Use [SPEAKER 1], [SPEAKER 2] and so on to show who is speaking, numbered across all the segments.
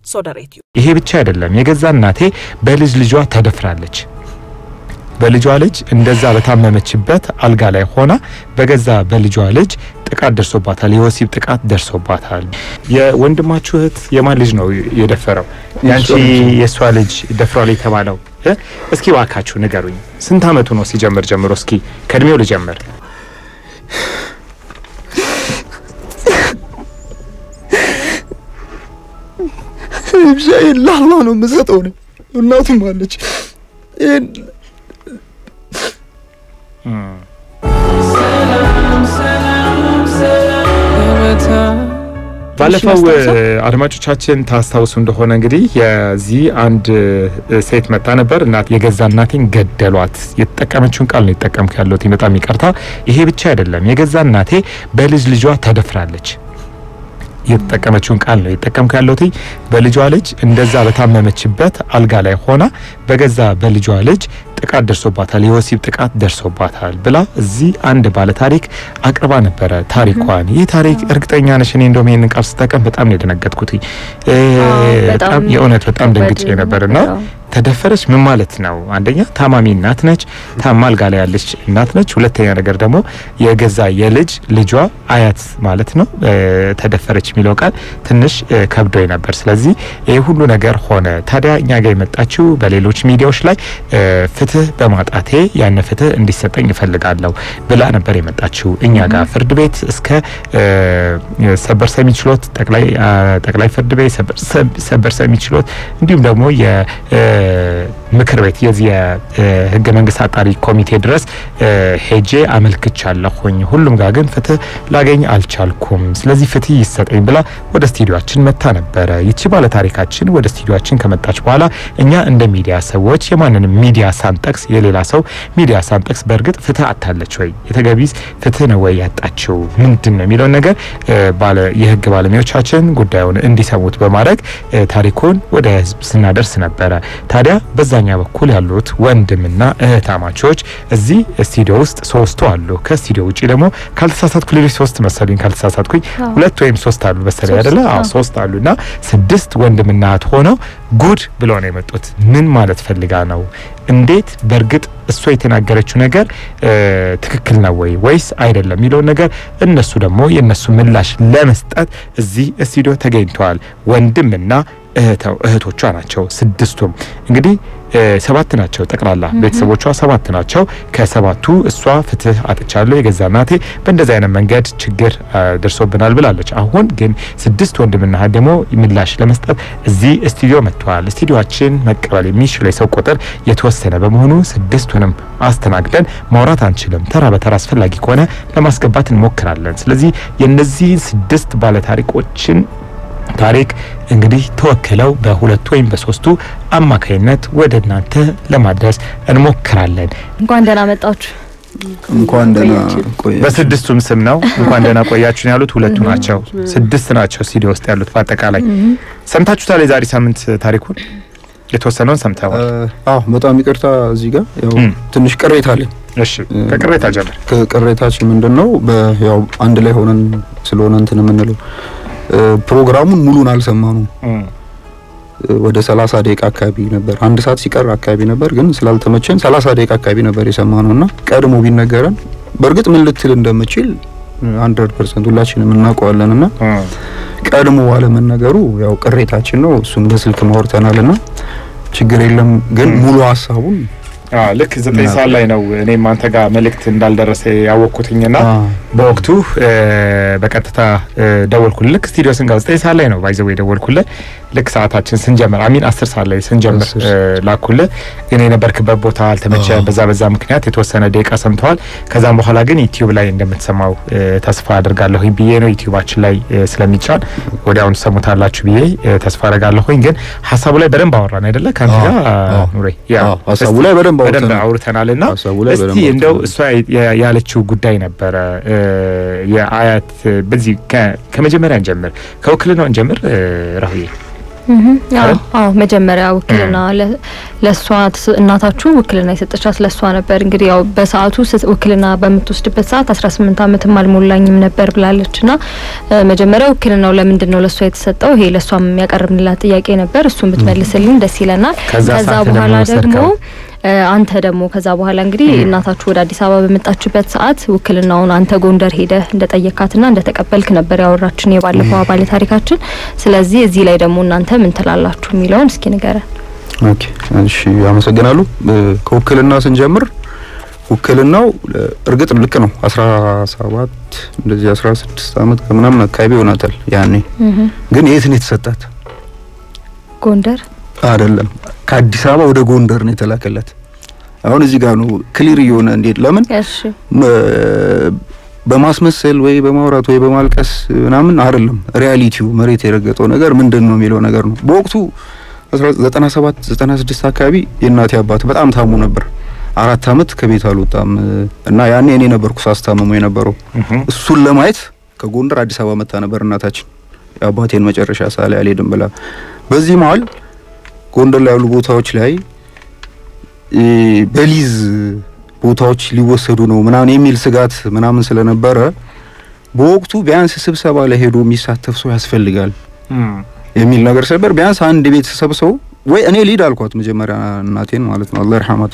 [SPEAKER 1] ሶደሬትዩ
[SPEAKER 2] ይሄ ብቻ አይደለም። የገዛ እናቴ በልጅ ልጇ ተደፍራለች። በልጇ ልጅ እንደዛ በታመመችበት አልጋ ላይ ሆና በገዛ በልጇ ልጅ ጥቃት ደርሶባታል። የወሲብ ጥቃት ደርሶባታል። የወንድማችሁ እህት የማን ልጅ ነው የደፈረው? ያንቺ የእሷ ልጅ ደፍሯል የተባለው እ? እስኪ እባካችሁ ንገሩኝ። ስንት አመቱ ነው ሲጀምር ጀምሮ? እስኪ ከእድሜው ልጀምር።
[SPEAKER 3] ብቻዬን ለአላህ ነው የምሰጠው ነው። እናቱም አለች። ይሄን
[SPEAKER 2] ባለፈው አድማጮቻችን ታስታውሱ እንደሆነ እንግዲህ የዚህ አንድ እ፣ ሴት መጣ ነበር እና የገዛ እናቴን ገደሏት። የተጠቀመችውን ቃል ነው የተጠቀምኩ ያለሁት በጣም ይቅርታ። ይሄ ብቻ አይደለም፣ የገዛ እናቴ በልጅ ልጇ ተደፍራለች። የተጠቀመችውን ቃል ነው የተጠቀምኩ ያለሁት። በልጇ ልጅ እንደዛ በታመመችበት አልጋ ላይ ሆና በገዛ በልጇ ልጅ ጥቃት ደርሶባታል፣ የወሲብ ጥቃት ደርሶባታል ብላ እዚህ አንድ ባለ ታሪክ አቅርባ ነበረ ታሪኳን። ይህ ታሪክ እርግጠኛ ነሽ? እኔ እንደውም ይህንን ቃል ስጠቀም በጣም ነው የደነገጥኩት። እ፣ በጣም የእውነት በጣም ደንግጬ ነበርና ተደፈረች ምን ማለት ነው? አንደኛ ታማሚ እናት ነች፣ ታማ አልጋ ላይ ያለች እናት ነች። ሁለተኛ ነገር ደግሞ የገዛ የልጅ ልጇ አያት ማለት ነው። እ፣ ተደፈረች የሚለው ቃል ትንሽ እ፣ ከብዶኝ ነበር። ስለዚህ ይህ ሁሉ ነገር ሆነ። ታዲያ እኛ ጋር የመጣችው በሌሎች ሚዲያዎች ላይ እ፣ ፍትህ በማጣቴ ያን ፍትህ እንዲሰጠኝ እፈልጋለሁ ብላ ነበር የመጣችው እኛ ጋር ፍርድ ቤት እስከ እ፣ ሰበር ሰሚ ችሎት ጠቅላይ አ፣ ጠቅላይ ፍርድ ቤት ሰበር ሰ- ሰበር ሰሚ ችሎት እንዲሁም ደግሞ የ እ፣ ምክር ቤት የዚህ የህገ መንግስት አጣሪ ኮሚቴ ድረስ እ፣ ሄጄ አመልክቻለሁኝ። ሁሉም ጋር ግን ፍትህ ላገኝ አልቻልኩም። ስለዚህ ፍትህ ይሰጠኝ ብላ ወደ ስቱዲዮአችን መታ ነበረ። ይቺ ባለ ታሪካችን ወደ ስቱዲዮአችን ከመጣች በኋላ እኛ እንደ ሚዲያ ሰዎች የማንንም ሚዲያ ሳንጠቅስ የሌላ ሰው ሚዲያ ሳንጠቅስ በእርግጥ ፍትህ አታለች ወይ የተገቢስ ፍትህ ነው ወይ ያጣችው ምንድን ነው የሚለውን ነገር እ፣ ባለ የህግ ባለሙያዎቻችን ጉዳዩን እንዲሰሙት በማድረግ እ፣ ታሪኩን ወደ ህዝብ ስናደርስ ነበረ። ታዲያ በዛኛ በኩል ያሉት ወንድምና እህታማቾች እዚህ ስቱዲዮ ውስጥ ሶስቱ አሉ። ከስቱዲዮ ውጪ ደግሞ ካልተሳሳትኩ ሌሎች ሶስት መሰሉኝ፣ ካልተሳሳትኩኝ ሁለት ወይም ሶስት አሉ መሰለኝ አይደለ? አዎ ሶስት አሉና ስድስት ወንድምና እህት ሆነው ጉድ ብለው ነው የመጡት። ምን ማለት ፈልጋ ነው? እንዴት በእርግጥ እሷ የተናገረችው ነገር እ፣ ትክክል ነው ወይ ወይስ አይደለም የሚለውን ነገር እነሱ ደግሞ የእነሱ ምላሽ ለመስጠት እዚህ ስቱዲዮ ተገኝተዋል። ወንድምና እህተው እህቶቿ ናቸው ስድስቱም እንግዲህ እ፣ ሰባት ናቸው ጠቅላላ ቤተሰቦቿ ሰባት ናቸው። ከሰባቱ እሷ ፍትህ አጥቻለሁ የገዛ እናቴ በእንደዚህ አይነት መንገድ ችግር አ፣ ደርሶብናል ብላለች። አሁን ግን ስድስት ወንድምና እህት ደግሞ ምላሽ ለመስጠት እዚህ ስቱዲዮ መጥተዋል። ስቱዲዮችን መቀበል የሚችለው የሰው ቁጥር የተወሰነ በመሆኑ ስድስቱንም አስተናግደን ማውራት አንችልም። ተራ በተራ አስፈላጊ ከሆነ ለማስገባት እንሞክራለን። ስለዚህ የእነዚህን ስድስት ባለታሪኮችን ታሪክ እንግዲህ ተወክለው በሁለቱ ወይም በሶስቱ አማካይነት ወደ እናንተ ለማድረስ እንሞክራለን።
[SPEAKER 4] እንኳን ደህና መጣችሁ።
[SPEAKER 3] እንኳን ደህና ቆየ።
[SPEAKER 2] በስድስቱም ስም ነው እንኳን ደህና ቆያችሁን ያሉት ሁለቱ ናቸው። ስድስት ናቸው ስቱዲዮ ውስጥ ያሉት። በአጠቃላይ ሰምታችሁታል። የዛሬ ሳምንት ታሪኩን የተወሰነውን ሰምተዋል።
[SPEAKER 3] አዎ በጣም ይቅርታ እዚህ ጋር ያው
[SPEAKER 2] እም።
[SPEAKER 3] ትንሽ ቅሬታ አለኝ።
[SPEAKER 2] እሺ ከቅሬታ ጀምር።
[SPEAKER 3] ከቅሬታችን ምንድን ነው በ- ያው አንድ ላይ ሆነን ስለሆነ እንትን የምንለው እ፣ ፕሮግራሙን ሙሉን አልሰማኑም።
[SPEAKER 2] እም፣
[SPEAKER 3] እ፣ ወደ 30 ደቂቃ አካባቢ ነበር፣ አንድ ሰዓት ሲቀር አካባቢ ነበር። ግን ስላልተመቸን 30 ደቂቃ አካባቢ ነበር የሰማነው እና ቀድሞ ቢነገረን በእርግጥ ምን ልትል እንደምችል 100% ሁላችንም እናውቀዋለን እና
[SPEAKER 2] እም።
[SPEAKER 3] ቀድሞ አለመነገሩ ያው ቅሬታችን ነው። እሱን በስልክ ማውርተናል እና ችግር የለም ግን ሙሉ ሀሳቡን
[SPEAKER 2] አዎ ልክ ዘጠኝ ሰዓት ላይ ነው እኔም አንተ ጋር መልእክት እንዳልደረሰ ያወቅኩትኝና
[SPEAKER 3] አ፣
[SPEAKER 2] በወቅቱ እ፣ በቀጥታ እ፣ ደወልኩልህ። ልክ ስቱዲዮ ስንገባ ዘጠኝ ሰዓት ላይ ነው ባይዘው የደወልኩልህ። ልክ ሰዓታችን ስንጀምር አሚን አስር ሰዓት ላይ ስንጀምር
[SPEAKER 3] አስር
[SPEAKER 2] እ፣ ላኩልህ። ግን የነበርክበት ቦታ አልተመቸ።
[SPEAKER 3] አዎ።
[SPEAKER 2] በዛ በዛ ምክንያት የተወሰነ ደቂቃ ሰምተዋል። ከዛም በኋላ ግን ዩቲዩብ ላይ እንደምትሰማው እ፣ ተስፋ አድርጋለሁኝ ብዬ ነው ዩቲዩባችን ላይ እ፣ ስለሚጫን ወዲያውኑ ሰሙታላችሁ ብዬ እ፣ ተስፋ አድርጋለሁኝ። ግን ሀሳቡ ላይ በደንብ አወራን አይደለ? ከአንተ
[SPEAKER 3] አዎ፣
[SPEAKER 2] ጋር
[SPEAKER 3] አዎ።
[SPEAKER 2] ኑሬ ያ
[SPEAKER 3] አዎ፣ ሀሳቡ
[SPEAKER 2] እስቲ
[SPEAKER 3] ላይ በደንብ
[SPEAKER 2] በደንብ
[SPEAKER 3] አውርተናል።
[SPEAKER 2] አውርተናል እና
[SPEAKER 3] ሀሳቡ ላይ
[SPEAKER 2] እስቲ
[SPEAKER 3] በደንብ
[SPEAKER 2] እንደው
[SPEAKER 3] አውርተናል።
[SPEAKER 2] እሷ ያ- ያለችው ጉዳይ ነበረ እ፣ የአያት በዚህ ከ- ከመጀመሪያ እንጀምር፣ ከውክልናው እንጀምር እ፣ ራሁዬ
[SPEAKER 1] አዎ መጀመሪያ ውክልና ለእሷ እናታችሁ ውክልና የሰጠቻት ለእሷ ነበር። እንግዲህ ያው በሰዓቱ ውክልና በምትወስድበት ሰዓት አስራ ስምንት ዓመትም አልሞላኝም ነበር ብላለች እና መጀመሪያ ውክልናው ለምንድን ነው ለእሷ የተሰጠው? ይሄ ለእሷም የሚያቀርብንላት ጥያቄ ነበር። እሱን ብትመልስልን ደስ ይለናል። ከዛ በኋላ ደግሞ አንተ ደግሞ ከዛ በኋላ እንግዲህ እናታችሁ ወደ አዲስ አበባ በመጣችበት ሰዓት ውክልናውን አንተ ጎንደር ሄደህ እንደጠየካትና እንደተቀበልክ ነበር ያወራችን የባለፈው አባለ ታሪካችን። ስለዚህ እዚህ ላይ ደግሞ እናንተ ምን ትላላችሁ የሚለውን እስኪ ንገረን።
[SPEAKER 3] ኦኬ፣ እሺ፣ አመሰግናለሁ። ከውክልና ስንጀምር ውክልናው እርግጥ ልክ ነው። አስራ ሰባት እንደዚህ አስራ ስድስት አመት ከምናምን አካባቢ ይሆናታል ያኔ። ግን የት ነው የተሰጣት?
[SPEAKER 1] ጎንደር
[SPEAKER 3] አይደለም ከአዲስ አበባ ወደ ጎንደር ነው የተላከላት። አሁን እዚህ ጋር ነው ክሊር እየሆነ እንዴት ለምን በማስመሰል ወይ በማውራት ወይ በማልቀስ ምናምን አይደለም። ሪያሊቲው መሬት የረገጠው ነገር ምንድን ነው የሚለው ነገር ነው። በወቅቱ 97 96 አካባቢ የእናቴ አባት በጣም ታሙ ነበር። አራት አመት ከቤት አልወጣም እና ያኔ እኔ ነበርኩ ሳስታመሙ የነበረው። እሱን ለማየት ከጎንደር አዲስ አበባ መጣ ነበር እናታችን የአባቴን መጨረሻ ሳላ አልሄድም ብላ በዚህ መሀል ጎንደር ላይ ያሉ ቦታዎች ላይ በሊዝ ቦታዎች ሊወሰዱ ነው ምናምን የሚል ስጋት ምናምን ስለነበረ በወቅቱ ቢያንስ ስብሰባ ላይ ሄዶ የሚሳተፍ ሰው ያስፈልጋል የሚል ነገር ስለነበር ቢያንስ አንድ ቤተሰብ ሰው ወይ እኔ ሊድ አልኳት መጀመሪያ እናቴን ማለት ነው አላህ ይርሐማት።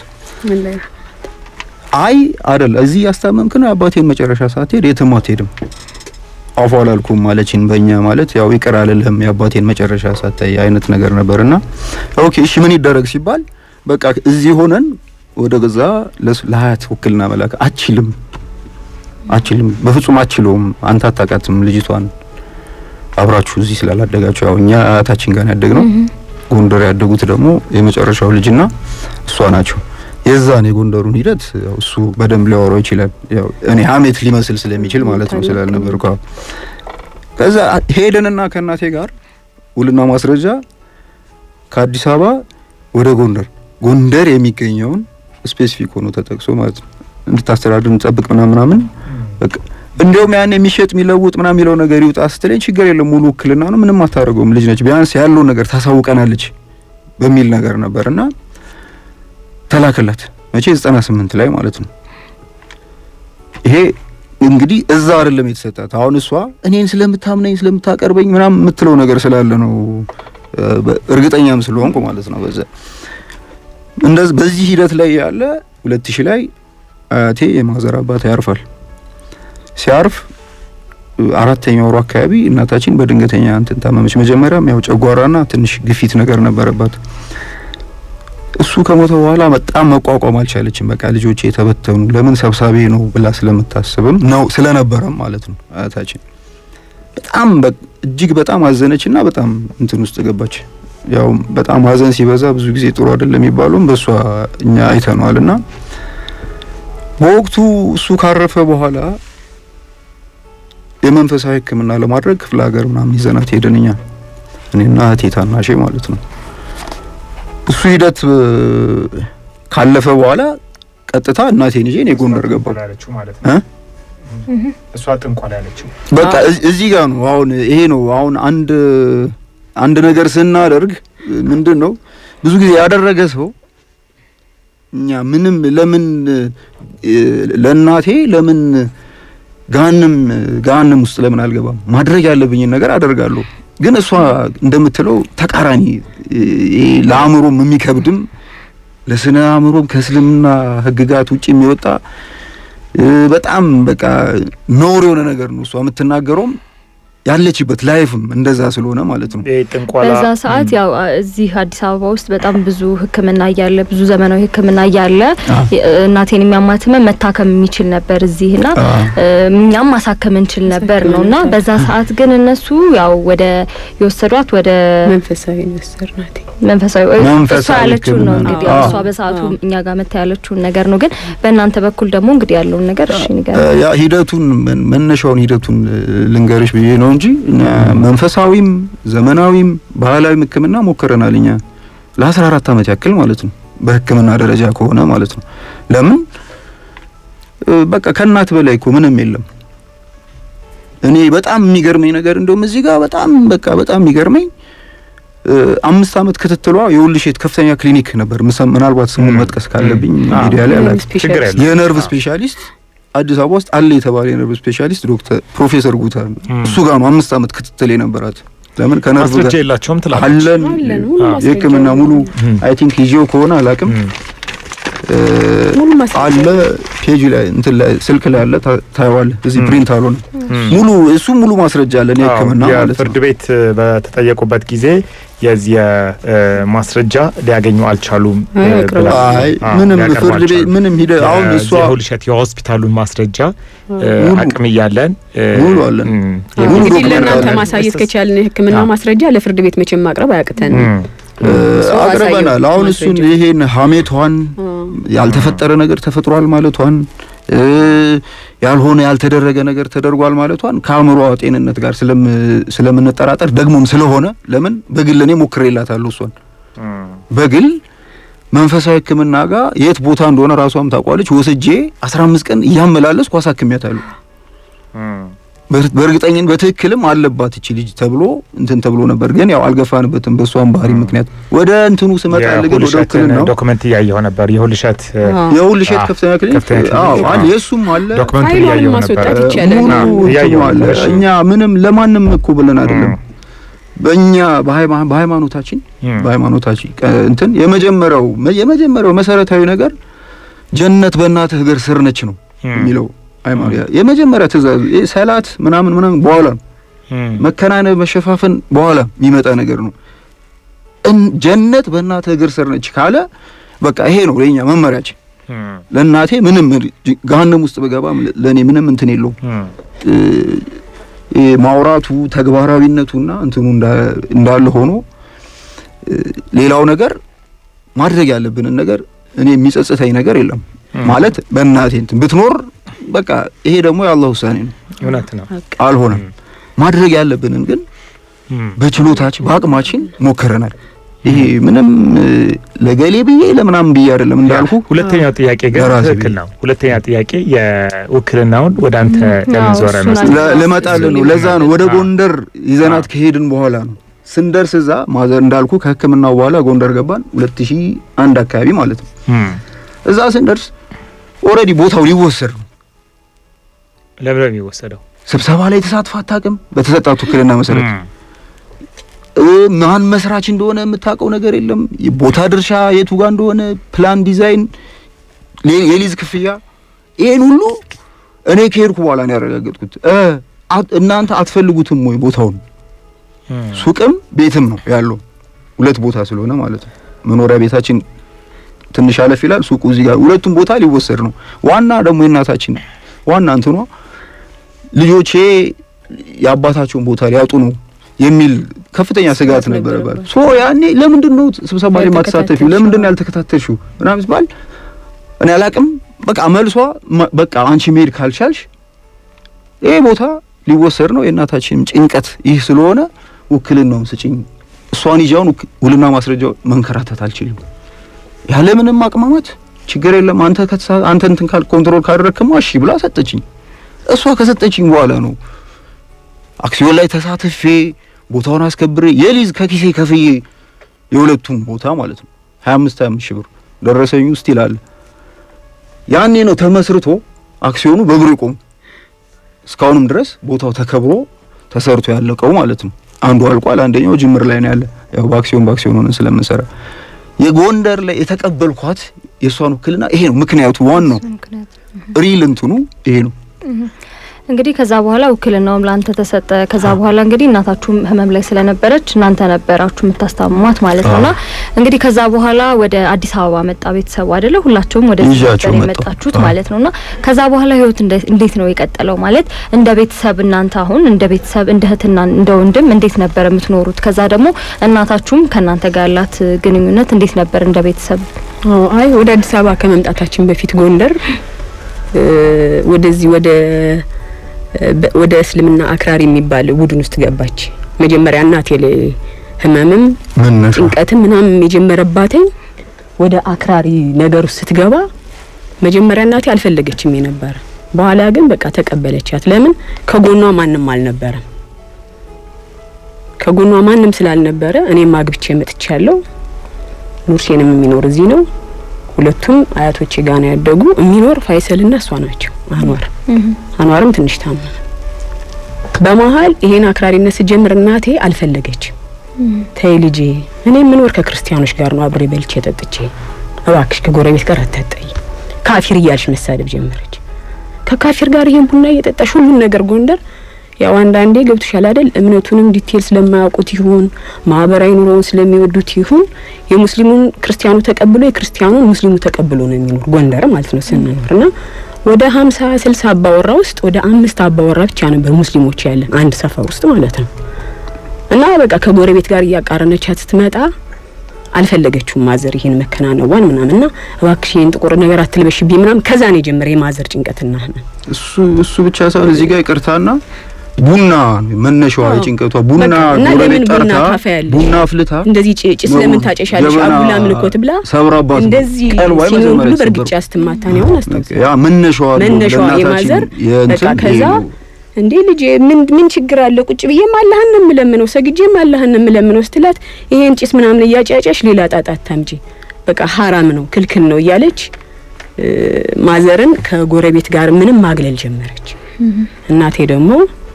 [SPEAKER 3] አይ አይደል እዚህ ያስታመምክ ነው አባቴን መጨረሻ ሳትሄድ የትም አትሄድም አፏ አላልኩም ማለችን በእኛ ማለት ያው ይቅር አልልህም የአባቴን መጨረሻ ሳታይ አይነት ነገር ነበርና ኦኬ እሺ ምን ይደረግ ሲባል በቃ እዚህ ሆነን ወደ ገዛ ለሀያት ውክልና መላክ አችልም አችልም በፍጹም አችለውም አንተ አታውቃትም ልጅቷን አብራችሁ እዚህ ስላላደጋችሁ ያው እኛ አያታችን ጋር ያደግነው ጎንደር ያደጉት ደግሞ የመጨረሻው ልጅና እሷ ናቸው የዛን የጎንደሩን ሂደት ያው እሱ በደንብ ሊያወራው ይችላል። ያው እኔ ሀሜት ሊመስል ስለሚችል ማለት ነው ስላልነበርኩ። ከዛ ሄደንና ከእናቴ ጋር ውልና ማስረጃ ከአዲስ አበባ ወደ ጎንደር ጎንደር የሚገኘውን ስፔሲፊክ ሆኖ ተጠቅሶ ማለት ነው እንድታስተዳድር እንጠብቅ ምናምን ምናምን በቃ እንዲያውም ያን የሚሸጥ የሚለውጥ ምናምን የሚለው ነገር ይውጣ ስትለኝ ችግር የለም ሙሉ ውክልና ነው ምንም አታደርገውም ልጅ ነች ቢያንስ ያለውን ነገር ታሳውቀናለች በሚል ነገር ነበርና ተላከላት መቼ 98 ላይ ማለት ነው። ይሄ እንግዲህ እዛ አይደለም የተሰጣት። አሁን እሷ እኔን ስለምታምነኝ ስለምታቀርበኝ ምናምን የምትለው ነገር ስላለ ነው እርግጠኛም ስለሆንኩ ማለት ነው። በዛ እንደዚህ በዚህ ሂደት ላይ ያለ 2000 ላይ አያቴ የማዘር አባት ያርፋል። ሲያርፍ አራተኛ ወሩ አካባቢ እናታችን በድንገተኛ እንትን ታመመች። መጀመሪያም ያው ጨጓራና ትንሽ ግፊት ነገር ነበረባት። እሱ ከሞተ በኋላ በጣም መቋቋም አልቻለችም። በቃ ልጆቼ የተበተኑ ለምን ሰብሳቢ ነው ብላ ስለምታስብም ነው ስለነበረም ማለት ነው አያታችን በጣም እጅግ በጣም አዘነችና በጣም እንትን ውስጥ ገባች። ያው በጣም ሀዘን ሲበዛ ብዙ ጊዜ ጥሩ አይደለም የሚባለውም በእሷ እኛ አይተነዋል። እና በወቅቱ እሱ ካረፈ በኋላ የመንፈሳዊ ሕክምና ለማድረግ ክፍለ ሀገር ምናምን ይዘናት ሄደን እኛ እኔና እህቴ ታናሼ ማለት ነው እሱ ሂደት ካለፈ በኋላ ቀጥታ እናቴን ይዤ እኔ ጎንደር ገባሁ።
[SPEAKER 2] እሷ ጥንቆላ ያለችው
[SPEAKER 3] በቃ እዚህ ጋር ነው። አሁን ይሄ ነው አሁን አንድ አንድ ነገር ስናደርግ ምንድን ነው ብዙ ጊዜ ያደረገ ሰው እኛ ምንም ለምን ለእናቴ ለምን ጋንም ጋንም ውስጥ ለምን አልገባም? ማድረግ ያለብኝን ነገር አደርጋለሁ። ግን እሷ እንደምትለው ተቃራኒ ለአእምሮም የሚከብድም ለስነ አእምሮም ከእስልምና ሕግጋት ውጭ የሚወጣ በጣም በቃ ኖር የሆነ ነገር ነው እሷ የምትናገረውም ያለችበት ላይፍም እንደዛ ስለሆነ ማለት ነው።
[SPEAKER 1] በዛ ሰዓት ያው እዚህ አዲስ አበባ ውስጥ በጣም ብዙ ሕክምና እያለ ብዙ ዘመናዊ ሕክምና እያለ እናቴን የሚያማትመን መታከም የሚችል ነበር እዚህና እኛም ማሳከም እንችል ነበር ነው እና በዛ ሰዓት ግን እነሱ ያው ወደ የወሰዷት ወደ
[SPEAKER 4] መንፈሳዊ ወሰድናት
[SPEAKER 1] መንፈሳዊ እሷ ያለችውን ነው እንግዲህ እሷ በሰዓቱ እኛ ጋር መታ ያለችውን ነገር ነው። ግን በእናንተ በኩል ደግሞ እንግዲህ ያለውን ነገር እሺ ንገር።
[SPEAKER 3] ያ ሂደቱን መነሻውን ሂደቱን ልንገርሽ ብዬ ነው እንጂ መንፈሳዊም ዘመናዊም ባህላዊም ህክምና ሞክረናል እኛ ለአስራ አራት አመት ያክል ማለት ነው። በህክምና ደረጃ ከሆነ ማለት ነው። ለምን በቃ ከእናት በላይ እኮ ምንም የለም። እኔ በጣም የሚገርመኝ ነገር እንደውም እዚህ ጋር በጣም በቃ በጣም የሚገርመኝ እ፣ አምስት ዓመት ክትትሏ የውልሼት ከፍተኛ ክሊኒክ ነበር። ምሳ- ምናልባት ስሙን
[SPEAKER 2] ም።
[SPEAKER 3] መጥቀስ ካለብኝ
[SPEAKER 2] ም።
[SPEAKER 3] ሚዲያ ላይ አላ
[SPEAKER 2] ችግር የለም።
[SPEAKER 3] የነርቭ ስፔሻሊስት አዲስ አበባ ውስጥ አለ የተባለ የነርቭ ስፔሻሊስት ዶክተር ፕሮፌሰር ጉታ
[SPEAKER 2] ም።
[SPEAKER 3] እሱ ጋር ነው አምስት ዓመት ክትትል የነበራት። ለምን ከነርቭ
[SPEAKER 2] ማስረጃ
[SPEAKER 3] ጋር
[SPEAKER 2] የላቸውም ትላለች።
[SPEAKER 3] አለን
[SPEAKER 4] አለን ሙሉ
[SPEAKER 2] አዎ።
[SPEAKER 4] ማስረጃ
[SPEAKER 3] የሕክምና ሙሉ
[SPEAKER 2] ም።
[SPEAKER 3] አይ ቲንክ ይዤው ከሆነ አላቅም
[SPEAKER 2] ም።
[SPEAKER 3] እ፣
[SPEAKER 4] ሙሉ ማስረጃ
[SPEAKER 3] አለ ፔጅ ላይ እንትን ላይ ስልክ ላይ አለ ታ- ታየዋለህ። እዚህ
[SPEAKER 2] ም።
[SPEAKER 3] ፕሪንት አልሆነ
[SPEAKER 2] ም።
[SPEAKER 3] ሙሉ እሱ ሙሉ ማስረጃ አለን የሕክምና
[SPEAKER 2] አዎ፣
[SPEAKER 3] ማለት
[SPEAKER 2] የፍርድ
[SPEAKER 3] ነው።
[SPEAKER 2] ቤት እ፣ በተጠየቁበት ጊዜ የዚህ እ፣ ማስረጃ ሊያገኙ አልቻሉም እ፣
[SPEAKER 4] አይ፣ ያቅርቡ።
[SPEAKER 2] ብላ-
[SPEAKER 3] አይ
[SPEAKER 2] አዎ፣
[SPEAKER 3] ምንም
[SPEAKER 2] ሊያቀርቡ
[SPEAKER 3] ፍርድ ቤት
[SPEAKER 2] አልቻሉም።
[SPEAKER 3] ምንም ሂደ አሁን
[SPEAKER 2] የዚህ
[SPEAKER 3] እሷ
[SPEAKER 2] የሁልሸት የሆስፒታሉን ማስረጃ እ፣
[SPEAKER 3] ሙሉ-
[SPEAKER 2] አቅም እያለን እ፣
[SPEAKER 3] ሙሉ አለን።
[SPEAKER 2] ም፣
[SPEAKER 3] ሙሉ
[SPEAKER 4] እንግዲህ
[SPEAKER 3] ዶክመንት
[SPEAKER 4] ለእናንተ
[SPEAKER 3] አለን።
[SPEAKER 4] ማሳየት ከቻልን የህክምና
[SPEAKER 2] አዎ።
[SPEAKER 4] ማስረጃ ለፍርድ ቤት መቼም ማቅረብ አያቅተን።
[SPEAKER 2] ም፣
[SPEAKER 3] እ፣
[SPEAKER 4] ሰው
[SPEAKER 3] አቅርበናል።
[SPEAKER 4] አሳየው
[SPEAKER 3] አሁን እሱን
[SPEAKER 4] ማስረጃ።
[SPEAKER 3] ይሄን ሀሜቷን ያልተፈጠረ ነገር ተፈጥሯል ማለቷን እ፣ ያልሆነ ያልተደረገ ነገር ተደርጓል ማለቷን ከአእምሯ ጤንነት ጋር ስለም ስለምንጠራጠር ደግሞም ስለሆነ ለምን በግል እኔ ሞክሬላታለሁ እሷን
[SPEAKER 2] ም፣
[SPEAKER 3] በግል መንፈሳዊ ሕክምና ጋር የት ቦታ እንደሆነ ራሷም ታውቋለች። ወስጄ 15 ቀን እያመላለስኩ አሳክሚያታለሁ።
[SPEAKER 2] ም፣
[SPEAKER 3] በር- በእርግጠኝን በትክክልም አለባት እቺ ልጅ ተብሎ እንትን ተብሎ ነበር፣ ግን ያው አልገፋንበትም በእሷም ባህሪ ምክንያት። ወደ እንትኑ ስመጣ ግን ወደ
[SPEAKER 2] የሁልሸትን
[SPEAKER 3] ውክልናው
[SPEAKER 2] ዶክመንት እያየሁ ነበር። የሁልሸት እ፣
[SPEAKER 3] የውልሸት
[SPEAKER 2] አዎ፣
[SPEAKER 3] ከፍተኛ ክሊኒክ
[SPEAKER 2] ከፍተኛ ክሊኒክ፣
[SPEAKER 3] አዎ
[SPEAKER 2] አዎ።
[SPEAKER 3] አለ፣ የእሱም አለ
[SPEAKER 2] ዶክመንቱን
[SPEAKER 4] ፋይሏን
[SPEAKER 2] እያየሁ
[SPEAKER 4] ማስወጣት
[SPEAKER 2] ነበር።
[SPEAKER 4] ይቻላል።
[SPEAKER 3] ሙሉ
[SPEAKER 2] አዎ፣
[SPEAKER 3] እንትኑ
[SPEAKER 2] እያየሁ
[SPEAKER 3] አለ።
[SPEAKER 2] ነበር። እሺ።
[SPEAKER 3] እኛ ምንም ለማንም እኮ ብለን አይደለም
[SPEAKER 2] ም፣
[SPEAKER 3] በእኛ በሃይማ- በሃይማኖታችን
[SPEAKER 2] ም፣
[SPEAKER 3] በሃይማኖታችን ቀ- እንትን የመጀመሪያው የመጀመሪያው መሰረታዊ ነገር ጀነት በእናትህ እግር ስር ነች ነው
[SPEAKER 2] ም፣
[SPEAKER 3] የሚለው ሃይማኖት የመጀመሪያ ትእዛዝ ይህ ሰላት ምናምን ምናምን በኋላ ነው።
[SPEAKER 2] ም፣
[SPEAKER 3] መከናነብ መሸፋፈን በኋላ የሚመጣ ነገር ነው። እን- ጀነት በእናትህ እግር ስር ነች ካለ በቃ ይሄ ነው ለኛ መመሪያችን።
[SPEAKER 2] ም፣
[SPEAKER 3] ለእናቴ ምንም ጅ- ገሃነም ውስጥ በገባም ለእኔ ምንም እንትን የለውም።
[SPEAKER 2] ም፣
[SPEAKER 3] እ፣ ይሄ ማውራቱ ተግባራዊነቱና እንትኑ እንዳ- እንዳለ ሆኖ እ፣ ሌላው ነገር ማድረግ ያለብንን ነገር እኔ የሚጸጽተኝ ነገር የለም
[SPEAKER 2] ም።
[SPEAKER 3] ማለት በእናቴ እንትን ብትኖር በቃ ይሄ ደግሞ የአላህ ውሳኔ ነው።
[SPEAKER 2] እውነት ነው።
[SPEAKER 3] አልሆነም። ማድረግ ያለብንን ግን
[SPEAKER 2] ም፣
[SPEAKER 3] በችሎታችን በአቅማችን ሞክረናል። ይሄ ምንም እ፣ ለገሌ ብዬ ለምናምን ብዬ አይደለም እንዳልኩ
[SPEAKER 2] ሁለተኛው ጥያቄ ግን
[SPEAKER 3] ለራሴ
[SPEAKER 2] ትክክል
[SPEAKER 3] ብዬ።
[SPEAKER 2] ነው። ሁለተኛ ጥያቄ የውክልናውን ወደ አንተ ለምን ዞረ
[SPEAKER 1] እሱን
[SPEAKER 2] ነው?
[SPEAKER 1] አንተ-
[SPEAKER 3] ለ- ልመጣልን ነው። ለዛ ነው ወደ
[SPEAKER 2] አዎ።
[SPEAKER 3] ጎንደር ይዘናት
[SPEAKER 2] አዎ።
[SPEAKER 3] ከሄድን በኋላ ነው ስንደርስ እዛ ማዘር እንዳልኩ ከሕክምናው በኋላ ጎንደር ገባን 2001 አካባቢ ማለት ነው።
[SPEAKER 2] ም፣
[SPEAKER 3] እዛ ስንደርስ ኦልሬዲ ቦታው ሊወሰድ ነው።
[SPEAKER 2] ለምን ነው የሚወሰደው?
[SPEAKER 3] ስብሰባ ላይ ተሳትፋ አታውቅም። በተሰጣት ውክልና መሰረት
[SPEAKER 2] ም፣
[SPEAKER 3] እ፣ ማን መስራች እንደሆነ የምታውቀው ነገር የለም። ቦታ ድርሻ የቱ ጋር እንደሆነ ፕላን፣ ዲዛይን፣ ሌ- የሊዝ ክፍያ ይሄን ሁሉ እኔ ከሄድኩ በኋላ ነው ያረጋገጥኩት። እ፣ አት- እናንተ አትፈልጉትም ወይ ቦታውን?
[SPEAKER 2] ም፣
[SPEAKER 3] ሱቅም ቤትም ነው ያለው ሁለት ቦታ ስለሆነ ማለት ነው። መኖሪያ ቤታችን ትንሽ አለፍ ይላል፣ ሱቁ እዚህ ጋር። ሁለቱም ቦታ ሊወሰድ ነው። ዋና ደግሞ የእናታችን ዋና እንትኗ ልጆቼ የአባታቸውን ቦታ ሊያጡ ነው የሚል ከፍተኛ ስጋት
[SPEAKER 4] ስጋት
[SPEAKER 3] ነበረባት።
[SPEAKER 4] ነበረባት።
[SPEAKER 3] ሶ ያኔ ለምንድን ነው ስብሰባ ላይ ማተሳተፊው?
[SPEAKER 4] ያልተከታተልሽው?
[SPEAKER 3] ለምንድን ነው ያልተከታተልሽው? ምናምን ሲባል እኔ አላቅም። በቃ መልሷ መ- በቃ አንቺ መሄድ ካልቻልሽ ይሄ ቦታ ሊወሰድ ነው፣ የእናታችንም ጭንቀት ይህ ስለሆነ ውክልናውን ስጭኝ። እሷን ይዣውን ውክ- ውልና ማስረጃው መንከራተት አልችልም። ያለምንም አቅማማት ችግር የለም አንተ ከተሳ አንተ እንትን ካል ኮንትሮል ካደረክማ እሺ ብላ ሰጠችኝ። እሷ ከሰጠችኝ በኋላ ነው አክሲዮን ላይ ተሳትፌ ቦታውን አስከብሬ የሊዝ ከኪሴ ከፍዬ የሁለቱም ቦታ ማለት ነው 25 25 ሺህ ብር ደረሰኙ ውስጥ ይላል። ያኔ ነው ተመስርቶ አክሲዮኑ በእግሩ ይቆም። እስካሁንም ድረስ ቦታው ተከብሮ ተሰርቶ ያለቀው ማለት ነው። አንዱ አልቋል፣ አንደኛው ጅምር ላይ ነው ያለ። ያው በአክሲዮን በአክሲዮን ሆነን ስለምንሰራ የጎንደር ላይ የተቀበልኳት የእሷን ውክልና ይሄ ነው ምክንያቱ። ዋናው
[SPEAKER 1] ምክንያት
[SPEAKER 3] ሪል እንትኑ ይሄ ነው።
[SPEAKER 1] እንግዲህ ከዛ በኋላ ውክልናውም ለአንተ ተሰጠ። ከዛ በኋላ እንግዲህ እናታችሁም ህመም ላይ ስለነበረች እናንተ ነበራችሁ የምታስታምሟት ማለት ነውና እንግዲህ ከዛ በኋላ ወደ አዲስ አበባ መጣ ቤተሰቡ አይደለ? ሁላችሁም ወደ
[SPEAKER 3] ይዣቸው መጣሁ።
[SPEAKER 1] የመጣችሁት
[SPEAKER 3] አዎ።
[SPEAKER 1] ማለት ነውና ከዛ በኋላ ህይወት እንደ- እንዴት ነው የቀጠለው? ማለት እንደ ቤተሰብ እናንተ አሁን እንደ ቤተሰብ እንደ እህትና እንደ ወንድም እንዴት ነበር የምትኖሩት? ከዛ ደግሞ እናታችሁም ከእናንተ ጋር ያላት ግንኙነት እንዴት ነበር እንደ ቤተሰብ?
[SPEAKER 4] አዎ፣ አይ ወደ አዲስ አበባ ከመምጣታችን በፊት ጎንደር እ፣ ወደዚህ ወደ እ፣ በ- ወደ እስልምና አክራሪ የሚባል ቡድን ውስጥ ገባች። መጀመሪያ እናቴ ላይ ህመምም
[SPEAKER 3] መነሻ
[SPEAKER 4] ጭንቀትም ምናምን የጀመረባትኝ ወደ አክራሪ ነገር ውስጥ ስትገባ መጀመሪያ እናቴ አልፈለገችም የነበረ። በኋላ ግን በቃ ተቀበለቻት። ለምን ከጎኗ ማንም አልነበረም። ከጎኗ ማንም ስላልነበረ እኔም አግብቼ መጥቻለሁ። ኑርሴንም የሚኖር እዚህ ነው። ሁለቱም አያቶቼ ጋር ነው ያደጉ። የሚኖር ፋይሰልና እሷ ናቸው። አንዋር አንዋርም ትንሽ ታመመ። በመሀል ይሄን አክራሪነት ስጀምር እናቴ አልፈለገችም። ተይ ልጄ፣ እኔ የምኖር ከክርስቲያኖች ጋር ነው አብሬ በልቼ ጠጥቼ፣ እባክሽ ከጎረቤት ጋር አታጠይ፣ ካፊር እያልሽ መሳደብ ጀመረች። ከካፊር ጋር ይሄን ቡና እየጠጣሽ ሁሉን ነገር ጎንደር ያው አንዳንዴ ገብቶሻል አይደል? እምነቱንም ዲቴል ስለማያውቁት ይሁን ማህበራዊ ኑሮውን ስለሚወዱት ይሁን የሙስሊሙን ክርስቲያኑ ተቀብሎ የክርስቲያኑን ሙስሊሙ ተቀብሎ ነው የሚኖር ጎንደር ማለት ነው ስንኖር እና ወደ ሀምሳ ስልሳ አባወራ ውስጥ ወደ አምስት አባወራ ብቻ ነበር ሙስሊሞች ያለን አንድ ሰፈር ውስጥ ማለት ነው። እና በቃ ከጎረቤት ጋር እያቃረነቻት ስትመጣ አልፈለገችውም ማዘር ይሄን መከናነቧን ምናምን እና እባክሽ ይሄን ጥቁር ነገር አትልበሽብኝ ምናምን ከዛ ነው የጀመረ የማዘር ጭንቀትና
[SPEAKER 3] እሱ እሱ ብቻ ሳይሆን እዚህ ጋር ይቅርታና ቡና መነሻዋ
[SPEAKER 4] አዎ።
[SPEAKER 3] የጭንቀቷ ቡና
[SPEAKER 4] በቃ እና
[SPEAKER 3] ጎረቤት
[SPEAKER 4] ለምን ቡና
[SPEAKER 3] ጠርታ
[SPEAKER 4] ታፈያለሽ?
[SPEAKER 3] ቡና አፍልታ
[SPEAKER 4] እንደዚህ ጭ- ጭስ ለምን ታጨሻለሽ?
[SPEAKER 3] ጀበና
[SPEAKER 4] አጉላ ምልኮት ብላ
[SPEAKER 3] ሰብራባት ነው።
[SPEAKER 4] እንደዚህ
[SPEAKER 3] ቀልቧ
[SPEAKER 4] ሲኖር ሁሉ
[SPEAKER 3] የመጀመሪያ
[SPEAKER 4] በእርግጫ
[SPEAKER 3] የተሰበረው።
[SPEAKER 4] ስትማታ ነው አሁን አስታውሳለሁ።
[SPEAKER 3] ያ መነሻዋ ነው
[SPEAKER 4] መነሻዋ
[SPEAKER 3] ለእናታችን
[SPEAKER 4] የማዘር
[SPEAKER 3] የእንትን
[SPEAKER 4] በቃ ከዛ
[SPEAKER 3] ይሄ ነው።
[SPEAKER 4] እንዴ ልጄ ምን ምን ችግር አለ? ቁጭ ብዬም አላህን ነው የምለምነው፣ ሰግጄም አላህን ነው የምለምነው ስትላት ይሄን ጭስ ምናምን እያጫጫሽ ሌላ ጣጣ አታምጪ፣ በቃ ሀራም ነው ክልክል ነው እያለች እ፣ ማዘርን ከጎረቤት ጋር ምንም ማግለል ጀመረች። እናቴ ደግሞ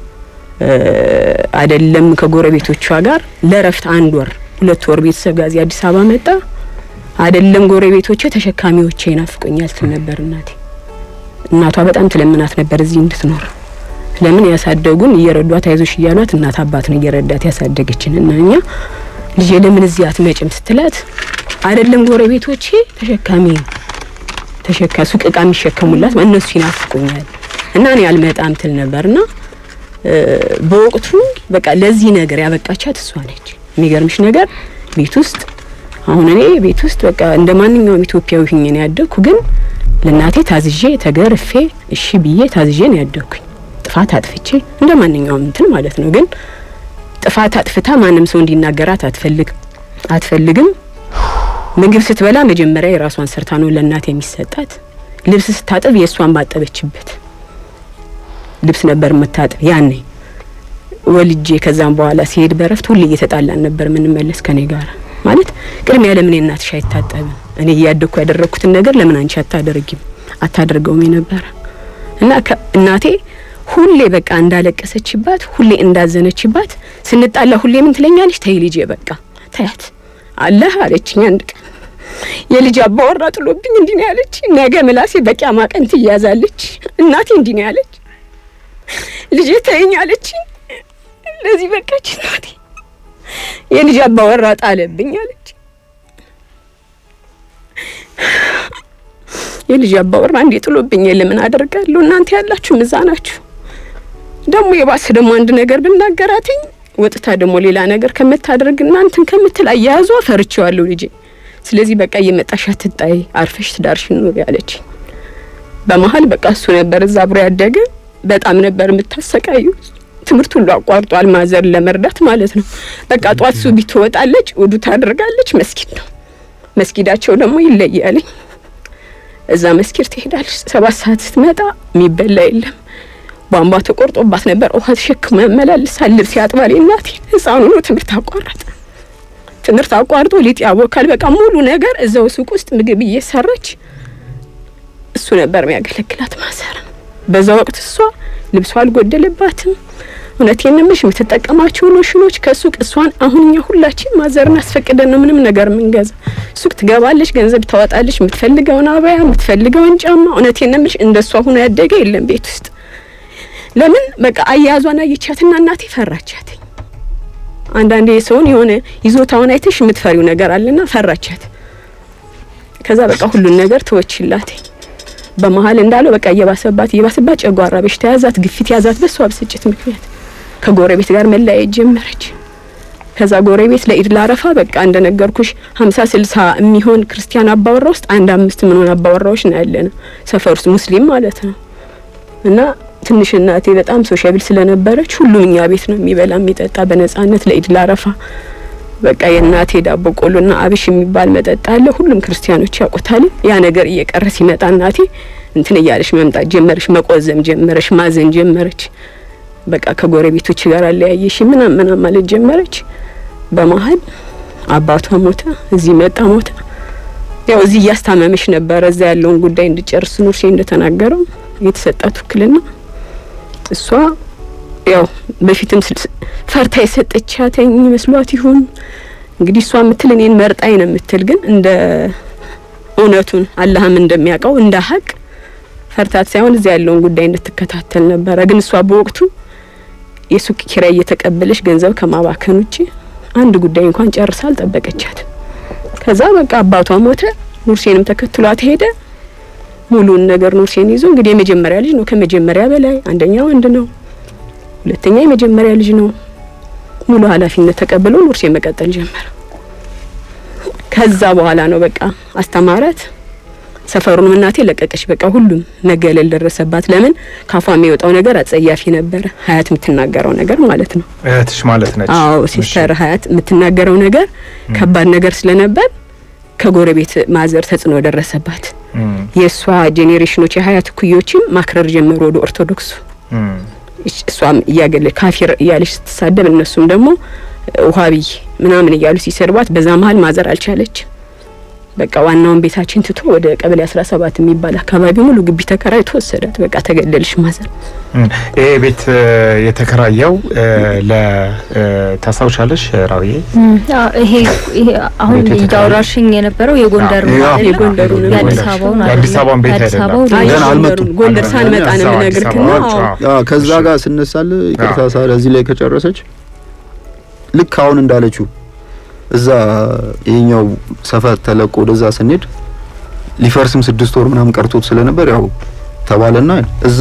[SPEAKER 4] እ፣ አይደለም ከጎረቤቶቿ ጋር ለረፍት አንድ ወር ሁለት ወር ቤተሰብ ጋር እዚህ አዲስ አበባ መጣ። አይደለም ጎረቤቶቼ ተሸካሚዎቼ ይናፍቁኛል ትል ነበር እናቴ። እናቷ በጣም ትለምናት ነበር እዚህ እንድትኖር። ለምን ያሳደጉን እየረዷት አይዞሽ እያሏት እናት አባት ነው እየረዳት ያሳደገችን እና እኛ ልጄ ለምን እዚህ አትመጭም ስትላት አይደለም ጎረቤቶቼ ተሸካሚ ተሸካ ሱቅ እቃ የሚሸከሙላት እነሱ ይናፍቁኛል እና እኔ አልመጣም ትል ነበርና እ፣ በወቅቱ በቃ ለዚህ ነገር ያበቃቻት እሷ ነች። የሚገርምሽ ነገር ቤት ውስጥ አሁን እኔ ቤት ውስጥ በቃ እንደ ማንኛውም ኢትዮጵያዊ ሁኜ ነው ያደግኩ። ግን ለእናቴ ታዝዤ ተገርፌ እሺ ብዬ ታዝዤ ነው ያደግኩኝ። ጥፋት አጥፍቼ እንደ ማንኛውም እንትን ማለት ነው። ግን ጥፋት አጥፍታ ማንም ሰው እንዲናገራት አትፈልግ አትፈልግም። ምግብ ስትበላ መጀመሪያ የራሷን ሰርታ ነው ለእናቴ የሚሰጣት። ልብስ ስታጥብ የእሷን ባጠበችበት ልብስ ነበር የምታጥብ ያኔ ወልጄ ከዛም በኋላ ሲሄድ በረፍት ሁሌ እየተጣላን ነበር የምንመለስ ከኔ ጋር ማለት ቅድሚያ ለምን እናትሽ አይታጠብም እኔ እያደግኩ ያደረግኩትን ነገር ለምን አንቺ አታደርጊም አታደርገውም የነበረ እና ከ- እናቴ ሁሌ በቃ እንዳለቀሰችባት ሁሌ እንዳዘነችባት ስንጣላ ሁሌ ምን ትለኛለች ተይ ልጄ በቃ ተያት አለህ አለችኝ አንድ ቀን የልጅ አባወራ ጥሎብኝ እንዲህ ነው ያለች ነገ ምላሴ በቂያማ ቀን ትያዛለች እናቴ እንዲህ ነው ያለች ልጄ ተይኝ አለችኝ ለዚህ በቃች እናቴ የልጅ አባወራ ጣለብኝ አለች የልጅ አባወራ እንዴ ጥሎብኝ ለምን አደርጋለሁ እናንተ ያላችሁ እዛ ናችሁ ደግሞ የባሰ ደግሞ አንድ ነገር ብናገራትኝ ወጥታ ደግሞ ሌላ ነገር ከምታደርግ እናንተን ከምትል አያያዟ ፈርቼዋለሁ ልጄ ስለዚህ በቃ እየመጣሽ አትጣይ አርፈሽ ትዳርሽን ኑሪ አለች በመሀል በቃ እሱ ነበር እዛ አብሮ ያደገ በጣም ነበር የምታሰቃዩ ትምህርት ሁሉ አቋርጧል ማዘርን ለመርዳት ማለት ነው በቃ ጧት ሱቢ ትወጣለች ውዱ ታደርጋለች መስጊድ ነው መስጊዳቸው ደግሞ ይለያልኝ እዛ መስጊድ ትሄዳለች ሰባት ሰዓት ስትመጣ የሚበላ የለም ቧንቧ ተቆርጦባት ነበር ውሃ ተሸክሞ ያመላልሳል ልብስ ያጥባል እናቴ ህፃኑ ነው ትምህርት አቋረጠ ትምህርት አቋርጦ ሊጥ ያቦካል በቃ ሙሉ ነገር እዛው ሱቅ ውስጥ ምግብ እየሰራች እሱ ነበር የሚያገለግላት ማዘር በዛ ወቅት እሷ ልብሷ አልጎደለባትም እውነቴን ነው የምልሽ የምትጠቀማቸው ሎሽኖች ከሱቅ እሷን አሁን እኛ ሁላችን ማዘርን አስፈቅደን ነው ምንም ነገር የምንገዛ ሱቅ ትገባለች ገንዘብ ታወጣለች የምትፈልገውን አበያ የምትፈልገውን ጫማ እውነቴን ነው የምልሽ እንደሷ ሆኖ ያደገ የለም ቤት ውስጥ ለምን በቃ አያያዟን አየቻትና እናቴ ፈራቻት አንዳንዴ ሰውን የሆነ ይዞታውን አይተሽ የምትፈሪው ነገር አለና ፈራቻት ከዛ በቃ ሁሉን ነገር ተወችላት በመሀል እንዳለው በቃ እየባሰባት እየባሰባት ጨጓራ በሽታ ያዛት ግፊት ያዛት በሷ ብስጭት ምክንያት ከጎረቤት ጋር መለያየት ጀመረች ከዛ ጎረቤት ለኢድ ላረፋ በቃ እንደነገርኩሽ ሀምሳ ስልሳ የሚሆን ክርስቲያን አባወራ ውስጥ አንድ አምስት ምንሆን አባወራዎች ነው ያለነው ሰፈር ውስጥ ሙስሊም ማለት ነው እና ትንሽ እናቴ በጣም ሶሻብል ስለነበረች ሁሉም እኛ ቤት ነው የሚበላ የሚጠጣ በነጻነት ለኢድ ላረፋ በቃ የእናቴ ዳቦ ቆሎና አብሽ የሚባል መጠጥ አለ። ሁሉም ክርስቲያኖች ያውቁታል። ያ ነገር እየቀረ ሲመጣ እናቴ እንትን እያለች መምጣት ጀመረች፣ መቆዘም ጀመረች፣ ማዘን ጀመረች። በቃ ከጎረቤቶች ጋር አለያየሽ ምናምን ምናምን ማለት ጀመረች። በመሀል አባቷ ሞተ፣ እዚህ መጣ ሞተ። ያው እዚህ እያስታመመሽ ነበረ። እዛ ያለውን ጉዳይ እንድጨርስ ኑርሴ እንደተናገረው የተሰጣት ውክልና እሷ ያው በፊትም ስል- ፈርታ የሰጠቻተኝ መስሏት ይሁን እንግዲህ እሷ የምትል እኔን መርጣኝ ነው የምትል ግን እንደ እውነቱን አላህም እንደሚያውቀው እንደ ሀቅ ፈርታት ሳይሆን እዚያ ያለውን ጉዳይ እንድትከታተል ነበረ። ግን እሷ በወቅቱ የሱቅ ኪራይ እየተቀበለች ገንዘብ ከማባከን ውጭ አንድ ጉዳይ እንኳን ጨርሳ አልጠበቀቻትም። ከዛ በቃ አባቷ ሞተ፣ ኑርሴንም ተከትሏት ሄደ። ሙሉን ነገር ኑርሴን ይዞ እንግዲህ የመጀመሪያ ልጅ ነው፣ ከመጀመሪያ በላይ አንደኛ ወንድ ነው፣ ሁለተኛ የመጀመሪያ ልጅ ነው። ሙሉ ኃላፊነት ተቀብሎ ኑርሴ መቀጠል ጀመረ። ከዛ በኋላ ነው በቃ አስተማራት። ሰፈሩንም እናቴ ለቀቀች። በቃ ሁሉም መገለል ደረሰባት። ለምን ካፏ የሚወጣው ነገር አጸያፊ ነበረ። ሀያት የምትናገረው ነገር ማለት ነው።
[SPEAKER 2] እህትሽ ማለት ነች።
[SPEAKER 4] አዎ ሲስተር ሀያት የምትናገረው ነገር ከባድ ነገር ስለነበር ከጎረቤት ማዘር ተጽዕኖ ደረሰባት።
[SPEAKER 2] እም፣
[SPEAKER 4] የእሷ ጄኔሬሽኖች የሀያት ኩዮችም ማክረር ጀመሩ ወደ ኦርቶዶክሱ።
[SPEAKER 2] እም፣
[SPEAKER 4] እሽ- እሷም እያገለ ካፊር እያለች ስትሳደብ እነሱም ደግሞ ውሀብይ ምናምን እያሉ ሲሰድቧት በዛ መሀል ማዘር አልቻለች። በቃ ዋናውን ቤታችን ትቶ ወደ ቀበሌ አስራ ሰባት የሚባል አካባቢ ሙሉ ግቢ ተከራይቶ ወሰዳት። በቃ ተገደልሽ ማዘር።
[SPEAKER 2] እም። ይሄ ቤት እ፣ የተከራየው እ፣ ለ እ፣ ታስታውሻለሽ ራውዬ?
[SPEAKER 1] እም፣ አ- ይሄ ይሄ አሁን
[SPEAKER 2] ቤቱ የተከራየ-
[SPEAKER 1] እያወራሽኝ የነበረው የጎንደር
[SPEAKER 3] አዎ፣
[SPEAKER 1] ነው አይደለ?
[SPEAKER 4] የጎንደሩ ነው።
[SPEAKER 1] የአዲስ አበባውን
[SPEAKER 2] የአዲስ
[SPEAKER 1] አይደለም።
[SPEAKER 2] አበባውን ቤት
[SPEAKER 1] የአዲስ
[SPEAKER 2] አይደለም።
[SPEAKER 1] አበባው
[SPEAKER 4] አይ
[SPEAKER 3] ገና
[SPEAKER 4] ጎንደሩን
[SPEAKER 3] አልመጡም።
[SPEAKER 4] ጎንደር ሳንመጣ ነው
[SPEAKER 2] እዛው አዲስ
[SPEAKER 4] የምነግርክና
[SPEAKER 2] አበባ
[SPEAKER 4] አዎ
[SPEAKER 2] ናቸው።
[SPEAKER 3] አዎ ከዛ
[SPEAKER 2] እሺ።
[SPEAKER 3] ጋር ስነሳል ይቅርታ
[SPEAKER 2] አዎ።
[SPEAKER 3] ሳለ እዚህ ላይ ከጨረሰች ልክ አሁን እንዳለችው እዛ ይሄኛው ሰፈር ተለቆ ወደዛ ስንሄድ ሊፈርስም ስድስት ወር ምናምን ቀርቶት ስለነበር ያው ተባለና እዛ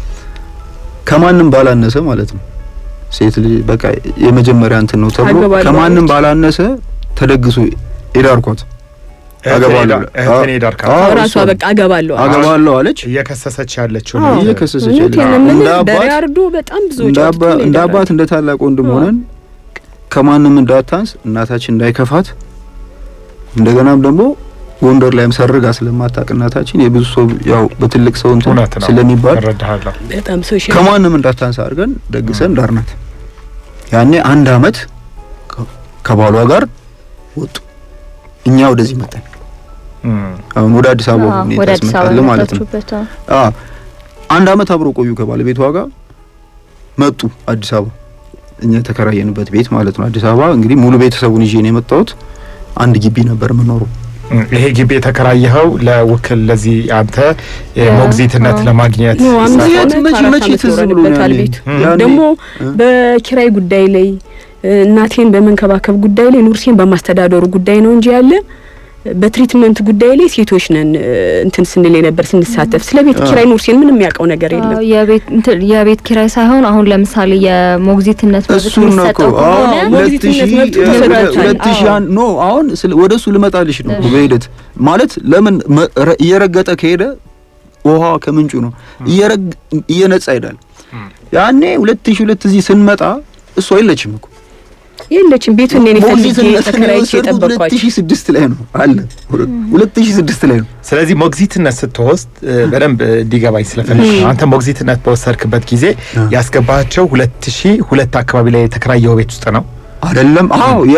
[SPEAKER 3] ከማንም ባላነሰ ማለት ነው ሴት ልጅ በቃ የመጀመሪያ እንትን ነው ተብሎ
[SPEAKER 4] አገባለሁ
[SPEAKER 3] ከማንም
[SPEAKER 4] አለች።
[SPEAKER 3] ባላነሰ ተደግሶ ሄዳርኳት አገባለሁ ብላ።
[SPEAKER 2] እህቴን ሄዳርካ
[SPEAKER 3] አዎ፣
[SPEAKER 4] ራሷ
[SPEAKER 3] እሷ
[SPEAKER 4] በቃ አገባለሁ አለች።
[SPEAKER 3] አገባለሁ አለች።
[SPEAKER 2] እየከሰሰች ያለችው
[SPEAKER 4] አዎ።
[SPEAKER 2] ነው።
[SPEAKER 3] እየከሰሰች
[SPEAKER 4] እውነቴን
[SPEAKER 3] ያለችው።
[SPEAKER 4] ነው የምልህ፣
[SPEAKER 3] እንደ አባት-
[SPEAKER 4] በሬ አርዶ በጣም ብዙ
[SPEAKER 3] እንደ
[SPEAKER 4] ወጪ
[SPEAKER 3] አባ-
[SPEAKER 4] አውጥቶ ነው
[SPEAKER 3] እንደ
[SPEAKER 4] የዳራት።
[SPEAKER 3] አባት እንደ ታላቅ ወንድም
[SPEAKER 4] አዎ።
[SPEAKER 3] ሆነን ከማንም እንዳታንስ እናታችን እንዳይከፋት እንደገናም ደግሞ ጎንደር ላይም ሰርጋ ስለማታውቅ እናታችን የብዙ ሰው ያው በትልቅ ሰው እንትን
[SPEAKER 2] እውነት ነው
[SPEAKER 3] ስለሚባል
[SPEAKER 2] እረዳሃለሁ።
[SPEAKER 4] በጣም ሶሻል
[SPEAKER 3] ከማንም እንዳታንስ አድርገን ደግሰን ዳርናት። ያኔ አንድ አመት ከ- ከባሏ ጋር ወጡ። እኛ ወደዚህ መጣን።
[SPEAKER 2] እም፣
[SPEAKER 3] አሁን ወደ አዲስ አበባ
[SPEAKER 1] አዎ፣
[SPEAKER 3] ሁኔታ
[SPEAKER 1] ወደ አዲስ አበባ
[SPEAKER 3] ያስመጣል ማለት ነው።
[SPEAKER 1] የመጣችሁበት አዎ።
[SPEAKER 3] አ አንድ አመት አብሮ ቆዩ ከባለቤቷ ጋር መጡ አዲስ አበባ እኛ የተከራየንበት ቤት ማለት ነው። አዲስ አበባ እንግዲህ ሙሉ ቤተሰቡን ይዤ ነው የመጣሁት። አንድ ግቢ ነበር የምኖረው።
[SPEAKER 2] እም፣ ይሄ ግቢ የተከራየኸው ለውክል ለዚህ አንተ ሞግዚትነት
[SPEAKER 1] አዎ።
[SPEAKER 2] ለማግኘት
[SPEAKER 4] ነው አምስት
[SPEAKER 3] የት
[SPEAKER 4] ዓመት
[SPEAKER 3] መቼ
[SPEAKER 4] አራት
[SPEAKER 3] መቼ
[SPEAKER 4] ዓመት
[SPEAKER 3] ትዝ ብሎ ነው
[SPEAKER 4] ኖረንበታል
[SPEAKER 3] ያኔ?
[SPEAKER 4] ቤቱ።
[SPEAKER 3] ያኔ
[SPEAKER 4] ደግሞ
[SPEAKER 3] እ?
[SPEAKER 4] በኪራይ ጉዳይ ላይ እ፣ እናቴን በመንከባከብ ጉዳይ ላይ ኑርሴን በማስተዳደሩ ጉዳይ ነው እንጂ ያለ በትሪትመንት ጉዳይ ላይ ሴቶች ነን እ፣ እንትን ስንል የነበር ስንሳተፍ። ስለ ቤት
[SPEAKER 3] አ።
[SPEAKER 4] ኪራይ ኑርሴን ምንም የሚያውቀው ነገር የለም።
[SPEAKER 1] አዎ፣ የቤት እንትን የቤት ኪራይ ሳይሆን አሁን ለምሳሌ የሞግዚትነት መብት
[SPEAKER 3] እሱን ነው እኮ
[SPEAKER 1] የሚሰጠው
[SPEAKER 3] አዎ፣
[SPEAKER 1] ከሆነ
[SPEAKER 3] ሁለት
[SPEAKER 4] ሞግዚትነት
[SPEAKER 3] ሺህ
[SPEAKER 4] መብቱ
[SPEAKER 3] እ፣
[SPEAKER 1] ተሰጥቷል።
[SPEAKER 3] ሁለት ሺህ
[SPEAKER 1] አዎ።
[SPEAKER 3] አንድ ኖ አሁን ስለ- ወደ እሱ ልመጣልሽ ነው
[SPEAKER 1] እሺ።
[SPEAKER 3] በሂደት ማለት ለምን መ- ረ- እየረገጠ ከሄደ ውሃ ከምንጩ ነው እየረግ እየነጻ ይሄዳል።
[SPEAKER 2] እም፣
[SPEAKER 3] ያኔ ሁለት ሺህ ሁለት እዚህ ስንመጣ እሷ የለችም እኮ
[SPEAKER 4] የለችም ቤቱን እኔ ፈልጌ
[SPEAKER 3] ሞግዚትነት
[SPEAKER 4] ተከራይቼ
[SPEAKER 3] የወሰድኩት ሁለት
[SPEAKER 4] የጠበቅኳቸው
[SPEAKER 3] ሺህ ስድስት ላይ ነው አለ ሁለት ሺህ ስድስት ላይ ነው
[SPEAKER 2] ስለዚህ ሞግዚትነት ስትወስድ እ፣ በደንብ እንዲገባኝ ስለፈለግ ነው። አንተ ሞግዚትነት በወሰድክበት ጊዜ
[SPEAKER 3] አ።
[SPEAKER 2] ያስገባቸው ሁለት ሺህ ሁለት አካባቢ ላይ የተከራየው ቤት ውስጥ ነው
[SPEAKER 3] አይደለም አዎ የ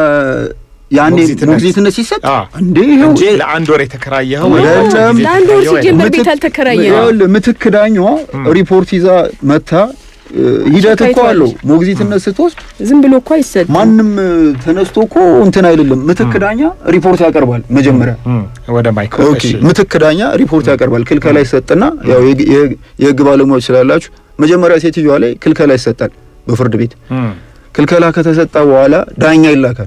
[SPEAKER 3] ያኔ
[SPEAKER 2] ሞግዚትነት-
[SPEAKER 3] ሞግዚትነት ሲሰጥ
[SPEAKER 2] አ።
[SPEAKER 3] እንዴ ይኸው
[SPEAKER 2] እንጂ ለአንድ ወር የተከራየኸው
[SPEAKER 3] ኖ፣
[SPEAKER 2] ወይ ለአጭር ጊዜ
[SPEAKER 4] ለአንድ ወር
[SPEAKER 2] የተከራየኸው
[SPEAKER 4] ሲጀመር
[SPEAKER 2] አይደለም።
[SPEAKER 4] ቤት አልተከራየ ነው።
[SPEAKER 3] ይኸውልህ ምትክ ዳኛዋ ሪፖርት ይዛ መታ እ፣ ሂደት እኮ
[SPEAKER 4] አይተዋለች።
[SPEAKER 3] አለው ሞግዚትነት ስትወስድ
[SPEAKER 4] ዝም ብሎ እኮ አይሰጥ
[SPEAKER 3] ማንም እ፣ ተነስቶ እኮ እንትን አይደለም ምትክ ዳኛ ሪፖርት ያቀርባል መጀመሪያ
[SPEAKER 2] እም፣ ወደ ማይክሮ
[SPEAKER 3] ኦኬ
[SPEAKER 2] እሺ።
[SPEAKER 3] ምትክ ዳኛ ሪፖርት ያቀርባል ክልከላ ይሰጥና ያው የግ- የግ- የህግ ባለሙያዎች ስላላችሁ መጀመሪያ ሴትዮዋ ላይ ክልከላ ይሰጣል በፍርድ ቤት
[SPEAKER 2] እም፣
[SPEAKER 3] ክልከላ ከተሰጠ በኋላ ዳኛ ይላካል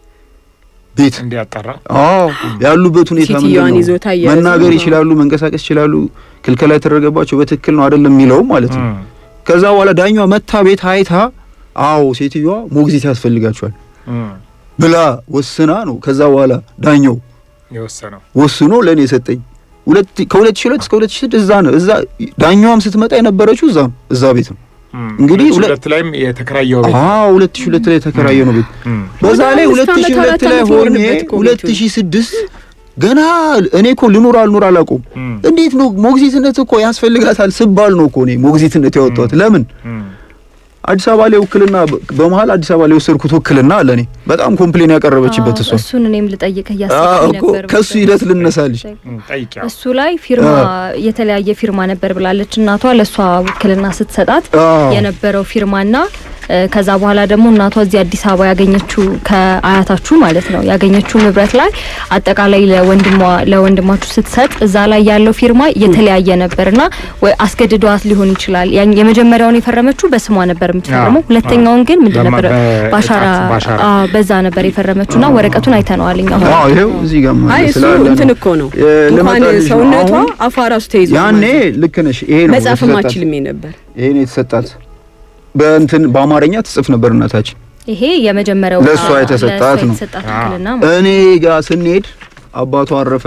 [SPEAKER 3] ቤት
[SPEAKER 2] እንዲያጠራ
[SPEAKER 3] አዎ ያሉበት ሁኔታ ምንድን
[SPEAKER 4] ሴትዮዋን
[SPEAKER 3] ነው?
[SPEAKER 4] ይዞታ እያያዙ
[SPEAKER 3] መናገር
[SPEAKER 4] ነው።
[SPEAKER 3] ይችላሉ፣ መንቀሳቀስ ይችላሉ። ክልከላ የተደረገባቸው በትክክል ነው አይደለም የሚለው ማለት ነው።
[SPEAKER 2] እም፣
[SPEAKER 3] ከዛ በኋላ ዳኛዋ መታ ቤት አይታ አዎ ሴትዮዋ ሞግዚት ያስፈልጋቸዋል
[SPEAKER 2] እም፣
[SPEAKER 3] ብላ ወስና ነው። ከዛ በኋላ ዳኛው
[SPEAKER 2] የወሰነው
[SPEAKER 3] ወስኖ ለእኔ የሰጠኝ ሁለት ከሁለት ሺህ ሁለት እስከ ሁለት ሺህ ስድስት እዛ ነው። እዛ ዳኛዋም ስትመጣ የነበረችው እዛ ነው፣ እዛ ቤት ነው።
[SPEAKER 2] እም፣
[SPEAKER 3] እንግዲህ
[SPEAKER 2] ሁለት ሺህ
[SPEAKER 3] ሁለት-
[SPEAKER 2] ሁለት ላይም የተከራየው ቤት
[SPEAKER 3] አዎ ሁለት ሺህ ሁለት ላይ የተከራየ ነው ቤት
[SPEAKER 2] እም፣
[SPEAKER 3] በዛ ላይ
[SPEAKER 4] አምስት
[SPEAKER 3] ሁለት ሺህ
[SPEAKER 4] ዓመት
[SPEAKER 3] ሁለት
[SPEAKER 4] አራት
[SPEAKER 3] ላይ
[SPEAKER 4] ዓመት
[SPEAKER 3] ሆኜ
[SPEAKER 4] ኖርንበት እኮ
[SPEAKER 3] ሁለት
[SPEAKER 4] ቤቱን።
[SPEAKER 3] ሺህ ስድስት ገና እኔ እኮ ልኑር አልኑር አላውቀውም።
[SPEAKER 2] እም፣
[SPEAKER 3] እንዴት ነው ሞግዚትነት እኮ ያስፈልጋታል ስባል ነው እኮ እኔ ሞግዚትነት ያወጣሁት። ለምን
[SPEAKER 2] እም፣
[SPEAKER 3] አዲስ አበባ ላይ ውክልና በመሀል አዲስ አበባ ላይ የወሰድኩት ውክልና አለ። እኔ በጣም ኮምፕሌን ያቀረበችበት እሷ
[SPEAKER 1] እሱን እኔም ልጠይቅህ
[SPEAKER 3] አዎ
[SPEAKER 1] እያሰብኩኝ
[SPEAKER 3] እኮ
[SPEAKER 1] ነበር።
[SPEAKER 3] ከሱ ሂደት ልነሳልሽ።
[SPEAKER 2] ጠይቂያ
[SPEAKER 1] እሱ ላይ ፊርማ የተለያየ ፊርማ ነበር ብላለች እናቷ ለእሷ ውክልና ስትሰጣት
[SPEAKER 3] አዎ
[SPEAKER 1] የነበረው ፊርማና እ፣ ከዛ በኋላ ደግሞ እናቷ እዚህ አዲስ አበባ ያገኘችው ከአያታችሁ ማለት ነው ያገኘችው ንብረት ላይ አጠቃላይ ለወንድሟ ለወንድማችሁ ስትሰጥ እዛ ላይ ያለው ፊርማ የተለያየ ነበርና ወይ አስገድዷት ሊሆን ይችላል። ያን የመጀመሪያውን የፈረመችው በስሟ ነበር የምትፈርመው።
[SPEAKER 2] አዎ፣
[SPEAKER 1] ሁለተኛውን ግን ምንድን
[SPEAKER 2] በማ-
[SPEAKER 1] ነበር
[SPEAKER 2] በ-
[SPEAKER 1] ባሻራ
[SPEAKER 2] እጣት ባሻራ።
[SPEAKER 1] አዎ፣ በዛ ነበር የፈረመችውና ወረቀቱን አይተነዋል እኛ አሁን።
[SPEAKER 3] አዎ ይሄው እዚህ ጋር ማለት
[SPEAKER 4] አይ እሱ
[SPEAKER 3] ስላለ ነው።
[SPEAKER 4] እንትን እኮ ነው
[SPEAKER 3] እ፣
[SPEAKER 4] እንኳን
[SPEAKER 3] ልመጣልሽ ነው።
[SPEAKER 4] ሰውነቷ
[SPEAKER 3] አሁን
[SPEAKER 4] አፏ ራሱ ተይዞ
[SPEAKER 3] ያኔ ልክ ነሽ። ይሄ ነው
[SPEAKER 4] መጻፍም
[SPEAKER 3] የተሰጣት።
[SPEAKER 4] አችልም ነበር።
[SPEAKER 3] ይሄ ነው የተሰጣት። በእንትን በአማርኛ ትጽፍ ነበር እናታችን።
[SPEAKER 1] ይሄ የመጀመሪያው
[SPEAKER 3] ለእሷ
[SPEAKER 1] አዎ፣
[SPEAKER 3] የተሰጣት
[SPEAKER 1] ለእሷ
[SPEAKER 3] ነው።
[SPEAKER 1] የተሰጣት
[SPEAKER 2] አዎ።
[SPEAKER 1] ውክልና ማለት
[SPEAKER 3] እኔ ጋር ስንሄድ አባቷ አረፈ።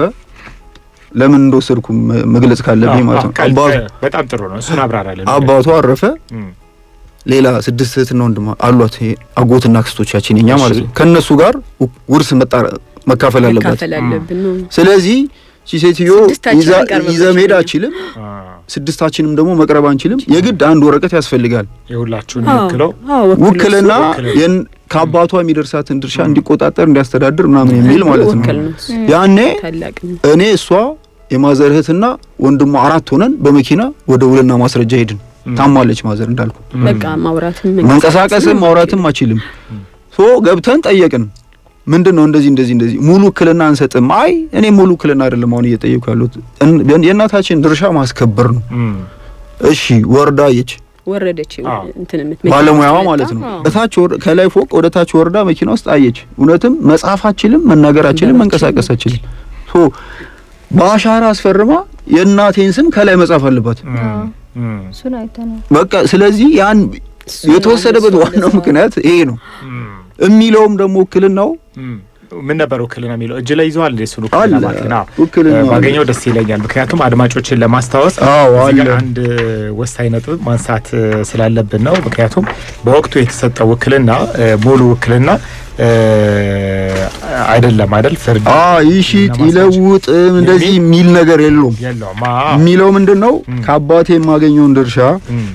[SPEAKER 3] ለምን እንደወሰድኩ መ- መግለጽ ካለብኝ ማለት ነው። አባቱ
[SPEAKER 2] በጣም ጥሩ ነው። እሱን አብራራለን።
[SPEAKER 3] አባቷ አረፈ።
[SPEAKER 2] እም፣
[SPEAKER 3] ሌላ ስድስት እህትና ወንድም አሏት። ይሄ አጎትና አክስቶቻችን የኛ
[SPEAKER 2] እሺ።
[SPEAKER 3] ማለት ነው። ከነሱ ጋር ው- ውርስ መጣ- መካፈል አለባት።
[SPEAKER 4] መካፈል አለብን ነው።
[SPEAKER 3] ስለዚህ ቺ ሴትዮ
[SPEAKER 4] ስድስታችን
[SPEAKER 3] ይዛ
[SPEAKER 4] አንቀርብም
[SPEAKER 3] ይዘ መሄድ
[SPEAKER 4] መቼም።
[SPEAKER 3] አችልም።
[SPEAKER 2] አ፣
[SPEAKER 3] ስድስታችንም ደግሞ መቅረብ አንችልም። የግድ አንድ ወረቀት ያስፈልጋል።
[SPEAKER 2] የሁላችሁን
[SPEAKER 4] አዎ፣
[SPEAKER 2] ወክለው
[SPEAKER 4] አዎ፣ ወክሎ
[SPEAKER 3] ውክልና
[SPEAKER 2] ውክልና።
[SPEAKER 3] የን- ከአባቷ የሚደርሳትን ድርሻ እንዲቆጣጠር እንዲያስተዳድር ምናምን የሚል ማለት ነው።
[SPEAKER 4] ወክል ነው እሱ።
[SPEAKER 3] ያኔ
[SPEAKER 4] ታላቅ ነው።
[SPEAKER 3] እኔ እሷ የማዘር እህትና ወንድሟ አራት ሆነን በመኪና ወደ ውልና ማስረጃ ሄድን። ታማለች ማዘር እንዳልኩ
[SPEAKER 4] በቃ ማውራትም
[SPEAKER 3] መንቀሳቀስም ማውራትም አችልም። ሶ ገብተን ጠየቅን። ምንድን ነው እንደዚህ እንደዚህ እንደዚህ ሙሉ ውክልና አንሰጥም። አይ እኔ ሙሉ ውክልና አይደለም አሁን እየጠየኩ ያሉት እን- የእናታችን ድርሻ ማስከበር ነው።
[SPEAKER 2] እም፣
[SPEAKER 3] እሺ ወርዳ አየች
[SPEAKER 4] ወረደች
[SPEAKER 2] አዎ።
[SPEAKER 4] እንትን የምት
[SPEAKER 3] ባለሙያዋ
[SPEAKER 4] መኪና
[SPEAKER 3] ማለት ነው።
[SPEAKER 4] አዎ።
[SPEAKER 3] እታች ወር- ከላይ ፎቅ ወደ ታች ወርዳ መኪና ውስጥ አየች። እውነትም መጻፍ አችልም፣ መናገር አችልም፣ መንቀሳቀስ አችልም። ሶ በአሻራ አስፈርማ የእናቴን ስም ከላይ መጻፍ አለባት።
[SPEAKER 2] እም፣ እም፣
[SPEAKER 1] እሱን አይተነዋል።
[SPEAKER 3] በቃ ስለዚህ ያን
[SPEAKER 4] እሱ
[SPEAKER 3] የተወሰደበት
[SPEAKER 4] ነው
[SPEAKER 3] ዋናው
[SPEAKER 4] እንደዛ።
[SPEAKER 3] ምክንያት ይሄ ነው
[SPEAKER 2] እም፣
[SPEAKER 3] የሚለውም ደግሞ ውክልናው
[SPEAKER 2] እም። ምን ነበር ውክልና የሚለው እጅ ላይ ይዘዋል እንዴ? እሱን
[SPEAKER 3] አለ
[SPEAKER 2] ውክልና ማለት ነው።
[SPEAKER 3] ውክልና
[SPEAKER 2] እ፣ ባገኘው ደስ ይለኛል። ምክንያቱም አድማጮችን ለማስታወስ
[SPEAKER 3] አዎ
[SPEAKER 2] እዚህ ጋር
[SPEAKER 3] አለ
[SPEAKER 2] አንድ ወሳኝ ነጥብ ማንሳት እ፣ ስላለብን ነው። ምክንያቱም በወቅቱ የተሰጠው ውክልና እ፣ ሙሉ ውክልና እ፣ አይደለም አይደል? ፍርድ
[SPEAKER 3] አ ይሽጥ
[SPEAKER 2] እና ማስረጃ
[SPEAKER 3] ይለውጥ እንደዚህ የሚል ነገር የለውም።
[SPEAKER 2] የለውም። አዎ።
[SPEAKER 3] የሚለው ምንድን ነው
[SPEAKER 2] እም።
[SPEAKER 3] ከአባቴ የማገኘውን ድርሻ
[SPEAKER 2] እም፣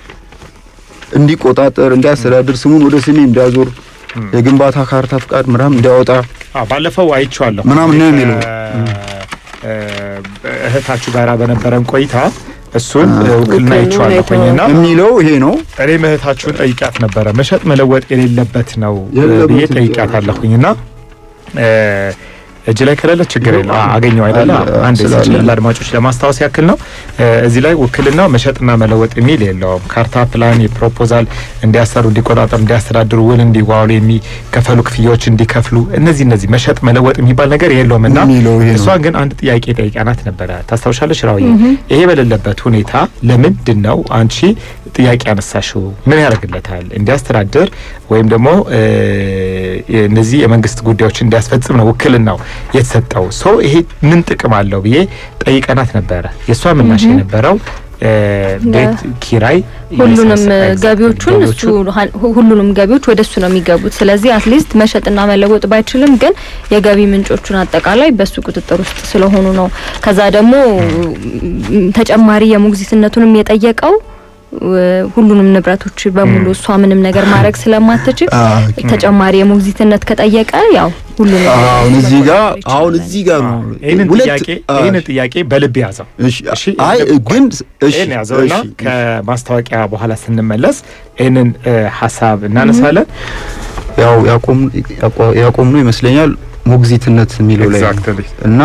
[SPEAKER 3] እንዲቆጣጠር፣ እንዲያስተዳድር፣ ስሙን ወደ ስሜ እንዲያዞር፣
[SPEAKER 2] እም።
[SPEAKER 3] የግንባታ ካርታ ፍቃድ ምናምን እንዲያወጣ
[SPEAKER 2] አዎ፣ ባለፈው አይቼዋለሁ
[SPEAKER 3] ምናምን ነው የሚለው።
[SPEAKER 2] እ፣ እህታችሁ ጋራ በነበረን ቆይታ እሱን እ፣ ውክልና
[SPEAKER 4] ውክልናውን
[SPEAKER 2] አይቼዋለሁኝና
[SPEAKER 3] የሚለው ይሄ ነው።
[SPEAKER 2] እኔም እህታችሁን ጠይቂያት ነበረ። መሸጥ መለወጥ የሌለበት ነው እ፣
[SPEAKER 3] የለበትም
[SPEAKER 2] ብዬ ጠይቂያት አለሁኝና እ፣ እጅ ላይ ከሌለ ችግር የለው አ- አገኘው አይደለ?
[SPEAKER 3] አለ፣
[SPEAKER 2] አንድ
[SPEAKER 3] ስላለ
[SPEAKER 2] እዚህ
[SPEAKER 3] ነው።
[SPEAKER 2] ለአድማጮች ለማስታወስ ያክል ነው። እ፣ እዚህ ላይ ውክልና መሸጥና መለወጥ የሚል የለውም። ካርታ፣ ፕላን፣ የፕሮፖዛል እንዲያሰሩ፣ እንዲቆጣጠሩ፣ እንዲያስተዳድሩ፣ ውል እንዲዋዋሉ፣ የሚከፈሉ ክፍያዎች እንዲከፍሉ እነዚህ እነዚህ መሸጥ መለወጥ የሚባል ነገር የለውም እና
[SPEAKER 3] የሚለው ይሄ ነው።
[SPEAKER 2] እሷን ግን አንድ ጥያቄ ጠይቃናት ነበረ። ታስታውሻለሽ ራውዬ? ይሄ በሌለበት ሁኔታ ለምንድን ነው አንቺ ጥያቄ ያነሳሽው? ምን ያደርግለታል? እንዲያስተዳድር ወይም ደግሞ እ፣ እነዚህ የመንግስት ጉዳዮች እንዲያስፈጽም ነው ውክልናው የተሰጠው። ሰው ይሄ ምን ጥቅም አለው ብዬ ጠይቀናት ነበረ። የእሷ ምላሽ የነበረው እ፣ ቤት ኪራይ
[SPEAKER 1] ሁሉንም
[SPEAKER 2] የሰ-
[SPEAKER 1] ገቢዎቹን እሱ
[SPEAKER 2] ገቢዎቹን
[SPEAKER 1] ሀ- ሁሉንም ገቢዎች ወደ እሱ ነው የሚገቡት። ስለዚህ አትሊስት መሸጥና መለወጥ ባይችልም ግን የገቢ ምንጮቹን አጠቃላይ በሱ ቁጥጥር ውስጥ ስለሆኑ ነው። ከዛ ደግሞ ም፣ ተጨማሪ የሞግዚትነቱንም የጠየቀው እ፣ ሁሉንም ንብረቶች በሙሉ
[SPEAKER 2] ም።
[SPEAKER 1] እሷ ምንም ነገር ማድረግ ስለማትችል
[SPEAKER 3] አ፣
[SPEAKER 1] ተጨማሪ የሞግዚትነት ከጠየቀ ያው ሁሉንም
[SPEAKER 3] አሁን እዚህ ጋር
[SPEAKER 1] መቆጣጠር
[SPEAKER 3] አሁን
[SPEAKER 1] ይችላል።
[SPEAKER 3] እዚህ ጋር ነው
[SPEAKER 2] ይህንን
[SPEAKER 3] ሁለት-
[SPEAKER 2] ጥያቄ
[SPEAKER 3] አ፣
[SPEAKER 2] ይህንን ጥያቄ በልብ ያዘው።
[SPEAKER 3] እሺ
[SPEAKER 2] እሺ፣
[SPEAKER 3] አይ
[SPEAKER 2] ይሄን
[SPEAKER 3] ግን እሺ
[SPEAKER 2] ይህን ያዘውና
[SPEAKER 3] እሺ።
[SPEAKER 2] ከማስታወቂያ በኋላ ስንመለስ ይህንን እ፣ ሀሳብ እናነሳለን።
[SPEAKER 3] ያው ያቆም ያቋ- ያቆም ነው ይመስለኛል ሞግዚትነት የሚለው ላይ ነው።
[SPEAKER 2] Exactly።
[SPEAKER 3] እና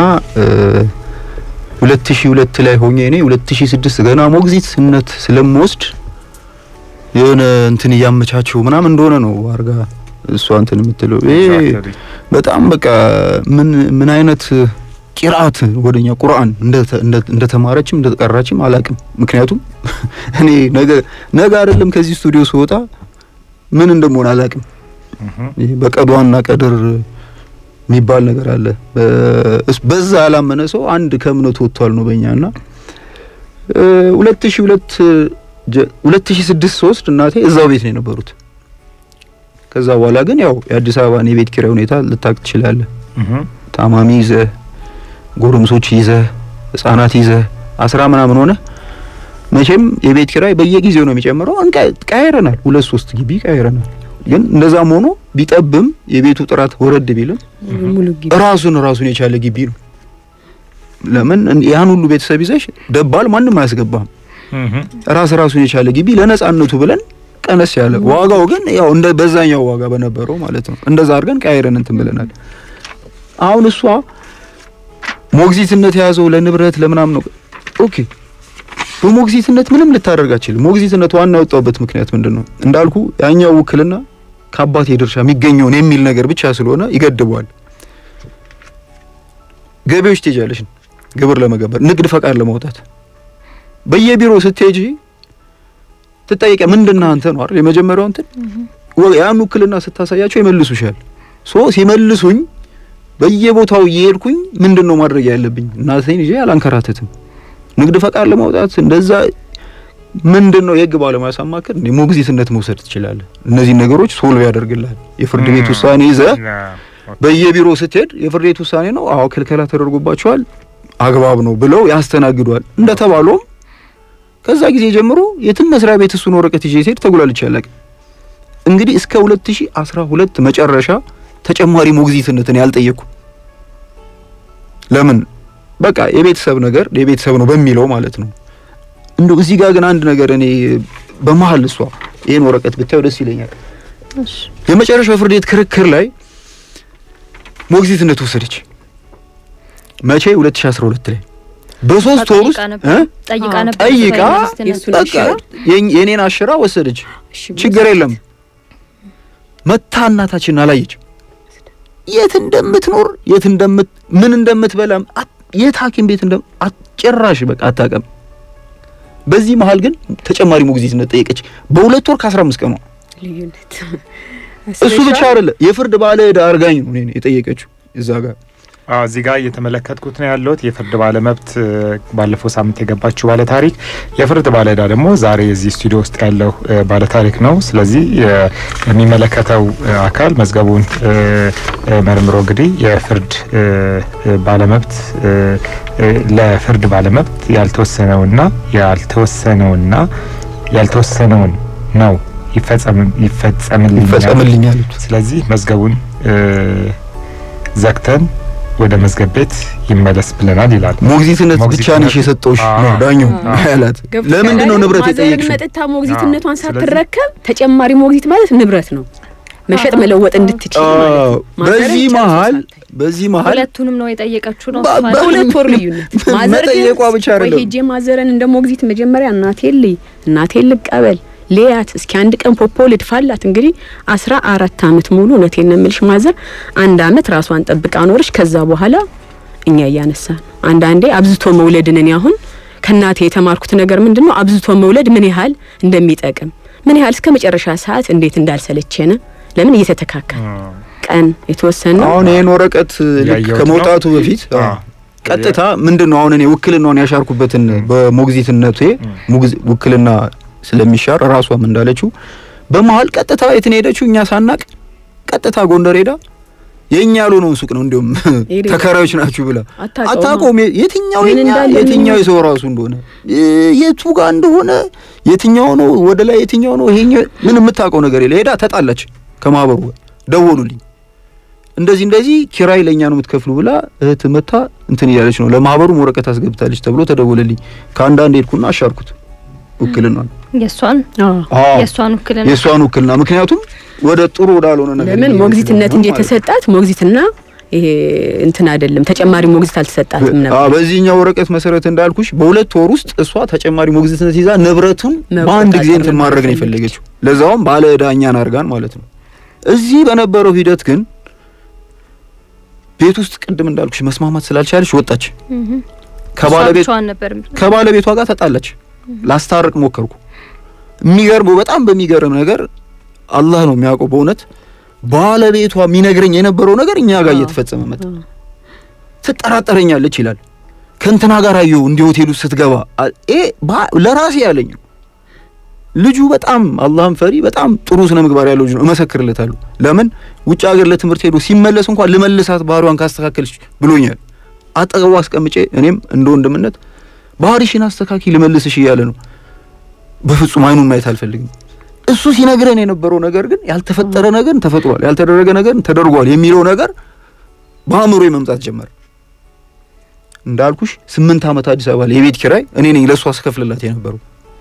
[SPEAKER 3] ሁለት ሺህ ሁለት ላይ ሆኜ እኔ ሁለት ሺህ ስድስት ገና ሞግዚትነት ስለምወስድ የሆነ እንትን እያመቻቸው ምናምን እንደሆነ ነው አርጋ እሷ እንትን የምትለው ይሄ
[SPEAKER 2] Exactly።
[SPEAKER 3] በጣም በቃ ምን ምን አይነት ቂርአት ወደኛ ቁርአን እንደተማረችም እንደተቀራችም አላቅም። ምክንያቱም እኔ ነገ ነገ አይደለም ከዚህ ስቱዲዮ ስወጣ ምን እንደምሆን አላቅም።
[SPEAKER 2] እህ፣
[SPEAKER 3] ይሄ በቀዷና ቀድር የሚባል ነገር አለ። በ- በዛ ያላመነ ሰው አንድ ከእምነቱ ወጥቷል ነው በእኛ እና ሁለት ሺህ ሁለት ሁለት ሺህ ስድስት ሶስት እናቴ እዛው ቤት ነው የነበሩት። ከዛ በኋላ ግን ያው የአዲስ አበባን የቤት ኪራይ ሁኔታ ልታቅ ትችላለህ።
[SPEAKER 2] እህ፣
[SPEAKER 3] ታማሚ ይዘህ ጎረምሶች ይዘህ ህጻናት ይዘህ አስራ ምናምን ሆነ መቼም የቤት ኪራይ በየጊዜው ነው የሚጨምረው። እንቀ- ቀያይረናል፣ ሁለት ሶስት ግቢ ቀያይረናል። ግን እንደዛም ሆኖ ቢጠብም የቤቱ ጥራት ወረድ ቢልም
[SPEAKER 4] ሙሉ ግቢ
[SPEAKER 3] ራሱን ራሱን የቻለ ግቢ ነው። ለምን እን- ያን ሁሉ ቤተሰብ ይዘሽ ደባል ማንም አያስገባም።
[SPEAKER 2] እህም።
[SPEAKER 3] ራስ ራሱን የቻለ ግቢ ለነጻነቱ ብለን ቀነስ ያለ ዋጋው ግን ያው እንደ በዛኛው ዋጋ በነበረው ማለት ነው። እንደዛ አድርገን ቀያይረን እንትን ብለናል። አሁን እሷ ሞግዚትነት የያዘው ለንብረት ለምናምን ነው። ኦኬ በሞግዚትነት ምንም ልታደርግ አትችልም። ሞግዚትነት ዋና የወጣውበት ምክንያት ምንድን ነው? እንዳልኩ ያኛው ውክልና ከአባቴ ድርሻ የሚገኘውን የሚል ነገር ብቻ ስለሆነ ይገድበዋል። ገቢዎች ትሄጃለሽ ግብር ለመገበር ንግድ ፈቃድ ለማውጣት በየቢሮ ስትሄጂ ትጠይቀ ምንድነው አንተ ነው አይደል የመጀመሪያው እንትን ወ- ያን ውክልና ስታሳያቸው ይመልሱሻል። ሶ ሲመልሱኝ በየቦታው እየሄድኩኝ ምንድን ነው ማድረግ ያለብኝ እናቴን ይዤ አላንከራተትም። ንግድ ፈቃድ ለማውጣት እንደዛ ምንድን ነው የህግ ባለሙያ ሳማክር እንደ ሞግዚትነት መውሰድ ትችላለህ። እነዚህ ነገሮች ሶልቭ ያደርግልሃል። የፍርድ ቤት ውሳኔ ይዘህ በየቢሮ ስትሄድ የፍርድ ቤት ውሳኔ ነው፣ አዎ ክልከላ ተደርጎባቸዋል፣ አግባብ ነው ብለው ያስተናግዷል። እንደተባለውም ከዛ ጊዜ ጀምሮ የትም መስሪያ ቤት እሱን ወረቀት ይዤ ስሄድ ተጉላልቼ አላውቅም። እንግዲህ እስከ 2012 መጨረሻ ተጨማሪ ሞግዚትነትን ያልጠየቅኩ ለምን በቃ የቤተሰብ ነገር የቤተሰብ ነው በሚለው ማለት ነው። እንደው እዚህ ጋር ግን አንድ ነገር እኔ በመሀል እሷ ይህን ወረቀት ብታየው ደስ ይለኛል።
[SPEAKER 1] እሺ
[SPEAKER 3] የመጨረሻው የፍርድ ቤት ክርክር ላይ ሞግዚትነት ወሰደች። መቼ? 2012 ላይ በሶስት ወር ውስጥ
[SPEAKER 1] ጠይቃ ነበር
[SPEAKER 3] እ?
[SPEAKER 1] ጠይቃ
[SPEAKER 4] አዎ፣
[SPEAKER 1] ነበር
[SPEAKER 3] ጠይቃ
[SPEAKER 1] ሞግዚትነት።
[SPEAKER 4] የእሱን
[SPEAKER 3] በቃ
[SPEAKER 4] አሽራ?
[SPEAKER 3] የኝ- የኔን አሽራ ወሰደች።
[SPEAKER 4] እሺ
[SPEAKER 3] ችግር የለም መታ እናታችን አላየችም። የት እንደምትኖር የት እንደምት ምን እንደምትበላም አት- የት ሐኪም ቤት እንደም አጭራሽ በቃ አታውቅም። በዚህ መሀል ግን ተጨማሪ ሞግዚትነት ጠየቀች። በሁለት ወር ከ15 ቀኗ
[SPEAKER 4] ልዩነት
[SPEAKER 3] እሱ ብቻ አይደለ የፍርድ ባለ ዕዳ አርጋኝ ነው እኔን የጠየቀችው እዛ ጋር
[SPEAKER 2] አዎ እዚህ ጋር እየተመለከትኩት ነው ያለሁት የፍርድ ባለመብት እ፣ ባለፈው ሳምንት የገባችው ባለ ታሪክ የፍርድ ባለ ዕዳ ደግሞ ዛሬ እዚህ ስቱዲዮ ውስጥ ያለው እ፣ ባለ ታሪክ ነው። ስለዚህ የ- የሚመለከተው እ፣ አካል መዝገቡን እ፣ እ፣ መርምሮ እንግዲህ የፍርድ እ፣ እ፣ ባለመብት እ፣ እ፣ ለፍርድ ባለመብት ያልተወሰነውና ያልተወሰነውና ያልተወሰነውን ነው ይፈጸም ይፈጸምልኛል
[SPEAKER 3] ይፈጸምልኝ አሉት።
[SPEAKER 2] ስለዚህ መዝገቡን እ፣ ዘግተን ወደ መዝገብ ቤት ይመለስ ብለናል ይላል።
[SPEAKER 3] ሞግዚትነት ብቻ
[SPEAKER 2] ሞግዚትነት-
[SPEAKER 3] ነሽ የሰጠውሽ
[SPEAKER 2] አዎ።
[SPEAKER 3] ነው ዳኛው
[SPEAKER 2] አዎ።
[SPEAKER 3] ያላት።
[SPEAKER 4] ገብቶሻል
[SPEAKER 3] ለምንድን ነው
[SPEAKER 4] አይደል?
[SPEAKER 3] ንብረት
[SPEAKER 4] ማዘርን
[SPEAKER 3] የጠየቅሽው?
[SPEAKER 4] መጥታ ሞግዚትነቷን
[SPEAKER 2] አዎ፣ ስለዚህ-
[SPEAKER 4] ሳትረከብ ተጨማሪ ሞግዚት ማለት ንብረት ነው። መሸጥ መለወጥ እንድትችል ማለት
[SPEAKER 3] አዎ።
[SPEAKER 4] ነው። ማዘርን
[SPEAKER 3] በዚህ
[SPEAKER 4] ጨርሶ
[SPEAKER 3] መሀል
[SPEAKER 4] ሳታይ።
[SPEAKER 3] በዚህ መሀል
[SPEAKER 1] ሁለቱንም ነው የጠየቀችው ነው
[SPEAKER 3] በ-
[SPEAKER 1] እሷ
[SPEAKER 3] በ-
[SPEAKER 4] በሁለት ወር ልዩነት ማዘር ግን
[SPEAKER 3] መጠየቋ ብቻ
[SPEAKER 4] ቆይ
[SPEAKER 3] አይደለም።
[SPEAKER 4] ሄጄ ማዘርን እንደ ሞግዚት መጀመሪያ እናቴን ልይ እናቴን ልቀበል ሌያት እስኪ አንድ ቀን ፖፖ ልድፋላት። እንግዲህ አስራ አራት አመት ሙሉ እውነቴን ነው የምልሽ ማዘር አንድ አመት ራሷን ጠብቃ ኖረች። ከዛ በኋላ እኛ እያነሳ ነው። አንዳንዴ አብዝቶ መውለድን እኔ አሁን ከእናቴ የተማርኩት ነገር ምንድን ነው አብዝቶ መውለድ ምን ያህል እንደሚጠቅም ምን ያህል እስከ መጨረሻ ሰዓት እንዴት እንዳልሰለቸነ ለምን እየተተካከል ቀን የተወሰነ
[SPEAKER 3] አሁን ይሄን ወረቀት ልክ
[SPEAKER 2] ያየሁት
[SPEAKER 3] ከመውጣቱ
[SPEAKER 2] ነው።
[SPEAKER 3] በፊት
[SPEAKER 2] አዎ።
[SPEAKER 3] አዎ፣ ቀጥታ ምንድን ነው አሁን እኔ ውክልናውን ያሻርኩበትን በሞግዚትነቴ ሙግዝ- ውክልና ስለሚሻር ራሷም እንዳለችው በመሀል ቀጥታ የት ነው ሄደችው? እኛ ሳናቅ ቀጥታ ጎንደር ሄዳ የኛ ያልሆነውን ሱቅ ነው እንዲሁም
[SPEAKER 4] ሄደ።
[SPEAKER 3] ተከራዮች ናችሁ ብላ
[SPEAKER 4] አታውቀውም።
[SPEAKER 3] አታውቀውም። የትኛው
[SPEAKER 4] ምን
[SPEAKER 3] የኛ
[SPEAKER 4] እንዳለ
[SPEAKER 3] የትኛው
[SPEAKER 4] ምን-
[SPEAKER 3] የሰው ራሱ እንደሆነ እ- የቱ ጋር እንደሆነ የትኛው ነው ወደ ላይ የትኛው ነው ይሄኛው ምን የምታውቀው ነገር የለ። ሄዳ ተጣላች ከማህበሩ ጋር ደወሉልኝ። እንደዚህ እንደዚህ ኪራይ ለኛ ነው የምትከፍሉ ብላ እህት መታ እንትን እያለች ነው ለማህበሩም ወረቀት አስገብታለች ተብሎ ተደወለልኝ። ከአንዳንድ ሄድኩና አሻርኩት ውክልና
[SPEAKER 1] የእሷን
[SPEAKER 4] አዎ
[SPEAKER 1] የእሷን ውክልና
[SPEAKER 3] የእሷን ውክልና ምክንያቱም ወደ ጥሩ ወዳልሆነ ነገር
[SPEAKER 4] ለምን
[SPEAKER 3] እየሄድን
[SPEAKER 4] ሞግዚትነት እንጂ
[SPEAKER 3] ስለሆነ ማለት ነው።
[SPEAKER 4] የተሰጣት ሞግዚትና ይሄ እንትን አይደለም። ተጨማሪ ሞግዚት አልተሰጣትም
[SPEAKER 3] አዎ
[SPEAKER 4] ነበር።
[SPEAKER 3] በዚህኛው ወረቀት መሰረት እንዳልኩሽ በሁለት ወር ውስጥ እሷ ተጨማሪ ሞግዚትነት ይዛ ንብረቱን
[SPEAKER 4] መቆጣጠር
[SPEAKER 3] በአንድ ጊዜ እንትን
[SPEAKER 4] ነበር
[SPEAKER 3] ማድረግ ነው
[SPEAKER 4] የፈለገችው።
[SPEAKER 3] የፈለገችው። ለዛውም ባለ ዕዳ እኛን አድርጋን ማለት ነው። እዚህ በነበረው ሂደት ግን ቤት ውስጥ ቅድም እንዳልኩሽ መስማማት ስላልቻለች ወጣች።
[SPEAKER 1] እህ
[SPEAKER 3] ከባለቤት
[SPEAKER 1] እሷ ብቻዋን ነበር
[SPEAKER 3] ከባለቤቷ ጋር ተጣላች። ላስታርቅ ሞከርኩ። የሚገርመው በጣም በሚገርም ነገር አላህ ነው የሚያውቀው በእውነት ባለቤቷ የሚነግረኝ የነበረው ነገር እኛ ጋር
[SPEAKER 4] አዎ።
[SPEAKER 3] እየተፈጸመ መጣ። ትጠራጠረኛለች ይላል። ከእንትና ጋር አየሁ እንዲህ ሆቴል ውስጥ ስትገባ አ- ኤ ባ- ለራሴ ያለኝ ነው። ልጁ በጣም አላህን ፈሪ በጣም ጥሩ ስነ ምግባር ያለው ልጅ ነው፣ እመሰክርለታለሁ። ለምን ውጭ ሀገር ለትምህርት ሄዶ ሲመለስ እንኳን ልመልሳት ባህሪዋን ካስተካከልሽ ብሎኛል። አጠገቡ አስቀምጬ እኔም እንደ ወንድምነት ባህሪሽን አስተካኪ ልመልስሽ እያለ ነው። በፍጹም አይኑን ማየት አልፈልግም። እሱ ሲነግረን የነበረው ነገር ግን ያልተፈጠረ ነገር ተፈጥሯል፣ ያልተደረገ ነገር ተደርጓል የሚለው ነገር በአእምሮ መምጣት ጀመረ። እንዳልኩሽ ስምንት ዓመት አዲስ አበባ ላይ የቤት ኪራይ እኔ ነኝ ለእሷ ስከፍልላት የነበረው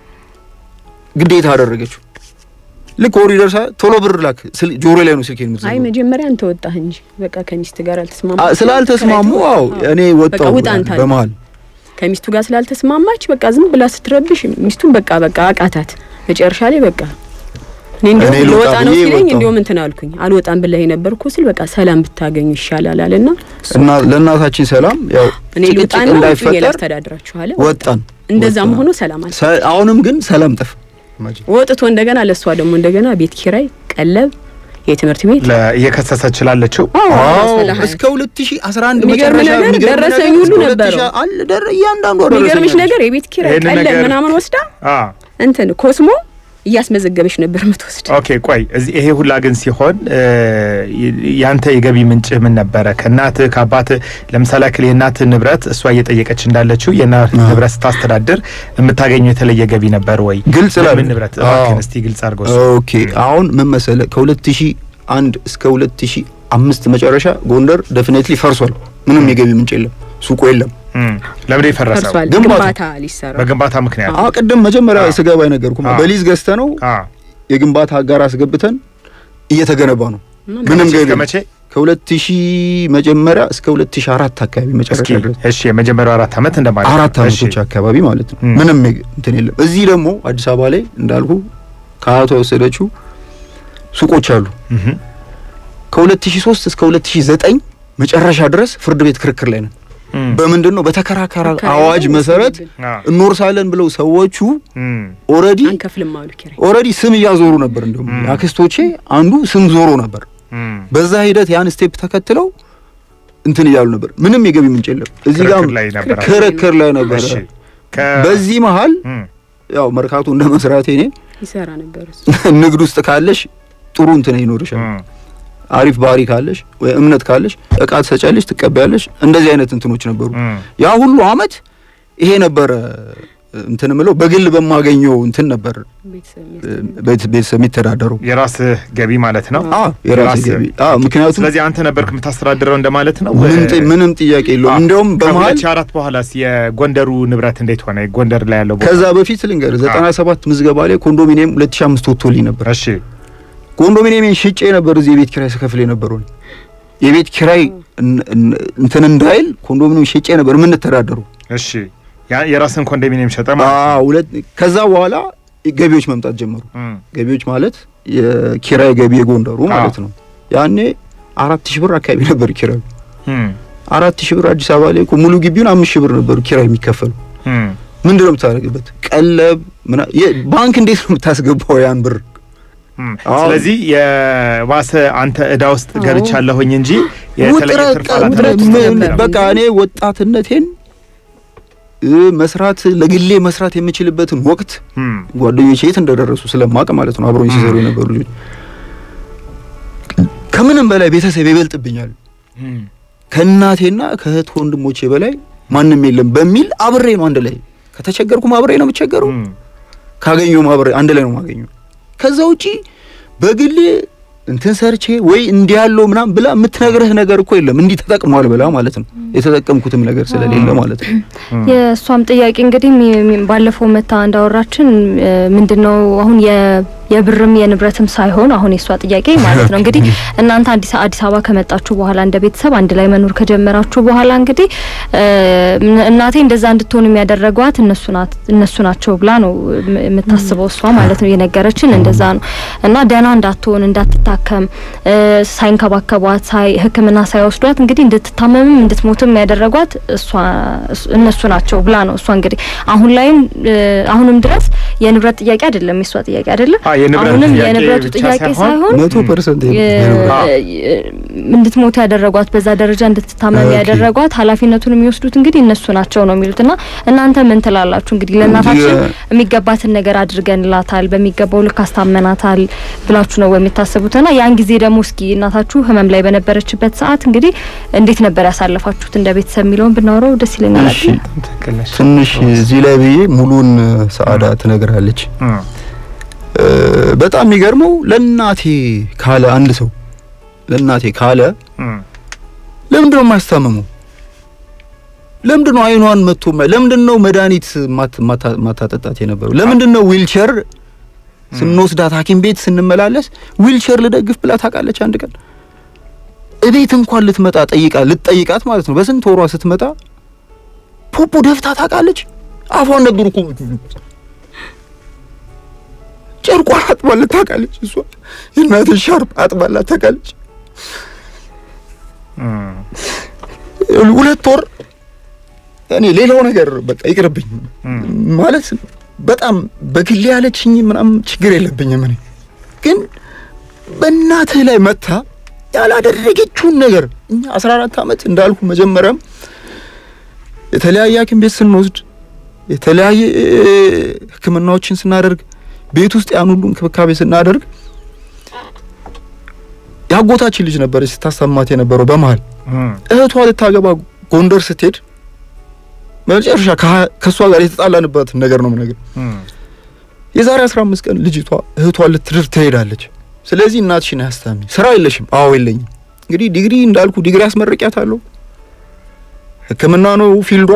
[SPEAKER 3] ግዴታ አደረገችው። ልክ ወር ይደርሳ ቶሎ ብር ላክ ስል ጆሮ ላይ ነው ስልኬን
[SPEAKER 4] አይ
[SPEAKER 3] የምትዘጋው።
[SPEAKER 4] መጀመሪያ አንተ ወጣህ እንጂ በቃ ከሚስት ጋር አልተስማማ
[SPEAKER 3] አ- ስላልተስማሙ አዎ እኔ ወጣሁ
[SPEAKER 4] ውጣ አንተ አለ።
[SPEAKER 3] በመሀል
[SPEAKER 4] ከሚስቱ ጋር ስላልተስማማች በቃ ዝም ብላ ስትረብሽ ሚስቱን በቃ በቃ አቃታት። መጨረሻ ላይ በቃ እኔ እንዲያውም
[SPEAKER 3] እኔ ልውጣ
[SPEAKER 4] ልወጣ ነው
[SPEAKER 3] ብዬ
[SPEAKER 4] ሲለኝ
[SPEAKER 3] ወጣሁ።
[SPEAKER 4] እንዲያውም እንትን አልኩኝ አልወጣም ብለህ ነበር እኮ ስል በቃ ሰላም ብታገኙ ይሻላል አለና
[SPEAKER 3] እና ለእናታችን ሰላም ያው
[SPEAKER 4] እኔ ልውጣ
[SPEAKER 3] ጭቅጭቅ
[SPEAKER 4] ነው
[SPEAKER 3] እንዳይፈጠር
[SPEAKER 4] ላስተዳድራችኋለ
[SPEAKER 3] ወጣን።
[SPEAKER 4] እንደዛም
[SPEAKER 3] ወጣን።
[SPEAKER 4] ሆኖ ሰላም አለ።
[SPEAKER 3] ሰ- አሁንም ግን ሰላም ጠፍ
[SPEAKER 4] ወጥቶ እንደገና ለእሷ ደግሞ እንደገና ቤት ኪራይ፣ ቀለብ፣ የትምህርት ቤት
[SPEAKER 2] ለ- እየከሰሰች ላለችው
[SPEAKER 4] አዎ
[SPEAKER 3] አዎ
[SPEAKER 4] ሰላም
[SPEAKER 3] እስከ 2011
[SPEAKER 4] የሚገርም
[SPEAKER 3] መጨረሻ
[SPEAKER 4] ነገር
[SPEAKER 3] የሚገርም
[SPEAKER 4] ደረሰኝ
[SPEAKER 3] ነገር
[SPEAKER 4] ሁሉ
[SPEAKER 3] እስከ
[SPEAKER 4] ነበረው።
[SPEAKER 3] 2000 አለ ደረ እያንዳንዱ
[SPEAKER 4] የሚገርምሽ ነገር የቤት ኪራይ
[SPEAKER 2] ይሄንን
[SPEAKER 4] ቀለብ
[SPEAKER 2] ነገር-
[SPEAKER 4] ምናምን ወስዳ
[SPEAKER 2] አ
[SPEAKER 4] እንትን ኮስሞ እያስመዘገበች ነበር የምትወስድ።
[SPEAKER 2] ኦኬ ቆይ እዚህ ይሄ ሁላ ግን ሲሆን እ፣ ያንተ የገቢ ምንጭ ምን ነበረ? ከእናትህ ከአባትህ ለምሳሌ ያክል የእናትህ ንብረት እሷ እየጠየቀች እንዳለችው የእናትህ
[SPEAKER 3] አዎ።
[SPEAKER 2] ንብረት ስታስተዳድር የምታገኘው የተለየ ገቢ ነበር ወይ?
[SPEAKER 3] ግልጽ ላድርግ።
[SPEAKER 2] ምን ንብረት
[SPEAKER 3] አዎ።
[SPEAKER 2] እባክህን እስቲ ግልጽ አድርገው እሱ።
[SPEAKER 3] ኦኬ አሁን ምን መሰለ ከ2001 እስከ 2005 መጨረሻ ጎንደር ዴፊኔትሊ ፈርሷል። ምንም የገቢ ምንጭ የለም፣ ሱቁ የለም።
[SPEAKER 2] እም፣ ለምንድን ነው የፈረሰው?
[SPEAKER 4] ፈርሷል።
[SPEAKER 3] ግንባታ-
[SPEAKER 4] ግንባታ ሊሰራ
[SPEAKER 2] በግንባታ ምክንያት
[SPEAKER 3] አዎ ቅድም መጀመሪያ
[SPEAKER 2] አዎ።
[SPEAKER 3] ስገባ የነገርኩህ
[SPEAKER 2] አዎ።
[SPEAKER 3] በሊዝ ገዝተ ነው
[SPEAKER 2] አ
[SPEAKER 3] የግንባታ አጋር አስገብተን እየተገነባ ነው። ምንም
[SPEAKER 2] ከመቼ
[SPEAKER 3] ገቢ
[SPEAKER 2] እስከ መቼ?
[SPEAKER 3] ከ2000 መጀመሪያ እስከ 2004 አካባቢ መጨረሻ
[SPEAKER 2] እስኪ
[SPEAKER 3] ድረስ
[SPEAKER 2] እሺ የመጀመሪያው አራት ዓመት እንደማለት ነው።
[SPEAKER 3] አራት
[SPEAKER 2] እሺ።
[SPEAKER 3] አመቶች አካባቢ ማለት ነው።
[SPEAKER 2] ም።
[SPEAKER 3] ምንም የግ- እንትን የለም። እዚህ ደግሞ አዲስ አበባ ላይ እንዳልኩ ከአያቷ የወሰደችው ሱቆች አሉ።
[SPEAKER 2] እህ፣
[SPEAKER 3] ከ2003 እስከ 2009 መጨረሻ ድረስ ፍርድ ቤት ክርክር ላይ ነን።
[SPEAKER 2] እም፣
[SPEAKER 3] በምንድን ነው በተከራካሪ
[SPEAKER 4] አከራይ
[SPEAKER 3] አዋጅ
[SPEAKER 4] ነው
[SPEAKER 3] መሰረት
[SPEAKER 4] ወስደብን።
[SPEAKER 2] አ፣
[SPEAKER 3] እንወርሳለን ብለው ሰዎቹ
[SPEAKER 2] እም፣
[SPEAKER 3] ኦልሬዲ
[SPEAKER 4] አንከፍልም አሉ ኪራይ።
[SPEAKER 3] ኦልሬዲ ስም እያዞሩ ነበር። እንደውም
[SPEAKER 2] ም።
[SPEAKER 3] አክስቶቼ አንዱ ስም ዞሮ ነበር።
[SPEAKER 2] እም፣
[SPEAKER 3] በዛ ሂደት ያን ስቴፕ ተከትለው እንትን እያሉ ነበር። ምንም የገቢ ምንጭ የለም። እዚህ ጋር
[SPEAKER 2] ክርክር ላይ ነበረ።
[SPEAKER 3] ክርክር ላይ ነበረ።
[SPEAKER 2] እሺ ከ
[SPEAKER 3] በዚህ መሀል
[SPEAKER 2] እም፣
[SPEAKER 3] ያው መርካቶ እንደ መስራቴ እኔ
[SPEAKER 4] ይሰራ ነበር እሱ።
[SPEAKER 3] ንግድ ውስጥ ካለሽ ጥሩ እንትን ይኖርሻል።
[SPEAKER 2] እም፣
[SPEAKER 3] አሪፍ ባህሪ ካለሽ ወይ እምነት ካለሽ እቃ ትሰጫለሽ፣ ትቀበያለሽ። እንደዚህ አይነት እንትኖች ነበሩ።
[SPEAKER 2] እም፣
[SPEAKER 3] ያ ሁሉ አመት ይሄ ነበረ እንትን ምለው በግል በማገኘው እንትን ነበር
[SPEAKER 4] ቤተሰብ
[SPEAKER 3] እ፣
[SPEAKER 4] የሚያስተዳድር።
[SPEAKER 3] ቤት- ቤተሰብ የሚተዳደረው።
[SPEAKER 2] የራስህ ገቢ ማለት ነው።
[SPEAKER 3] አ የራሴ
[SPEAKER 2] የራስህ-
[SPEAKER 3] ገቢ አ ምክንያቱም
[SPEAKER 2] ስለዚህ አንተ ነበርክ የምታስተዳድረው እንደማለት ነው።
[SPEAKER 3] ምንም ጥ- ምንም ጥያቄ የለውም። እንደውም በመሀል
[SPEAKER 2] ከሁለት ሺህ አራት በኋላስ የጎንደሩ ንብረት እንዴት ሆነ? ጎንደር ላይ ያለው ቦታ
[SPEAKER 3] ከዛ በፊት ልንገር 97 ምዝገባ ላይ ኮንዶሚኒየም 2005 ወጥቶልኝ ነበር።
[SPEAKER 2] እሺ
[SPEAKER 3] ኮንዶሚኒየምን ሽጬ ነበር እዚህ የቤት ኪራይ ስከፍል የነበረው የቤት ኪራይ እን- እን- እንትን እንዳይል ኮንዶሚኒየም ሽጬ ነበር የምንተዳደሩ።
[SPEAKER 2] እሺ ያ የራስን ኮንዶሚኒየም ሸጠ ማለት ነው።
[SPEAKER 3] አዎ ሁለት ከዛ በኋላ ገቢዎች መምጣት ጀመሩ።
[SPEAKER 2] እም፣
[SPEAKER 3] ገቢዎች ማለት የኪራይ ገቢ የጎንደሩ ማለት ነው። ያኔ አራት ሺህ ብር አካባቢ ነበር ኪራዩ።
[SPEAKER 2] እም፣
[SPEAKER 3] አራት ሺህ ብር አዲስ አበባ ላይ እኮ ሙሉ ግቢውን አምስት ሺህ ብር ነበሩ ኪራይ የሚከፈሉ።
[SPEAKER 2] እም፣
[SPEAKER 3] ምንድን ነው የምታደርግበት? ቀለብ ምና የ- ባንክ እንዴት ነው የምታስገባው ያን ብር?
[SPEAKER 2] እም።
[SPEAKER 3] አዎ።
[SPEAKER 2] ስለዚህ የባሰ አንተ እዳ ውስጥ
[SPEAKER 4] አዎ።
[SPEAKER 2] ገብቻለሁኝ እንጂ የተለየ
[SPEAKER 3] ውጥረት
[SPEAKER 2] ትርፍ
[SPEAKER 3] ቀ-
[SPEAKER 2] አላተረፍኩም
[SPEAKER 3] ምን-
[SPEAKER 2] ነበር።
[SPEAKER 3] በቃ እኔ ወጣትነቴን እ፣ መስራት ለግሌ መስራት የምችልበትን ወቅት
[SPEAKER 2] እም፣
[SPEAKER 3] ጓደኞቼ የት እንደደረሱ ስለማቅ ማለት ነው አብሮኝ ሲሰሩ የነበሩ ልጆች ከምንም በላይ ቤተሰብ ይበልጥብኛል
[SPEAKER 2] እም፣
[SPEAKER 3] ከእናቴና ከእህት ወንድሞቼ በላይ ማንም የለም በሚል አብሬ ነው አንድ ላይ ከተቸገርኩም አብሬ ነው የምቸገረው
[SPEAKER 2] እም፣
[SPEAKER 3] ካገኘውም አብሬ አንድ ላይ ነው የማገኘው ከዛ ውጪ በግሌ እንትን ሰርቼ ወይ እንዲህ ያለው ምናምን ብላ የምትነግርህ ነገር እኮ የለም እንዲህ ተጠቅሟል ብላ ማለት ነው የተጠቀምኩትም ነገር ስለሌለ ማለት ነው
[SPEAKER 2] እም፣
[SPEAKER 1] የእሷም ጥያቄ እንግዲህ ሚ- ሚ- ባለፈው መታ እንዳወራችን ምንድነው አሁን የ- የብርም የንብረትም ሳይሆን አሁን የእሷ ጥያቄ ማለት ነው እንግዲህ እናንተ አዲስ አዲስ አበባ ከመጣችሁ በኋላ እንደ ቤተሰብ አንድ ላይ መኖር ከጀመራችሁ በኋላ እንግዲህ እ፣ እናቴ እንደዛ እንድትሆን የሚያደረጓት እነሱ ናት እነሱ ናቸው ብላ ነው የም- የምታስበው እሷ ማለት ነው የነገረችን እንደዛ ነው እና ደህና እንዳትሆን እንዳትታከም እ፣ ሳይንከባከቧት ሳይ ሕክምና ሳይወስዷት እንግዲህ እንድትታመምም እንድትሞትም ያደረጓት እሷ እሱ- እነሱ ናቸው ብላ ነው እሷ እንግዲህ አሁን ላይም እ፣ አሁንም ድረስ የንብረት ጥያቄ አይደለም የእሷ ጥያቄ አይደለም
[SPEAKER 2] አ የንብረት
[SPEAKER 1] አሁንም
[SPEAKER 2] ጥያቄ
[SPEAKER 1] የንብረቱ
[SPEAKER 2] ብቻ
[SPEAKER 1] ጥያቄ
[SPEAKER 2] ሳይሆን
[SPEAKER 1] ሳይሆን
[SPEAKER 3] መቶ ፐርሰንት
[SPEAKER 1] እንድትሞት ያደረጓት በዛ ደረጃ እንድትታመም
[SPEAKER 3] ኦኬ።
[SPEAKER 1] ያደረጓት ኃላፊነቱን የሚወስዱት እንግዲህ እነሱ ናቸው ነው የሚሉት። እና እናንተ ምን ትላላችሁ? እንግዲህ ለእናታችን
[SPEAKER 3] የ-
[SPEAKER 1] የሚገባትን ነገር አድርገንላታል፣ በሚገባው ልክ አስታመናታል ብላችሁ ነው የምታስቡት? እና ያን ጊዜ ደግሞ እስኪ እናታችሁ ህመም ላይ በነበረችበት ሰዓት እንግዲህ እንዴት ነበር ያሳለፋችሁት እንደ ቤተሰብ የሚለውን ብናወራው ደስ ይለኛል።
[SPEAKER 3] እሺ
[SPEAKER 2] ትክክል ነሽ።
[SPEAKER 3] ትንሽ እዚህ ላይ ብዬ ሙሉን ሰዓዳ ትነግራለች።
[SPEAKER 2] እም፣
[SPEAKER 3] እ፣ በጣም የሚገርመው ለእናቴ ካለ አንድ ሰው ለእናቴ ካለ
[SPEAKER 2] እም፣
[SPEAKER 3] ለምንድን ነው የማያስታምመው? ለምንድን ነው አይኗን መጥቶ ማ- ለምንድን ነው መድኃኒት ማት- ማታ- ማታጠጣት የነበረው? ለምንድን ነው ዊልቸር ስንወስዳት ሐኪም ቤት ስንመላለስ ዊልቸር ልደግፍ ብላ ታውቃለች? አንድ ቀን እቤት እንኳን ልትመጣ ጠይቃ ልትጠይቃት ማለት ነው። በስንት ወሯ ስትመጣ ፖፖ ደፍታ ታውቃለች? አፏን ነበር እኮ ጨርቋን አጥባላት ታውቃለች። እሷ የእናትን ሻርፕ አጥባላት ታውቃለች።
[SPEAKER 2] እም፣
[SPEAKER 3] ሁለት ወር እኔ ሌላው ነገር በቃ ይቅርብኝ
[SPEAKER 2] እም፣
[SPEAKER 3] ማለት በጣም በግሌ ያለችኝ ምናምን ችግር የለብኝም። እኔ ግን በእናትህ ላይ መታ ያላደረገችውን ነገር እኛ 14 ዓመት እንዳልኩ መጀመሪያም የተለያየ ሐኪም ቤት ስንወስድ የተለያየ ሕክምናዎችን ስናደርግ ቤት ውስጥ ያን ሁሉ እንክብካቤ ስናደርግ የአጎታችን ልጅ ነበረች ስታሰማት የነበረው በመሀል
[SPEAKER 2] እም፣
[SPEAKER 3] እህቷ ልታገባ ጎንደር ስትሄድ መጨረሻ ከሀ- ከእሷ ጋር የተጣላንበት ነገር ነው ነገር
[SPEAKER 2] እም፣
[SPEAKER 3] የዛሬ 15 ቀን ልጅቷ እህቷ ልትድር ትሄዳለች። ስለዚህ እናትሽን አያስታሚ ስራ የለሽም? አዎ የለኝም። እንግዲህ ዲግሪ እንዳልኩ ዲግሪ አስመርቂያታለሁ። ሕክምና ነው ፊልዷ።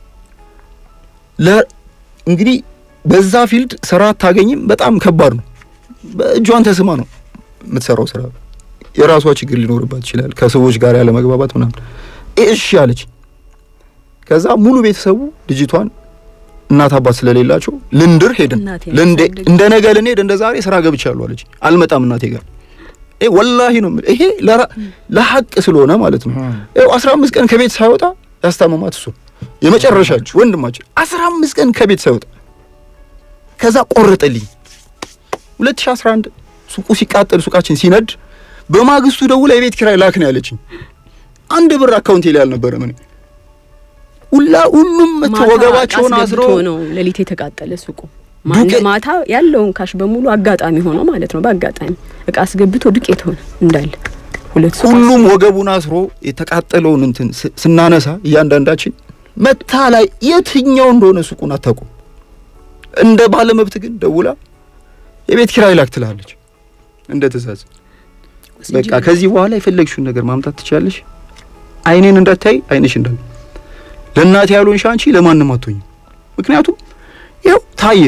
[SPEAKER 3] ለ እንግዲህ በዛ ፊልድ ስራ አታገኝም። በጣም ከባድ ነው። በእጇን ተስማ ነው የምትሰራው ስራ። የራሷ ችግር ሊኖርባት ይችላል፣ ከሰዎች ጋር ያለ መግባባት ምናምን። እሺ አለች። ከዛ ሙሉ ቤተሰቡ ልጅቷን እናት አባት ስለሌላቸው ልንድር ሄድን።
[SPEAKER 4] እናቴን
[SPEAKER 3] ልንዴ
[SPEAKER 4] ያሳደገች።
[SPEAKER 3] እንደ ነገ ልንሄድ እንደ ዛሬ ስራ ገብቻለሁ አለች። አልመጣም እናቴ ጋር ይሄ ወላሂ ነው የምልህ። ይሄ ለራ- ለሐቅ ስለሆነ ማለት ነው።
[SPEAKER 2] እም፣
[SPEAKER 3] ይኸው 15 ቀን ከቤት ሳይወጣ ያስታመማት እሱ የመጨረሻችሁ ወንድማችን 15 ቀን ከቤት ሳይወጣ ከዛ ቆረጠልኝ። 2011 ሱቁ ሲቃጠል ሱቃችን ሲነድ በማግስቱ ደውላ የቤት ኪራይ ላክ ነው ያለችኝ። አንድ ብር አካውንቴ ላይ አልነበረም። እኔ ሁላ ሁሉም መተው
[SPEAKER 4] ማታ
[SPEAKER 3] ወገባቸውን
[SPEAKER 4] እቃ
[SPEAKER 3] አስሮ
[SPEAKER 4] አስገብቶ ነው ሌሊት የተቃጠለ ሱቁ ማ-
[SPEAKER 3] ዱቄት-
[SPEAKER 4] ማታ ያለውን ካሽ በሙሉ አጋጣሚ ሆኖ ማለት ነው። በአጋጣሚ እቃ አስገብቶ ዱቄት ሆነ እንዳለ ሁለት ሱቅ
[SPEAKER 3] ሁሉም ወገቡን አስሮ የተቃጠለውን እንትን ስ- ስናነሳ እያንዳንዳችን መታ ላይ የትኛው እንደሆነ ሱቁን አታውቁም። እንደ ባለመብት ግን ደውላ የቤት ኪራይ ላክ ትላለች እንደ ትእዛዝ። በቃ ከዚህ በኋላ የፈለግሽውን ነገር ማምጣት ትችላለሽ። አይኔን እንዳታይ አይንሽ እንዳለ ለእናቴ ያልሆንሽ አንቺ ለማንም አትሆኝም። ምክንያቱም ይኸው ታየ።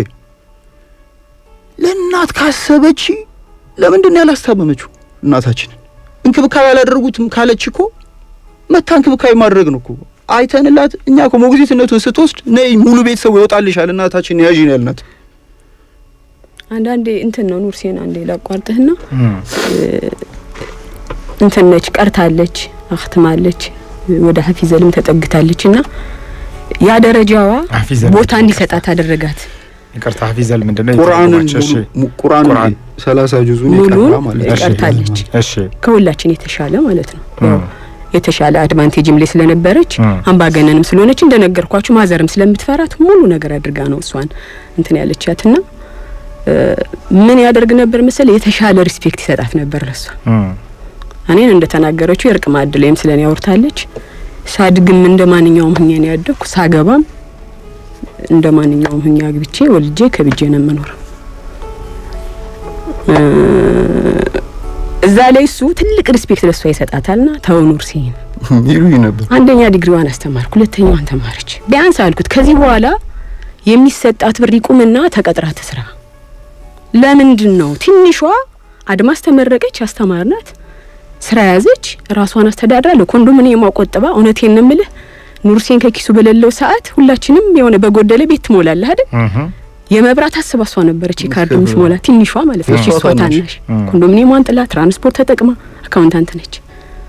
[SPEAKER 3] ለእናት ካሰበች ለምንድን ነው ያላስታመመችው እናታችንን? እንክብካቤ ያላደረጉትም ካለች እኮ መታ እንክብካቤ ማድረግ ነው እኮ አይተንላት። እኛ እኮ ሞግዚትነቱን ስትወስድ ነይ ሙሉ ቤተሰቡ ይወጣልሻል እናታችን ያዥ ነው ያልናት።
[SPEAKER 4] አንዳንዴ እንትን ነው ኑር ሴን አንዴ ላቋርጥህና
[SPEAKER 2] እም፣
[SPEAKER 4] እንትን ነች ቀርታለች፣ አክትማለች፣ ወደ ሀፊዘልም ተጠግታለች እና ያ ደረጃዋ
[SPEAKER 2] ሀፊዘል
[SPEAKER 4] ቦታ
[SPEAKER 2] ምንድን ነው?
[SPEAKER 4] እንዲሰጣት አደረጋት።
[SPEAKER 2] ይቅርታ ሀፊዘል ምንድን ነው?
[SPEAKER 3] ቁርአንን
[SPEAKER 2] የተረጎማቸው? እሺ፣
[SPEAKER 3] ሙሉ- ቁርአንን
[SPEAKER 2] ቁርአን።
[SPEAKER 3] ሰላሳ ጁዙን
[SPEAKER 4] ሙሉን
[SPEAKER 3] የቀራ ማለት ነው።
[SPEAKER 2] እሺ፣
[SPEAKER 4] ቀርታለች።
[SPEAKER 2] እሺ፣
[SPEAKER 4] ከሁላችን የተሻለ ማለት ነው። ያው
[SPEAKER 2] እም፣
[SPEAKER 4] የተሻለ አድቫንቴጅም ላይ ስለነበረች
[SPEAKER 2] እም፣
[SPEAKER 4] አምባገነንም ስለሆነች እንደነገርኳችሁ ማዘርም ስለምትፈራት ሙሉ ነገር አድርጋ ነው እሷን እንትን ያለቻትና እ፣ ምን ያደርግ ነበር መሰለ የተሻለ ሪስፔክት ይሰጣት ነበር ለሷ።
[SPEAKER 2] እም፣
[SPEAKER 4] እኔን እንደተናገረችው የእርቅ ማዕድ ላይም ስለኔ ያወርታለች። ሳድግም እንደ ማንኛውም ሁኛ ነው ያደግኩ። ሳገባም እንደ ማንኛውም ሁኛ አግብቼ ወልጄ ከብጄ ነው የምኖረው። እ፣ እዛ ላይ እሱ ትልቅ ሪስፔክት ለሷ ይሰጣታልና ተው ኑር ሲን
[SPEAKER 3] ይሉኝ ነበር።
[SPEAKER 4] አንደኛ ዲግሪዋን አስተማርኩ፣ ሁለተኛዋን ተማረች። ቢያንስ አልኩት ከዚህ በኋላ የሚሰጣት ብር ይቁምና ተቀጥራ ትስራ። ለምንድን ነው ትንሿ አድማስ ተመረቀች፣ አስተማርናት፣ ስራ ያዘች፣ ራሷን አስተዳድራ ለኮንዶሚኒየም ቆጥባ። እውነቴን ነው የምልህ ኑርሴን ከኪሱ በሌለው ሰዓት ሁላችንም የሆነ በጎደለ ቤት ትሞላለህ አይደል?
[SPEAKER 2] እም፣
[SPEAKER 4] የመብራት አስባሷ ነበረች የካርድ
[SPEAKER 3] ምስክር
[SPEAKER 4] ምትሞላ ትንሿ ማለት ነው።
[SPEAKER 3] የእሷ
[SPEAKER 4] እሷ
[SPEAKER 3] ታናሽ።
[SPEAKER 4] ታናሽ
[SPEAKER 2] እም።
[SPEAKER 4] ኮንዶሚኒየሟን ጥላ ትራንስፖርት ተጠቅማ አካውንታንት ነች።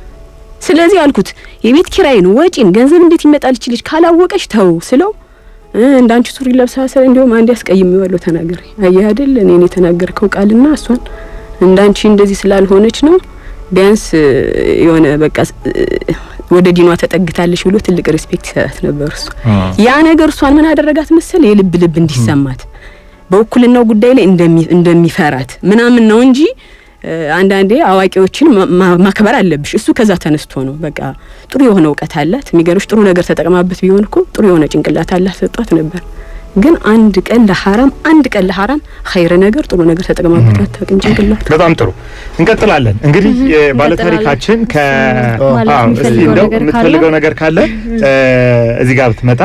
[SPEAKER 4] ስለዚህ አልኩት የቤት ኪራይን፣ ወጪን፣ ገንዘብ እንዴት ይመጣል ይችልሽ ካላወቀች ተው ስለው እንዳንቺ ሱሪ ለብሳ ስለ እንዲሁም አንድ ያስቀይሜዋለሁ ተናገሪ። አየህ አይደል እኔን የተናገርከው ቃልና እሷን እንዳንቺ እንደዚህ ስላልሆነች ነው ቢያንስ የሆነ በቃ ወደ ዲኗ ተጠግታለች ብሎ ትልቅ ሪስፔክት ይሰጣት ነበር እሱ። ያ ነገር እሷን ምን አደረጋት መሰል የልብ ልብ እንዲሰማት በውክልናው ጉዳይ ላይ እንደሚፈራት ምናምን ነው እንጂ አንዳንዴ አዋቂዎችን ማክበር አለብሽ። እሱ ከዛ ተነስቶ ነው በቃ ጥሩ የሆነ እውቀት አላት። የሚገርምሽ ጥሩ ነገር ተጠቅማበት ቢሆን እኮ ጥሩ የሆነ ጭንቅላት አላት ሰጧት ነበር። ግን አንድ ቀን ለሐራም አንድ ቀን ለሐራም ኸይር ነገር ጥሩ ነገር ተጠቅማበት አታውቅም ጭንቅላት።
[SPEAKER 2] በጣም ጥሩ እንቀጥላለን። እንግዲህ ባለታሪካችን ከ እስቲ እንደው የምትፈልገው ነገር ካለ እዚህ ጋር ብትመጣ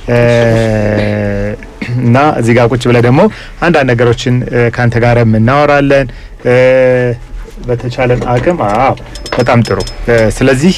[SPEAKER 2] እና እዚህ ጋር ቁጭ ብለህ ደግሞ አንዳንድ ነገሮችን ከአንተ ጋር እናወራለን በተቻለን አቅም። አዎ በጣም ጥሩ። ስለዚህ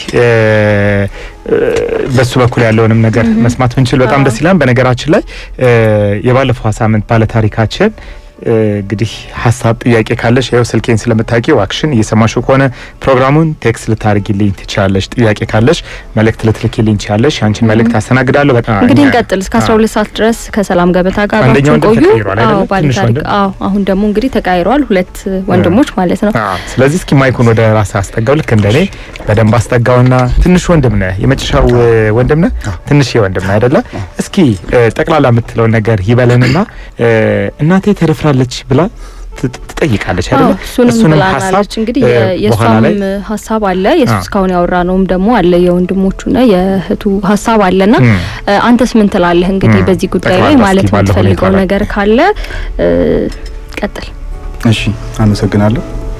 [SPEAKER 2] በሱ በኩል ያለውንም ነገር መስማት ብንችል በጣም ደስ ይላል። በነገራችን ላይ የባለፈው ሳምንት ባለታሪካችን እንግዲህ ሀሳብ ጥያቄ ካለሽ ይኸው ስልኬን ስለምታውቂው አክሽን እየሰማሽው ከሆነ ፕሮግራሙን ቴክስት ልታርጊልኝ ትችላለሽ። ጥያቄ ካለሽ መልእክት ልትልኪልኝ ትችላለሽ። አንቺን መልእክት አስተናግዳለሁ። በጣም
[SPEAKER 1] እንግዲህ እንቀጥል እስከ 12 ሰዓት ድረስ ከሰላም ገበታ ጋር
[SPEAKER 2] አንደኛው
[SPEAKER 1] አብራችሁን ቆዩ።
[SPEAKER 2] ተቀይሯል አይደለ?
[SPEAKER 1] አዎ ባለ
[SPEAKER 2] ትንሽ
[SPEAKER 1] ታሪክ
[SPEAKER 2] ወንድም?
[SPEAKER 1] አዎ አሁን ደግሞ እንግዲህ ተቃይሯል። ሁለት ወንድሞች ማለት ነው።
[SPEAKER 2] አዎ። ስለዚህ እስኪ ማይኩን ወደ ራስህ አስጠጋው። ልክ እንደኔ በደንብ አስጠጋውና ትንሽ ወንድም ነህ፣ የመጨረሻው ወንድም ነህ፣ ትንሽ ወንድም ነህ አይደለ? እስኪ ጠቅላላ የምትለውን ነገር ይበለንና እናቴ ተደፍራለች ብላ ት- ትጠይቃለች አይደለ?
[SPEAKER 1] አዎ እሱንም
[SPEAKER 2] እሱንም
[SPEAKER 1] ብላናለች። እንግዲህ
[SPEAKER 2] እ፣
[SPEAKER 1] የ-
[SPEAKER 2] በኋላ ላይ
[SPEAKER 1] የእሷም ሀሳብ አለ የሱ
[SPEAKER 2] አዎ።
[SPEAKER 1] እስካሁን ያወራ ነውም ደግሞ አለ የወንድሞቹና የእህቱ ሀሳብ አለና
[SPEAKER 2] እም፣
[SPEAKER 1] እ፣ አንተስ ምን ትላለህ? እንግዲህ
[SPEAKER 2] እም፣
[SPEAKER 1] በዚህ ጉዳይ ላይ
[SPEAKER 2] ጠቅላላ
[SPEAKER 1] ማለት
[SPEAKER 2] እስኪ ባለው
[SPEAKER 1] የምትፈልገው
[SPEAKER 2] ሁኔታ ላይ።
[SPEAKER 1] ነገር ካለ እ፣ ቀጥል።
[SPEAKER 3] እሺ አመሰግናለሁ።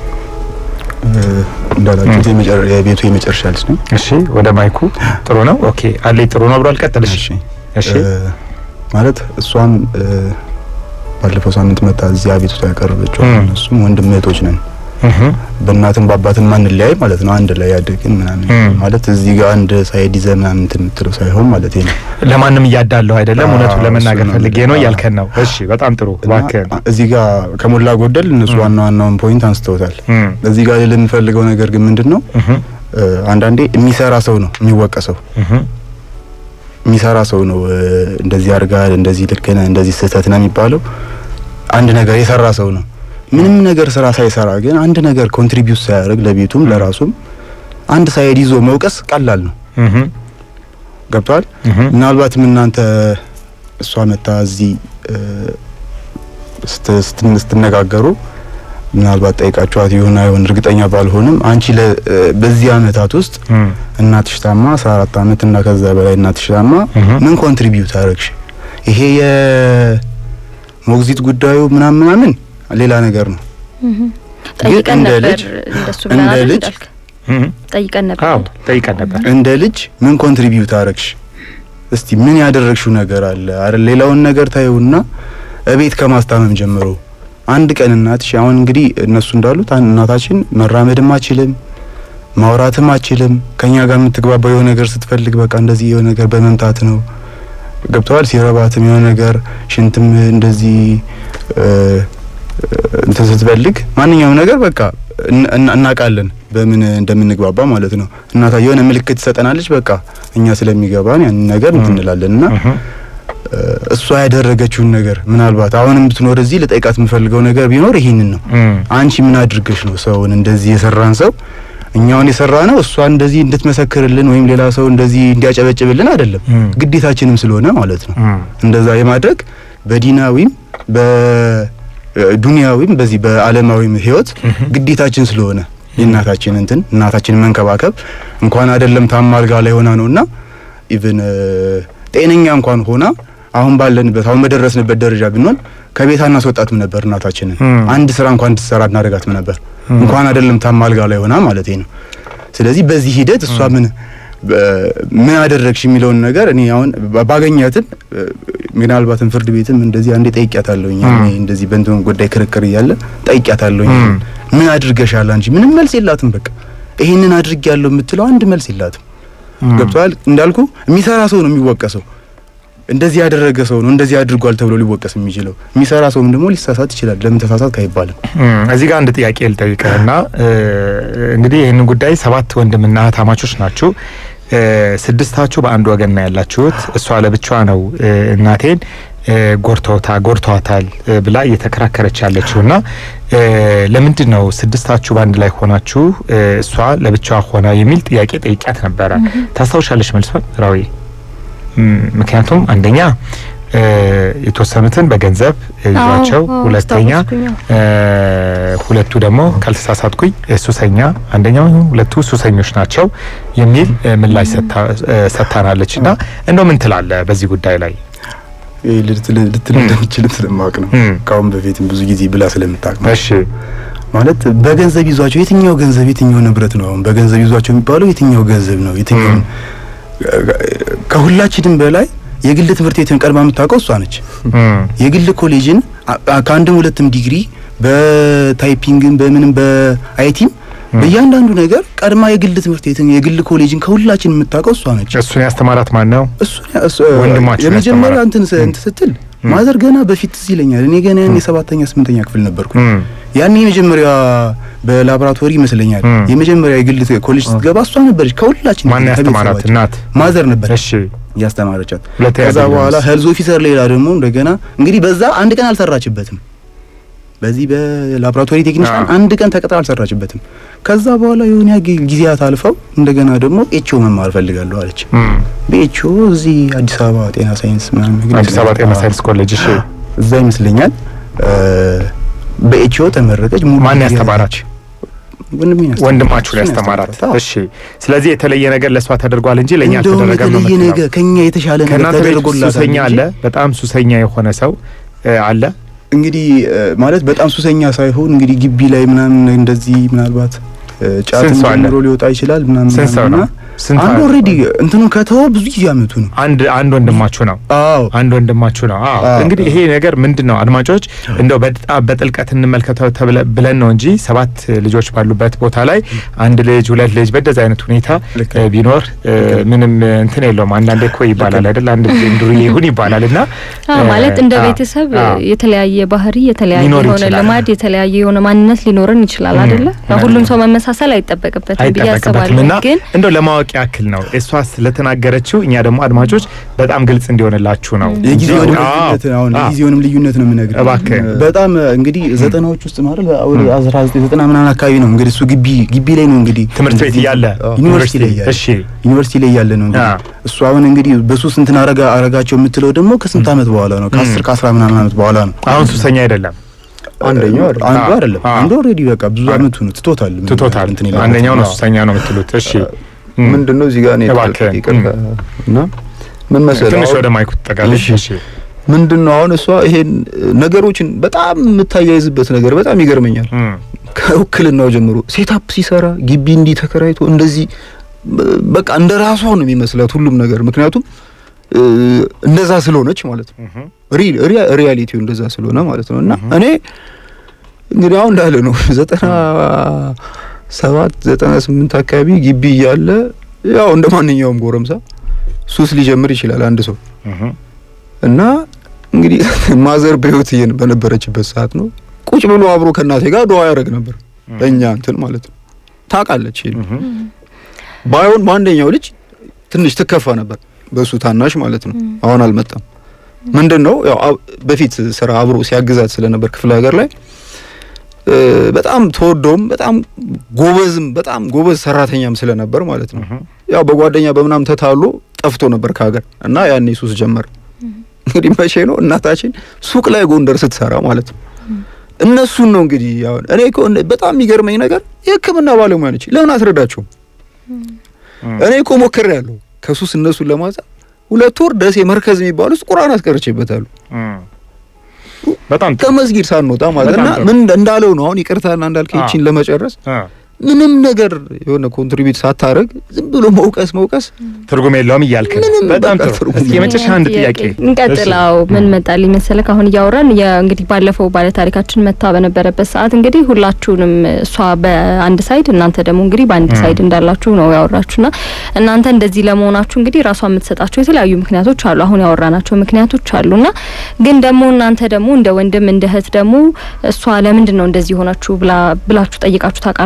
[SPEAKER 3] እ፣ እንዳላችሁት የመጨረ- የቤቱ የመጨረሻ ልጅ ነው።
[SPEAKER 2] እሺ ወደ ማይኩ ጥሩ ነው። ኦኬ አለኝ ጥሩ ነው ብሏል። ቀጥል። እሺ
[SPEAKER 3] እሺ
[SPEAKER 2] እሺ
[SPEAKER 3] እ፣ ማለት እሷም እ፣ ባለፈው ሳምንት መጣ እዚህ አቤቱታ ያቀረበችው
[SPEAKER 2] እም።
[SPEAKER 3] እነሱም ወንድም እህቶች ነን
[SPEAKER 2] እህ
[SPEAKER 3] በእናትም በአባትም ማንለያይ ማለት ነው። አንድ ላይ ያደግን ምናምን
[SPEAKER 2] እም።
[SPEAKER 3] ማለት እዚህ ጋር አንድ ሳይድ ይዘህ ምናምን እንትን የምትለው ሳይሆን ማለት ነው።
[SPEAKER 2] ለማንም እያዳለሁ አይደለም፣
[SPEAKER 3] አዎ፣
[SPEAKER 2] እውነቱን ለመናገር
[SPEAKER 3] እሱ ነው
[SPEAKER 2] ፈልጌ ነው
[SPEAKER 3] እንግዲህ።
[SPEAKER 2] እያልከን ነው። እሺ በጣም ጥሩ
[SPEAKER 3] እና
[SPEAKER 2] እባክህን።
[SPEAKER 3] እዚህ ጋር ከሞላ ጎደል እነሱ
[SPEAKER 2] እም።
[SPEAKER 3] ዋና ዋናውን ፖይንት አንስተውታል።
[SPEAKER 2] እም፣
[SPEAKER 3] እዚህ ጋር ልል የምፈልገው ነገር ግን ምንድን ነው
[SPEAKER 2] እህ፣
[SPEAKER 3] እ፣ አንዳንዴ የሚሰራ ሰው ነው የሚወቀሰው።
[SPEAKER 2] እህ፣
[SPEAKER 3] የሚሰራ ሰው ነው እ፣ እንደዚህ አድርጋል፣ እንደዚህ ልክ ነህ፣ እንደዚህ ስህተት ነው የሚባለው። አንድ ነገር የሰራ ሰው ነው። ምንም ነገር ስራ ሳይሰራ ግን አንድ ነገር ኮንትሪቢዩት ሳያደርግ ለቤቱም ለራሱም አንድ ሳይድ ይዞ መውቀስ ቀላል ነው።
[SPEAKER 2] እህ፣
[SPEAKER 3] ገብቷል።
[SPEAKER 2] እህ፣
[SPEAKER 3] ምናልባትም እናንተ እሷ መታ እዚህ እ፣ ስት- ስትን- ስትነጋገሩ ምናልባት ጠይቃችኋት ይሁን አይሆን እርግጠኛ ባልሆንም አንቺ ለ እ፣ በዚህ አመታት ውስጥ
[SPEAKER 2] እም፣
[SPEAKER 3] እናትሽ ታማ 14 አመት እና ከዛ በላይ እናትሽ ታማ
[SPEAKER 2] እህ፣
[SPEAKER 3] ምን ኮንትሪቢዩት አደረግሽ? ይሄ የሞግዚት ጉዳዩ ምናምን ምናምን ሌላ ነገር ነው።
[SPEAKER 1] ጠይቀን
[SPEAKER 3] እንደ
[SPEAKER 1] ነበር
[SPEAKER 3] ልጅ
[SPEAKER 1] እንደሱ
[SPEAKER 3] እንደ
[SPEAKER 1] ብለን አይደል
[SPEAKER 3] ልጅ
[SPEAKER 1] እንዳልክ?
[SPEAKER 2] እህ፣
[SPEAKER 1] ጠይቀን ነበር
[SPEAKER 2] አዎ ጠይቀን ነበር።
[SPEAKER 3] እንደ ልጅ ምን ኮንትሪቢዩት አደረግሽ? እስቲ ምን ያደረግሽው ነገር አለ? አረ ሌላውን ነገር ታዩና እቤት ከማስታመም ጀምሮ አንድ ቀን እናትሽ አሁን እንግዲህ እነሱ እንዳሉት አን- እናታችን መራመድም አችልም ማውራትም አችልም። ከኛ ጋር የምትግባባው የሆነ ነገር ስትፈልግ በቃ እንደዚህ የሆነ ነገር በመምታት ነው ገብተዋል። ሲረባትም የሆነ ነገር ሽንትም እንደዚህ እ፣ እንትን ስትፈልግ ማንኛውም ነገር በቃ እን- እን- እናውቃለን በምን እንደምንግባባ ማለት ነው። እናታ የሆነ ምልክት ትሰጠናለች። በቃ እኛ ስለሚገባን ያንን ነገር እንትን እንላለን እና
[SPEAKER 2] እህ፣
[SPEAKER 3] እ፣ እሷ ያደረገችውን ነገር ምናልባት አሁንም ብትኖር እዚህ ልጠይቃት የምፈልገው ነገር ቢኖር ይህንን ነው።
[SPEAKER 2] እም፣
[SPEAKER 3] አንቺ ምን አድርገሽ ነው ሰውን እንደዚህ የሰራን ሰው እኛውን የሰራ ነው እሷ እንደዚህ እንድትመሰክርልን ወይም ሌላ ሰው እንደዚህ እንዲያጨበጭብልን አይደለም፣
[SPEAKER 2] እም፣
[SPEAKER 3] ግዴታችንም ስለሆነ ማለት ነው።
[SPEAKER 2] እም፣
[SPEAKER 3] እንደዛ የማድረግ በዲናዊም በዱንያዊም በዚህ በዓለማዊም ህይወት
[SPEAKER 2] እህ፣
[SPEAKER 3] ግዴታችን ስለሆነ የእናታችን እንትን እናታችንን መንከባከብ እንኳን አይደለም ታማ አልጋ ላይ ሆና ነውና ኢቭን ጤነኛ እንኳን ሆና አሁን ባለንበት አሁን በደረስንበት ደረጃ ብንሆን ከቤት አናስወጣትም ነበር እናታችንን።
[SPEAKER 2] እም፣
[SPEAKER 3] አንድ ስራ እንኳን እንድትሰራ እናደርጋትም ነበር
[SPEAKER 2] እም፣
[SPEAKER 3] እንኳን አይደለም ታማ አልጋ ላይ ሆና ማለት ነው። ስለዚህ በዚህ ሂደት እሷ ምን በ- ምን አደረግሽ የሚለውን ነገር እኔ አሁን ባ- ባገኛትም እ፣ ምናልባትም ፍርድ ቤትም እንደዚህ አንዴ ጠይቂያታለሁኝ።
[SPEAKER 2] እም።
[SPEAKER 3] እኔ እንደዚህ በእንትን ጉዳይ ክርክር እያለ ጠይቂያታለሁኝ።
[SPEAKER 2] እም።
[SPEAKER 3] ምን አድርገሻል አንቺ? ምንም መልስ የላትም። በቃ ይሄንን አድርጌያለሁ የምትለው አንድ መልስ የላትም።
[SPEAKER 2] እም፣
[SPEAKER 3] ገብቷል። እንዳልኩ የሚሰራ ሰው ነው የሚወቀሰው። እንደዚህ ያደረገ ሰው ነው እንደዚህ አድርጓል ተብሎ ሊወቀስ የሚችለው። የሚሰራ ሰውም ደግሞ ሊሳሳት ይችላል። ለምን ተሳሳት አይባልም።
[SPEAKER 2] እም፣ እዚህ ጋር አንድ ጥያቄ ልጠይቅህና እ፣ እንግዲህ ይህንን ጉዳይ ሰባት ወንድምና እህታማቾች ናችሁ። እ፣ ስድስታችሁ በአንድ ወገን ነው ያላችሁት። እሷ ለብቻዋ ነው እ፣ እናቴን እ፣ ጎርተውታ ጎርተዋታል እ፣ ብላ እየተከራከረች ያለችው እና እ፣ ለምንድን ነው ስድስታችሁ በአንድ ላይ ሆናችሁ እ፣ እሷ ለብቻዋ ሆና የሚል ጥያቄ ጠይቂያት ነበረ። ታስታውሻለች መልሷን ራዊ? ም፣ ምክንያቱም አንደኛ እ፣ የተወሰኑትን በገንዘብ ይዟቸው፣
[SPEAKER 1] አዎ፣ አዎ፣
[SPEAKER 2] ሁለተኛ
[SPEAKER 1] አስታወስኩኝ፣ አዎ።
[SPEAKER 2] እ፣ ሁለቱ ደግሞ ካልተሳሳትኩኝ እ፣ ሱሰኛ አንደኛው ሁለቱ ሱሰኞች ናቸው የሚል እ፣ ምላሽ ሰጥታ- እ፣ ሰጥታናለች። እና እንደው ምን ትላለ በዚህ ጉዳይ ላይ?
[SPEAKER 5] ይህ ልትል ልትል እንደምችል ስለማወቅ ነው።
[SPEAKER 2] እም።
[SPEAKER 5] ከአሁን በፊትም ብዙ ጊዜ ብላ ስለምታውቅ ነው።
[SPEAKER 2] እሺ
[SPEAKER 5] ማለት በገንዘብ ይዟቸው የትኛው ገንዘብ የትኛው ንብረት ነው? አሁን በገንዘብ ይዟቸው የሚባለው የትኛው ገንዘብ ነው? የትኛው
[SPEAKER 2] እም።
[SPEAKER 5] ከሁላችንም በላይ የግል ትምህርት ቤትን ቀድማ የምታውቀው እሷ ነች።
[SPEAKER 2] እም፣
[SPEAKER 5] የግል ኮሌጅን አ- አ- ከአንድም ሁለትም ዲግሪ በታይፒንግም በምንም በአይቲም በእያንዳንዱ ነገር ቀድማ የግል ትምህርት ቤትን የግል ኮሌጅን ከሁላችን የምታውቀው እሷ ነች።
[SPEAKER 2] እሱን ያስተማራት ማን ነው?
[SPEAKER 5] እሱ እሱ-
[SPEAKER 2] ወንድማችሁ
[SPEAKER 5] የመጀመሪያ
[SPEAKER 2] ያስተማራት?
[SPEAKER 5] እንትን ስ- እንትን ስትል ማዘር ገና በፊት ትዝ ይለኛል። እኔ ገና ያኔ ሰባተኛ ስምንተኛ ክፍል ነበርኩ።
[SPEAKER 2] እም፣
[SPEAKER 5] ያኔ የመጀመሪያ በላቦራቶሪ ይመስለኛል
[SPEAKER 2] እም።
[SPEAKER 5] የመጀመሪያ የግል ኮሌጅ ስትገባ እሷ ነበረች ከሁላችን
[SPEAKER 2] ማን ያስተማራት?
[SPEAKER 5] ከቤተሰባችን።
[SPEAKER 2] እናት።
[SPEAKER 5] ማዘር ነበረች
[SPEAKER 2] እሺ
[SPEAKER 5] ያስተማረቻት።
[SPEAKER 2] ሁለተኛ
[SPEAKER 5] ከዛ
[SPEAKER 2] ዲግሪ
[SPEAKER 5] በኋላ
[SPEAKER 2] ነው።
[SPEAKER 5] ሄልዝ ኦፊሰር ሌላ ደግሞ እንደገና እንግዲህ በዛ አንድ ቀን አልሰራችበትም። በዚህ በላቦራቶሪ ቴክኒሻን
[SPEAKER 2] አዎ።
[SPEAKER 5] አንድ ቀን ተቀጥራ አልሰራችበትም። ከዛ በኋላ የሆነ ያ ጊ- ጊዜያት አልፈው እንደገና ደግሞ ኤችኦ መማር ፈልጋለሁ አለች።
[SPEAKER 2] እም፣
[SPEAKER 5] በኤችኦ እዚህ አዲስ አበባ ጤና ሳይንስ ምናምን ነገር
[SPEAKER 2] አዲስ አበባ ጤና
[SPEAKER 5] ይመስለኛል።
[SPEAKER 2] ሳይንስ ኮሌጅ። እሺ
[SPEAKER 5] እዛ ይመስለኛል በኤችኦ ተመረቀች። ሙሉ
[SPEAKER 2] ማን
[SPEAKER 5] ዲግሪ
[SPEAKER 2] ያስተማራች?
[SPEAKER 5] አለች። ወንድሜን ያስተማራት።
[SPEAKER 2] ወንድማችሁ ላይ
[SPEAKER 5] እሱን
[SPEAKER 2] ያስተማራት።
[SPEAKER 5] አዎ።
[SPEAKER 2] እሺ ስለዚህ የተለየ ነገር ለእሷ ተደርጓል እንጂ ለእኛ
[SPEAKER 5] እንደውም
[SPEAKER 2] አልተደረገም ነው
[SPEAKER 5] የተለየ
[SPEAKER 2] የምትለው?
[SPEAKER 5] ነገር ከኛ የተሻለ ነገር
[SPEAKER 2] ከእናንተ ቤት ውስጥ
[SPEAKER 5] ተደርጎላታል
[SPEAKER 2] ሱሰኛ
[SPEAKER 5] እንጂ
[SPEAKER 2] አለ? በጣም ሱሰኛ የሆነ ሰው እ፣ አለ?
[SPEAKER 5] እንግዲህ እ፣ ማለት በጣም ሱሰኛ ሳይሆን እንግዲህ ግቢ ላይ ምናምን እንደዚህ ምናልባት እ፣ ጫትም
[SPEAKER 2] ስንት ሰው አለ?
[SPEAKER 5] ጀምሮ ሊወጣ ይችላል ምናምን
[SPEAKER 2] ስንት ሰው ነው?
[SPEAKER 5] ምናምን እና
[SPEAKER 2] ስንት
[SPEAKER 5] አንድ
[SPEAKER 2] አለ?
[SPEAKER 5] ኦልሬዲ እንትኑን ከተወ ብዙ ጊዜ አመቱ ነው።
[SPEAKER 2] አንድ አንድ ወንድማችሁ ነው።
[SPEAKER 5] አዎ
[SPEAKER 2] አንድ ወንድማችሁ ነው። አዎ
[SPEAKER 5] አዎ።
[SPEAKER 2] እንግዲህ ይሄ ነገር ምንድን ነው? አድማጮች እንደው በጣም በጥልቀት እንመልከተው ተብለ- ብለን ነው እንጂ ሰባት ልጆች ባሉበት ቦታ ላይ አንድ ልጅ ሁለት ልጅ በደዚ አይነት ሁኔታ
[SPEAKER 5] ልክ
[SPEAKER 2] እ፣ ቢኖር እ፣ ምንም እንትን የለውም። አንዳንዴ እኮ ይባላል አይደል? አንድ ጊዜ እንዱርዬ ይሁን ይባላል እና
[SPEAKER 1] አዎ
[SPEAKER 2] እ፣
[SPEAKER 1] ማለት እንደ
[SPEAKER 2] አዎ፣
[SPEAKER 1] ቤተሰብ
[SPEAKER 2] አዎ።
[SPEAKER 1] የተለያየ ባህሪ የተለያየ
[SPEAKER 2] ሊኖር
[SPEAKER 1] የሆነ
[SPEAKER 2] ይችላል።
[SPEAKER 1] ልማድ የተለያየ የሆነ ማንነት ሊኖረን ይችላል
[SPEAKER 2] ም፣
[SPEAKER 1] አይደለ? ያው
[SPEAKER 2] ም።
[SPEAKER 1] ሁሉም ሰው መመሳሰል አይጠበቅበትም ብዬ
[SPEAKER 2] አይጠበቅበትም
[SPEAKER 1] አስባለሁ።
[SPEAKER 2] እና
[SPEAKER 1] ግን
[SPEAKER 2] እንደው ለማወቅ ያክል ነው እሷ ስለተናገረችው እኛ ደግሞ አድማጮች በጣም ግልጽ እንዲሆንላችሁ ነው።
[SPEAKER 5] የጊዜውንም
[SPEAKER 2] አዎ፣
[SPEAKER 5] ልዩነት አሁን
[SPEAKER 2] አዎ።
[SPEAKER 5] የጊዜውንም ልዩነት ነው የምነግርህ።
[SPEAKER 2] እባክህ።
[SPEAKER 5] በጣም እንግዲህ ዘጠናዎች ውስጥ ማለት ወደ 1990 ምናምን አካባቢ ነው እንግዲህ እሱ ግቢ ግቢ ላይ ነው እንግዲህ
[SPEAKER 2] ትምህርት ቤት እያለ
[SPEAKER 5] ዩኒቨርሲቲ ላይ እያለ
[SPEAKER 2] እሺ
[SPEAKER 5] ዩኒቨርሲቲ ላይ እያለ ነው እንግዲህ
[SPEAKER 2] አዎ።
[SPEAKER 5] እሱ አሁን እንግዲህ በሶስት እንትን አረጋ አረጋቸው የምትለው ደግሞ ከስንት ዓመት በኋላ ነው ከአስር ከአስራ ምናምን ዓመት በኋላ ነው።
[SPEAKER 2] አሁን ሱሰኛ አይደለም
[SPEAKER 3] አንደኛው አይደለም።
[SPEAKER 5] አንዱ
[SPEAKER 2] አዎ።
[SPEAKER 5] አይደለም
[SPEAKER 2] አዎ።
[SPEAKER 5] አንዱ ኦልሬዲ በቃ ብዙ አመቱ ነው ትቶታል
[SPEAKER 2] ትቶታል።
[SPEAKER 5] እንትን ይላል።
[SPEAKER 2] አንደኛው ነው
[SPEAKER 5] አዎ።
[SPEAKER 2] ሱሰኛ ነው የምትሉት። እሺ እም።
[SPEAKER 3] ምንድን ነው እዚህ ጋር እኔ
[SPEAKER 2] እባክህ፣
[SPEAKER 3] ይቅርታ እና ምን መሰለህ
[SPEAKER 2] ትንሽ
[SPEAKER 3] አሁን
[SPEAKER 2] ወደ ማይኩ ትጠጋለሽ።
[SPEAKER 3] እሺ።
[SPEAKER 2] እሺ
[SPEAKER 3] ምንድን ነው አሁን እሷ ይሄን ነገሮችን በጣም የምታያይዝበት ነገር በጣም ይገርመኛል።
[SPEAKER 2] እም፣
[SPEAKER 3] ከውክልናው ጀምሮ ሴታፕ ሲሰራ ግቢ እንዲህ ተከራይቶ እንደዚህ በ- በቃ እንደ ራሷ ነው የሚመስላት ሁሉም ነገር። ምክንያቱም እ፣ እንደዛ ስለሆነች ማለት ነው።
[SPEAKER 2] እም፣
[SPEAKER 3] ሪ- ሪያ- ሪያሊቲው እንደዛ ስለሆነ ማለት ነው። እና እኔ እንግዲህ አሁን እንዳለ ነው ዘጠና ሰባት ዘጠና ስምንት አካባቢ ግቢ እያለ ያው እንደ ማንኛውም ጎረምሳ ሱስ ሊጀምር ይችላል አንድ ሰው
[SPEAKER 2] እም፣
[SPEAKER 3] እና እንግዲህ ማዘር በህይወት እየን በነበረችበት ሰዓት ነው ቁጭ ብሎ አብሮ ከእናቴ ጋር ዱዓ ያደርግ ነበር። እኛ እንትን ማለት ነው ታውቃለች። ይሄን
[SPEAKER 2] እም፣
[SPEAKER 3] ባይሆን በአንደኛው ልጅ ትንሽ ትከፋ ነበር፣ በሱ ታናሽ ማለት ነው። አሁን አልመጣም። ምንድን ነው ያው አብ- በፊት ስራ አብሮ ሲያግዛት ስለነበር ክፍለ ሀገር ላይ እ፣ በጣም ተወደውም በጣም ጎበዝም በጣም ጎበዝ ሰራተኛም ስለነበር ማለት ነው።
[SPEAKER 2] እም፣
[SPEAKER 3] ያው በጓደኛ በምናም ተታሎ ጠፍቶ ነበር ከሀገር እና ያኔ ሱስ ጀመረ። እንግዲህ መቼ ነው እናታችን ሱቅ ላይ ጎንደር ስትሰራ ማለት ነው። እነሱን ነው እንግዲህ አሁን እኔ እኮ እንደ- በጣም የሚገርመኝ ነገር የሕክምና ባለሙያ ነች። ለምን አትረዳቸውም?
[SPEAKER 2] እም።
[SPEAKER 3] እኔ እኮ ሞክሬያለሁ ከሱስ እነሱን ለማውጣት ሁለት ወር ደሴ መርከዝ የሚባል ውስጥ ቁርአን አስቀርቼበታለሁ
[SPEAKER 2] እም። በጣም ጥሩ።
[SPEAKER 3] ከመስጊድ ሳንወጣ ማለት
[SPEAKER 2] በጣም
[SPEAKER 3] እና
[SPEAKER 2] ጥሩ።
[SPEAKER 3] ምን እንዳለው ነው አሁን ይቅርታና እንዳልከኝ
[SPEAKER 2] አዎ።
[SPEAKER 3] ይቺን ለመጨረስ
[SPEAKER 2] አ፣
[SPEAKER 3] ምንም ነገር የሆነ ኮንትሪቢዩት ሳታረግ ዝም ብሎ መውቀስ መውቀስ
[SPEAKER 2] ትርጉም የለውም እያልክ ነው።
[SPEAKER 3] ምንም
[SPEAKER 2] በጣም
[SPEAKER 3] በቃ
[SPEAKER 2] ጥሩ።
[SPEAKER 3] ትርጉም
[SPEAKER 2] እስኪ የመጨረሻ አንድ ጥያቄ
[SPEAKER 1] እንቀጥላው። ምን መጣልኝ መሰለህ አሁን እያወራን የ- እንግዲህ ባለፈው ባለታሪካችን መታ በነበረበት ሰዓት እንግዲህ ሁላችሁንም እሷ በአንድ ሳይድ እናንተ ደግሞ እንግዲህ በአንድ
[SPEAKER 2] ም።
[SPEAKER 1] ሳይድ እንዳላችሁ ነው ያወራችሁና እናንተ እንደዚህ ለመሆናችሁ እንግዲህ ራሷ የምትሰጣቸው የተለያዩ ምክንያቶች አሉ። አሁን ያወራናቸው ምክንያቶች አሉና ግን ደግሞ እናንተ ደግሞ እንደ ወንድም እንደ እህት ደግሞ እሷ ለምንድን ነው እንደዚህ ሆናችሁ ብላ ብላችሁ ጠይቃችሁ ታውቃላችሁ ወይ?